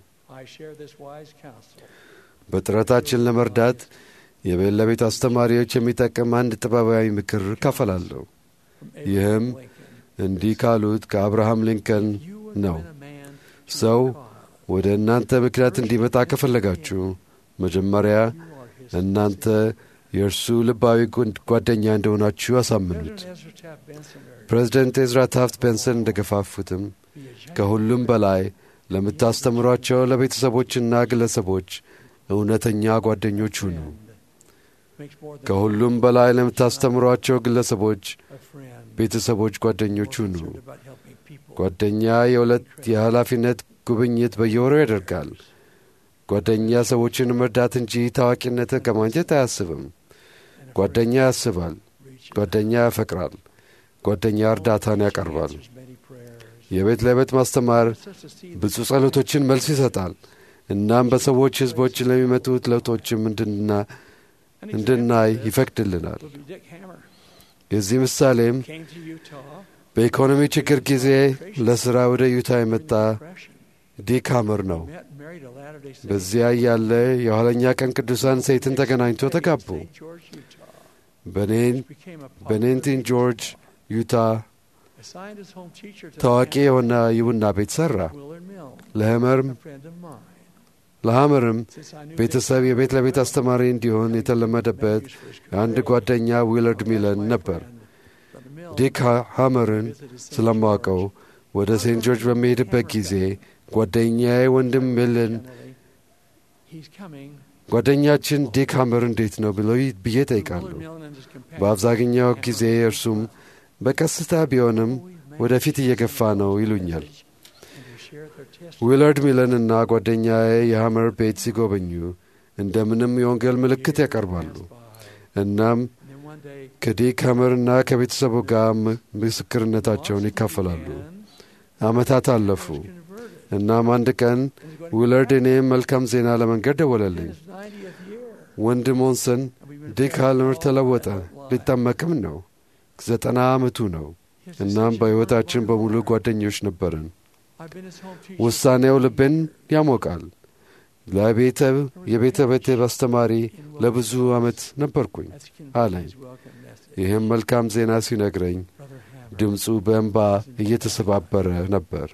በጥረታችን ለመርዳት የቤት ለቤት አስተማሪዎች የሚጠቅም አንድ ጥበባዊ ምክር እካፈላለሁ። ይህም እንዲህ ካሉት ከአብርሃም ሊንከን ነው። ሰው ወደ እናንተ ምክንያት እንዲመጣ ከፈለጋችሁ መጀመሪያ እናንተ የእርሱ ልባዊ ጓደኛ እንደሆናችሁ አሳምኑት። ፕሬዚደንት ኤዝራ ታፍት ቤንሰን እንደገፋፉትም ከሁሉም በላይ ለምታስተምሯቸው ለቤተሰቦችና ግለሰቦች እውነተኛ ጓደኞች ሁኑ። ከሁሉም በላይ ለምታስተምሯቸው ግለሰቦች፣ ቤተሰቦች ጓደኞች ሁኑ። ጓደኛ የሁለት የኃላፊነት ጉብኝት በየወሩ ያደርጋል። ጓደኛ ሰዎችን መርዳት እንጂ ታዋቂነትን ከማግኘት አያስብም። ጓደኛ ያስባል። ጓደኛ ያፈቅራል። ጓደኛ እርዳታን ያቀርባል። የቤት ለቤት ማስተማር ብዙ ጸሎቶችን መልስ ይሰጣል። እናም በሰዎች ሕዝቦች ለሚመጡት ለውጦችም እንድናይ ይፈቅድልናል። የዚህ ምሳሌም በኢኮኖሚ ችግር ጊዜ ለሥራ ወደ ዩታ የመጣ ዲክ ሃመር ነው። በዚያ ያለ የኋለኛ ቀን ቅዱሳን ሴትን ተገናኝቶ ተጋቡ። በኔንቲን ጆርጅ ዩታ ታዋቂ የሆነ የቡና ቤት ሠራ። ለህመርም ለሐመርም ቤተሰብ የቤት ለቤት አስተማሪ እንዲሆን የተለመደበት የአንድ ጓደኛ ዊለርድ ሚለን ነበር። ዲክ ሃመርን ስለማውቀው ወደ ሴንት ጆርጅ በሚሄድበት ጊዜ ጓደኛዬ ወንድም ሚለን ጓደኛችን ዲክ ሃመር እንዴት ነው ብሎ ብዬ ጠይቃለሁ። በአብዛኛው ጊዜ እርሱም በቀስታ ቢሆንም ወደፊት እየገፋ ነው ይሉኛል። ዊለርድ ሚለንና ጓደኛዬ የሐመር ቤት ሲጎበኙ እንደምንም የወንጌል ምልክት ያቀርባሉ። እናም ከዲክ ሐመርና ከቤተሰቡ ጋር ምስክርነታቸውን ይካፈላሉ። ዓመታት አለፉ። እናም አንድ ቀን ዊለርድ እኔም መልካም ዜና ለመንገድ ደወለልኝ። ወንድ ሞንሰን ዲክ ሃመር ተለወጠ፣ ሊጠመቅም ነው። ዘጠና ዓመቱ ነው። እናም በሕይወታችን በሙሉ ጓደኞች ነበርን። ውሳኔው ልብን ያሞቃል። ለቤተብ የቤተ ቤተብ አስተማሪ ለብዙ ዓመት ነበርኩኝ አለኝ። ይህም መልካም ዜና ሲነግረኝ ድምፁ በእንባ እየተሰባበረ ነበር።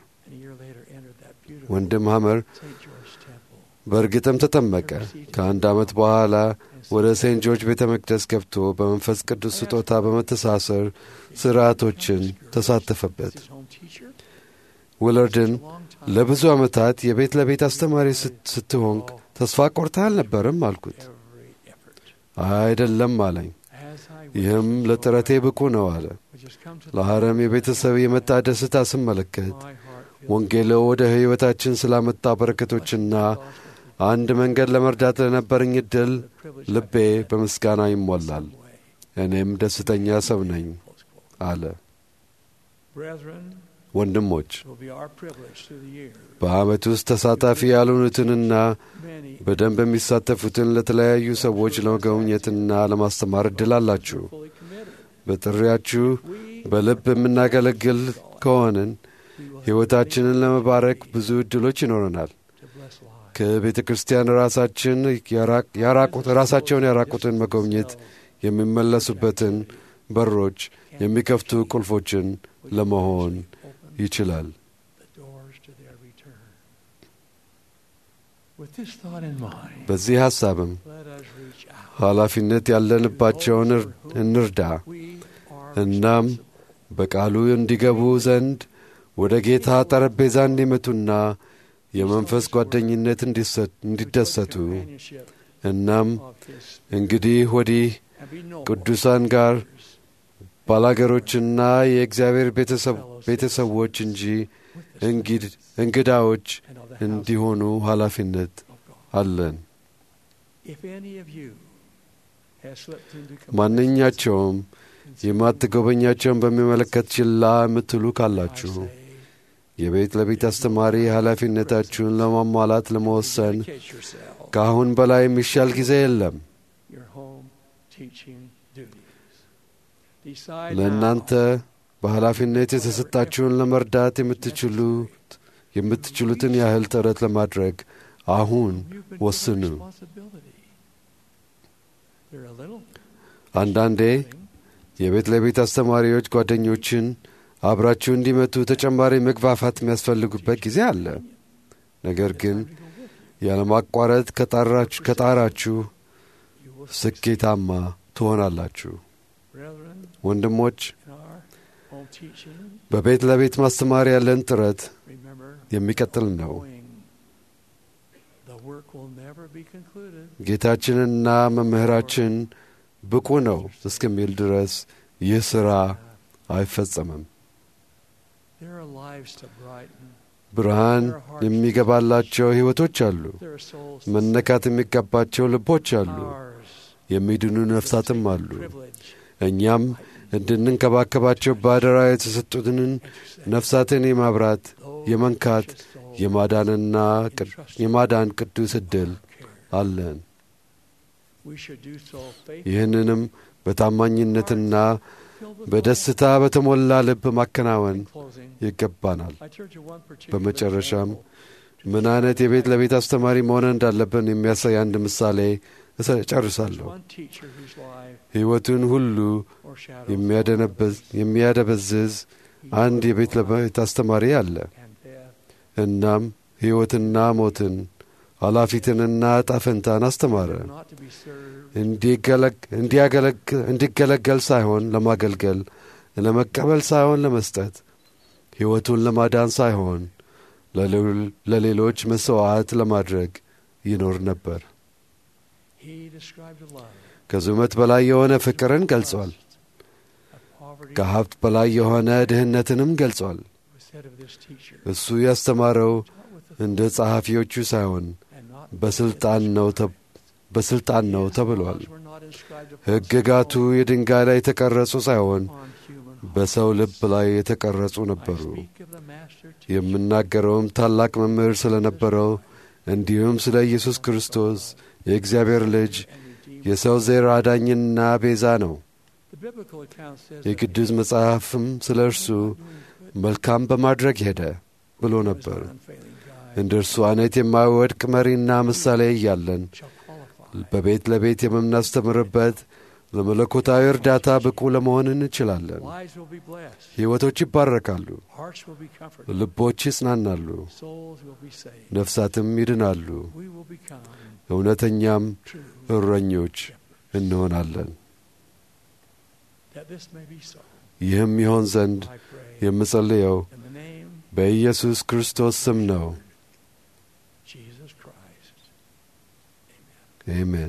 ወንድም ሐመር በእርግጥም ተጠመቀ። ከአንድ ዓመት በኋላ ወደ ሴንት ጆርጅ ቤተ መቅደስ ገብቶ በመንፈስ ቅዱስ ስጦታ በመተሳሰር ሥርዓቶችን ተሳተፈበት። ውለርድን ለብዙ ዓመታት የቤት ለቤት አስተማሪ ስትሆን ተስፋ ቆርታ አልነበርም አልኩት። አይደለም አለኝ። ይህም ለጥረቴ ብቁ ነው አለ። ለሐረም የቤተሰብ የመጣ ደስታ ስመለከት ወንጌሎ ወደ ሕይወታችን ስላመጣ በረከቶችና አንድ መንገድ ለመርዳት ለነበረኝ ዕድል ልቤ በምስጋና ይሞላል። እኔም ደስተኛ ሰው ነኝ አለ። ወንድሞች በዓመት ውስጥ ተሳታፊ ያልሆኑትንና በደንብ የሚሳተፉትን ለተለያዩ ሰዎች ለመጎብኘትና ለማስተማር ዕድል አላችሁ። በጥሪያችሁ በልብ የምናገለግል ከሆንን ሕይወታችንን ለመባረክ ብዙ ዕድሎች ይኖረናል። ከቤተ ክርስቲያን ራሳችን ያራቁት ራሳቸውን ያራቁትን መጎብኘት የሚመለሱበትን በሮች የሚከፍቱ ቁልፎችን ለመሆን ይችላል። በዚህ ሐሳብም ኃላፊነት ያለንባቸውን እንርዳ። እናም በቃሉ እንዲገቡ ዘንድ ወደ ጌታ ጠረጴዛ እንዲመቱና የመንፈስ ጓደኝነት እንዲደሰቱ እናም እንግዲህ ወዲህ ቅዱሳን ጋር ባላገሮችና የእግዚአብሔር ቤተሰቦች እንጂ እንግዳዎች እንዲሆኑ ኃላፊነት አለን። ማንኛቸውም የማትጎበኛቸውን በሚመለከት ችላ የምትሉ ካላችሁ የቤት ለቤት አስተማሪ ኃላፊነታችሁን ለማሟላት ለመወሰን ከአሁን በላይ የሚሻል ጊዜ የለም። ለእናንተ በኃላፊነት የተሰጣችሁን ለመርዳት የምትችሉት የምትችሉትን ያህል ጥረት ለማድረግ አሁን ወስኑ። አንዳንዴ የቤት ለቤት አስተማሪዎች ጓደኞችን አብራችሁ እንዲመቱ ተጨማሪ መግፋፋት የሚያስፈልጉበት ጊዜ አለ። ነገር ግን ያለማቋረጥ ከጣራችሁ ስኬታማ ትሆናላችሁ። ወንድሞች፣ በቤት ለቤት ማስተማር ያለን ጥረት የሚቀጥል ነው። ጌታችንና መምህራችን ብቁ ነው እስከሚል ድረስ ይህ ሥራ አይፈጸምም። ብርሃን የሚገባላቸው ሕይወቶች አሉ። መነካት የሚገባቸው ልቦች አሉ። የሚድኑ ነፍሳትም አሉ። እኛም እንድንንከባከባቸው በአደራ የተሰጡትንን ነፍሳትን የማብራት የመንካት የማዳንና የማዳን ቅዱስ ዕድል አለን። ይህንንም በታማኝነትና በደስታ በተሞላ ልብ ማከናወን ይገባናል። በመጨረሻም ምን አይነት የቤት ለቤት አስተማሪ መሆን እንዳለብን የሚያሳይ አንድ ምሳሌ እጨርሳለሁ። ሕይወቱን ሁሉ የሚያደበዝዝ አንድ የቤት ለቤት አስተማሪ አለ። እናም ሕይወትና ሞትን ኃላፊትንና ጣፈንታን አስተማረ። እንዲገለገል ሳይሆን ለማገልገል፣ ለመቀበል ሳይሆን ለመስጠት፣ ሕይወቱን ለማዳን ሳይሆን ለሌሎች መሥዋዕት ለማድረግ ይኖር ነበር። ከዙመት በላይ የሆነ ፍቅርን ገልጿል። ከሀብት በላይ የሆነ ድህነትንም ገልጿል። እሱ ያስተማረው እንደ ጸሐፊዎቹ ሳይሆን በስልጣን ነው ተብሏል። ሕግጋቱ የድንጋይ ላይ የተቀረጹ ሳይሆን በሰው ልብ ላይ የተቀረጹ ነበሩ። የምናገረውም ታላቅ መምህር ስለ ነበረው እንዲሁም ስለ ኢየሱስ ክርስቶስ የእግዚአብሔር ልጅ የሰው ዘር አዳኝና ቤዛ ነው። የቅዱስ መጽሐፍም ስለ እርሱ መልካም በማድረግ ሄደ ብሎ ነበር። እንደ እርሱ አይነት የማይወድቅ መሪና ምሳሌ እያለን በቤት ለቤት የምናስተምርበት ለመለኮታዊ እርዳታ ብቁ ለመሆን እንችላለን። ሕይወቶች ይባረካሉ፣ ልቦች ይጽናናሉ፣ ነፍሳትም ይድናሉ፣ እውነተኛም እረኞች እንሆናለን። ይህም ይሆን ዘንድ የምጸልየው በኢየሱስ ክርስቶስ ስም ነው። አሜን።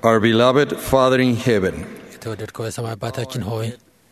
Our beloved Father in heaven, የተወደድከው የሰማይ አባታችን ሆይ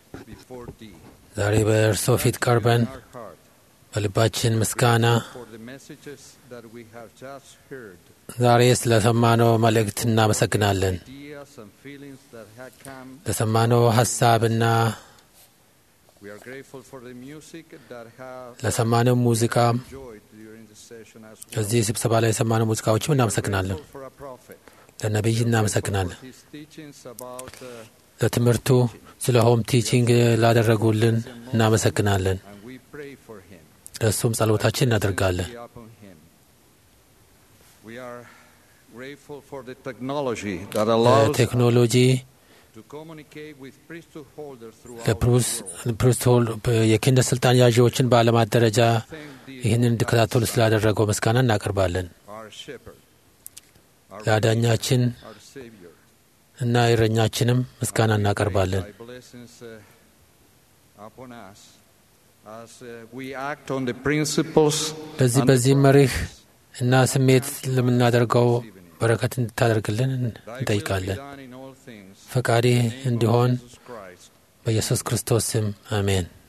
ዛሬ በእርሶ ፊት ቀርበን በልባችን ምስጋና for the messages that we have just heard, ዛሬ ስለሰማነው መልእክት እናመሰግናለን። ideas and feelings that have come. ለሰማነው ሀሳብና We are grateful for the music that have ለሰማነው ሙዚቃ enjoyed during the session as well. እዚህ ስብሰባ ላይ የሰማነው ሙዚቃዎችም እናመሰግናለን። Grateful for a prophet. ለነቢይ እናመሰግናለን። For his teachings about uh, ለትምህርቱ ስለ ሆም ቲቺንግ ላደረጉልን እናመሰግናለን። and we pray for him. ለእሱም ጸሎታችን እናደርጋለን። Be upon him. We are grateful for the technology that allows ቴክኖሎጂ to communicate with priesthood holders throughout ለፕሩስ ፕሩስቶል የክህነት ስልጣን ያዢዎችን በዓለማት ደረጃ ይህንን እንዲከታተሉ ስላደረገው ምስጋና እናቀርባለን። our shepherd, our ለአዳኛችን our Savior. እና እረኛችንም ምስጋና እናቀርባለን። Thy blessings uh, upon us as uh, we act on the principles በዚህ and በዚህ መሪህ እና ስሜት ለምናደርገው በረከት እንድታደርግልን Thy will be እንጠይቃለን። done in all things. ፈቃዴ እንዲሆን Jesus Christ. በኢየሱስ ክርስቶስ ስም አሜን።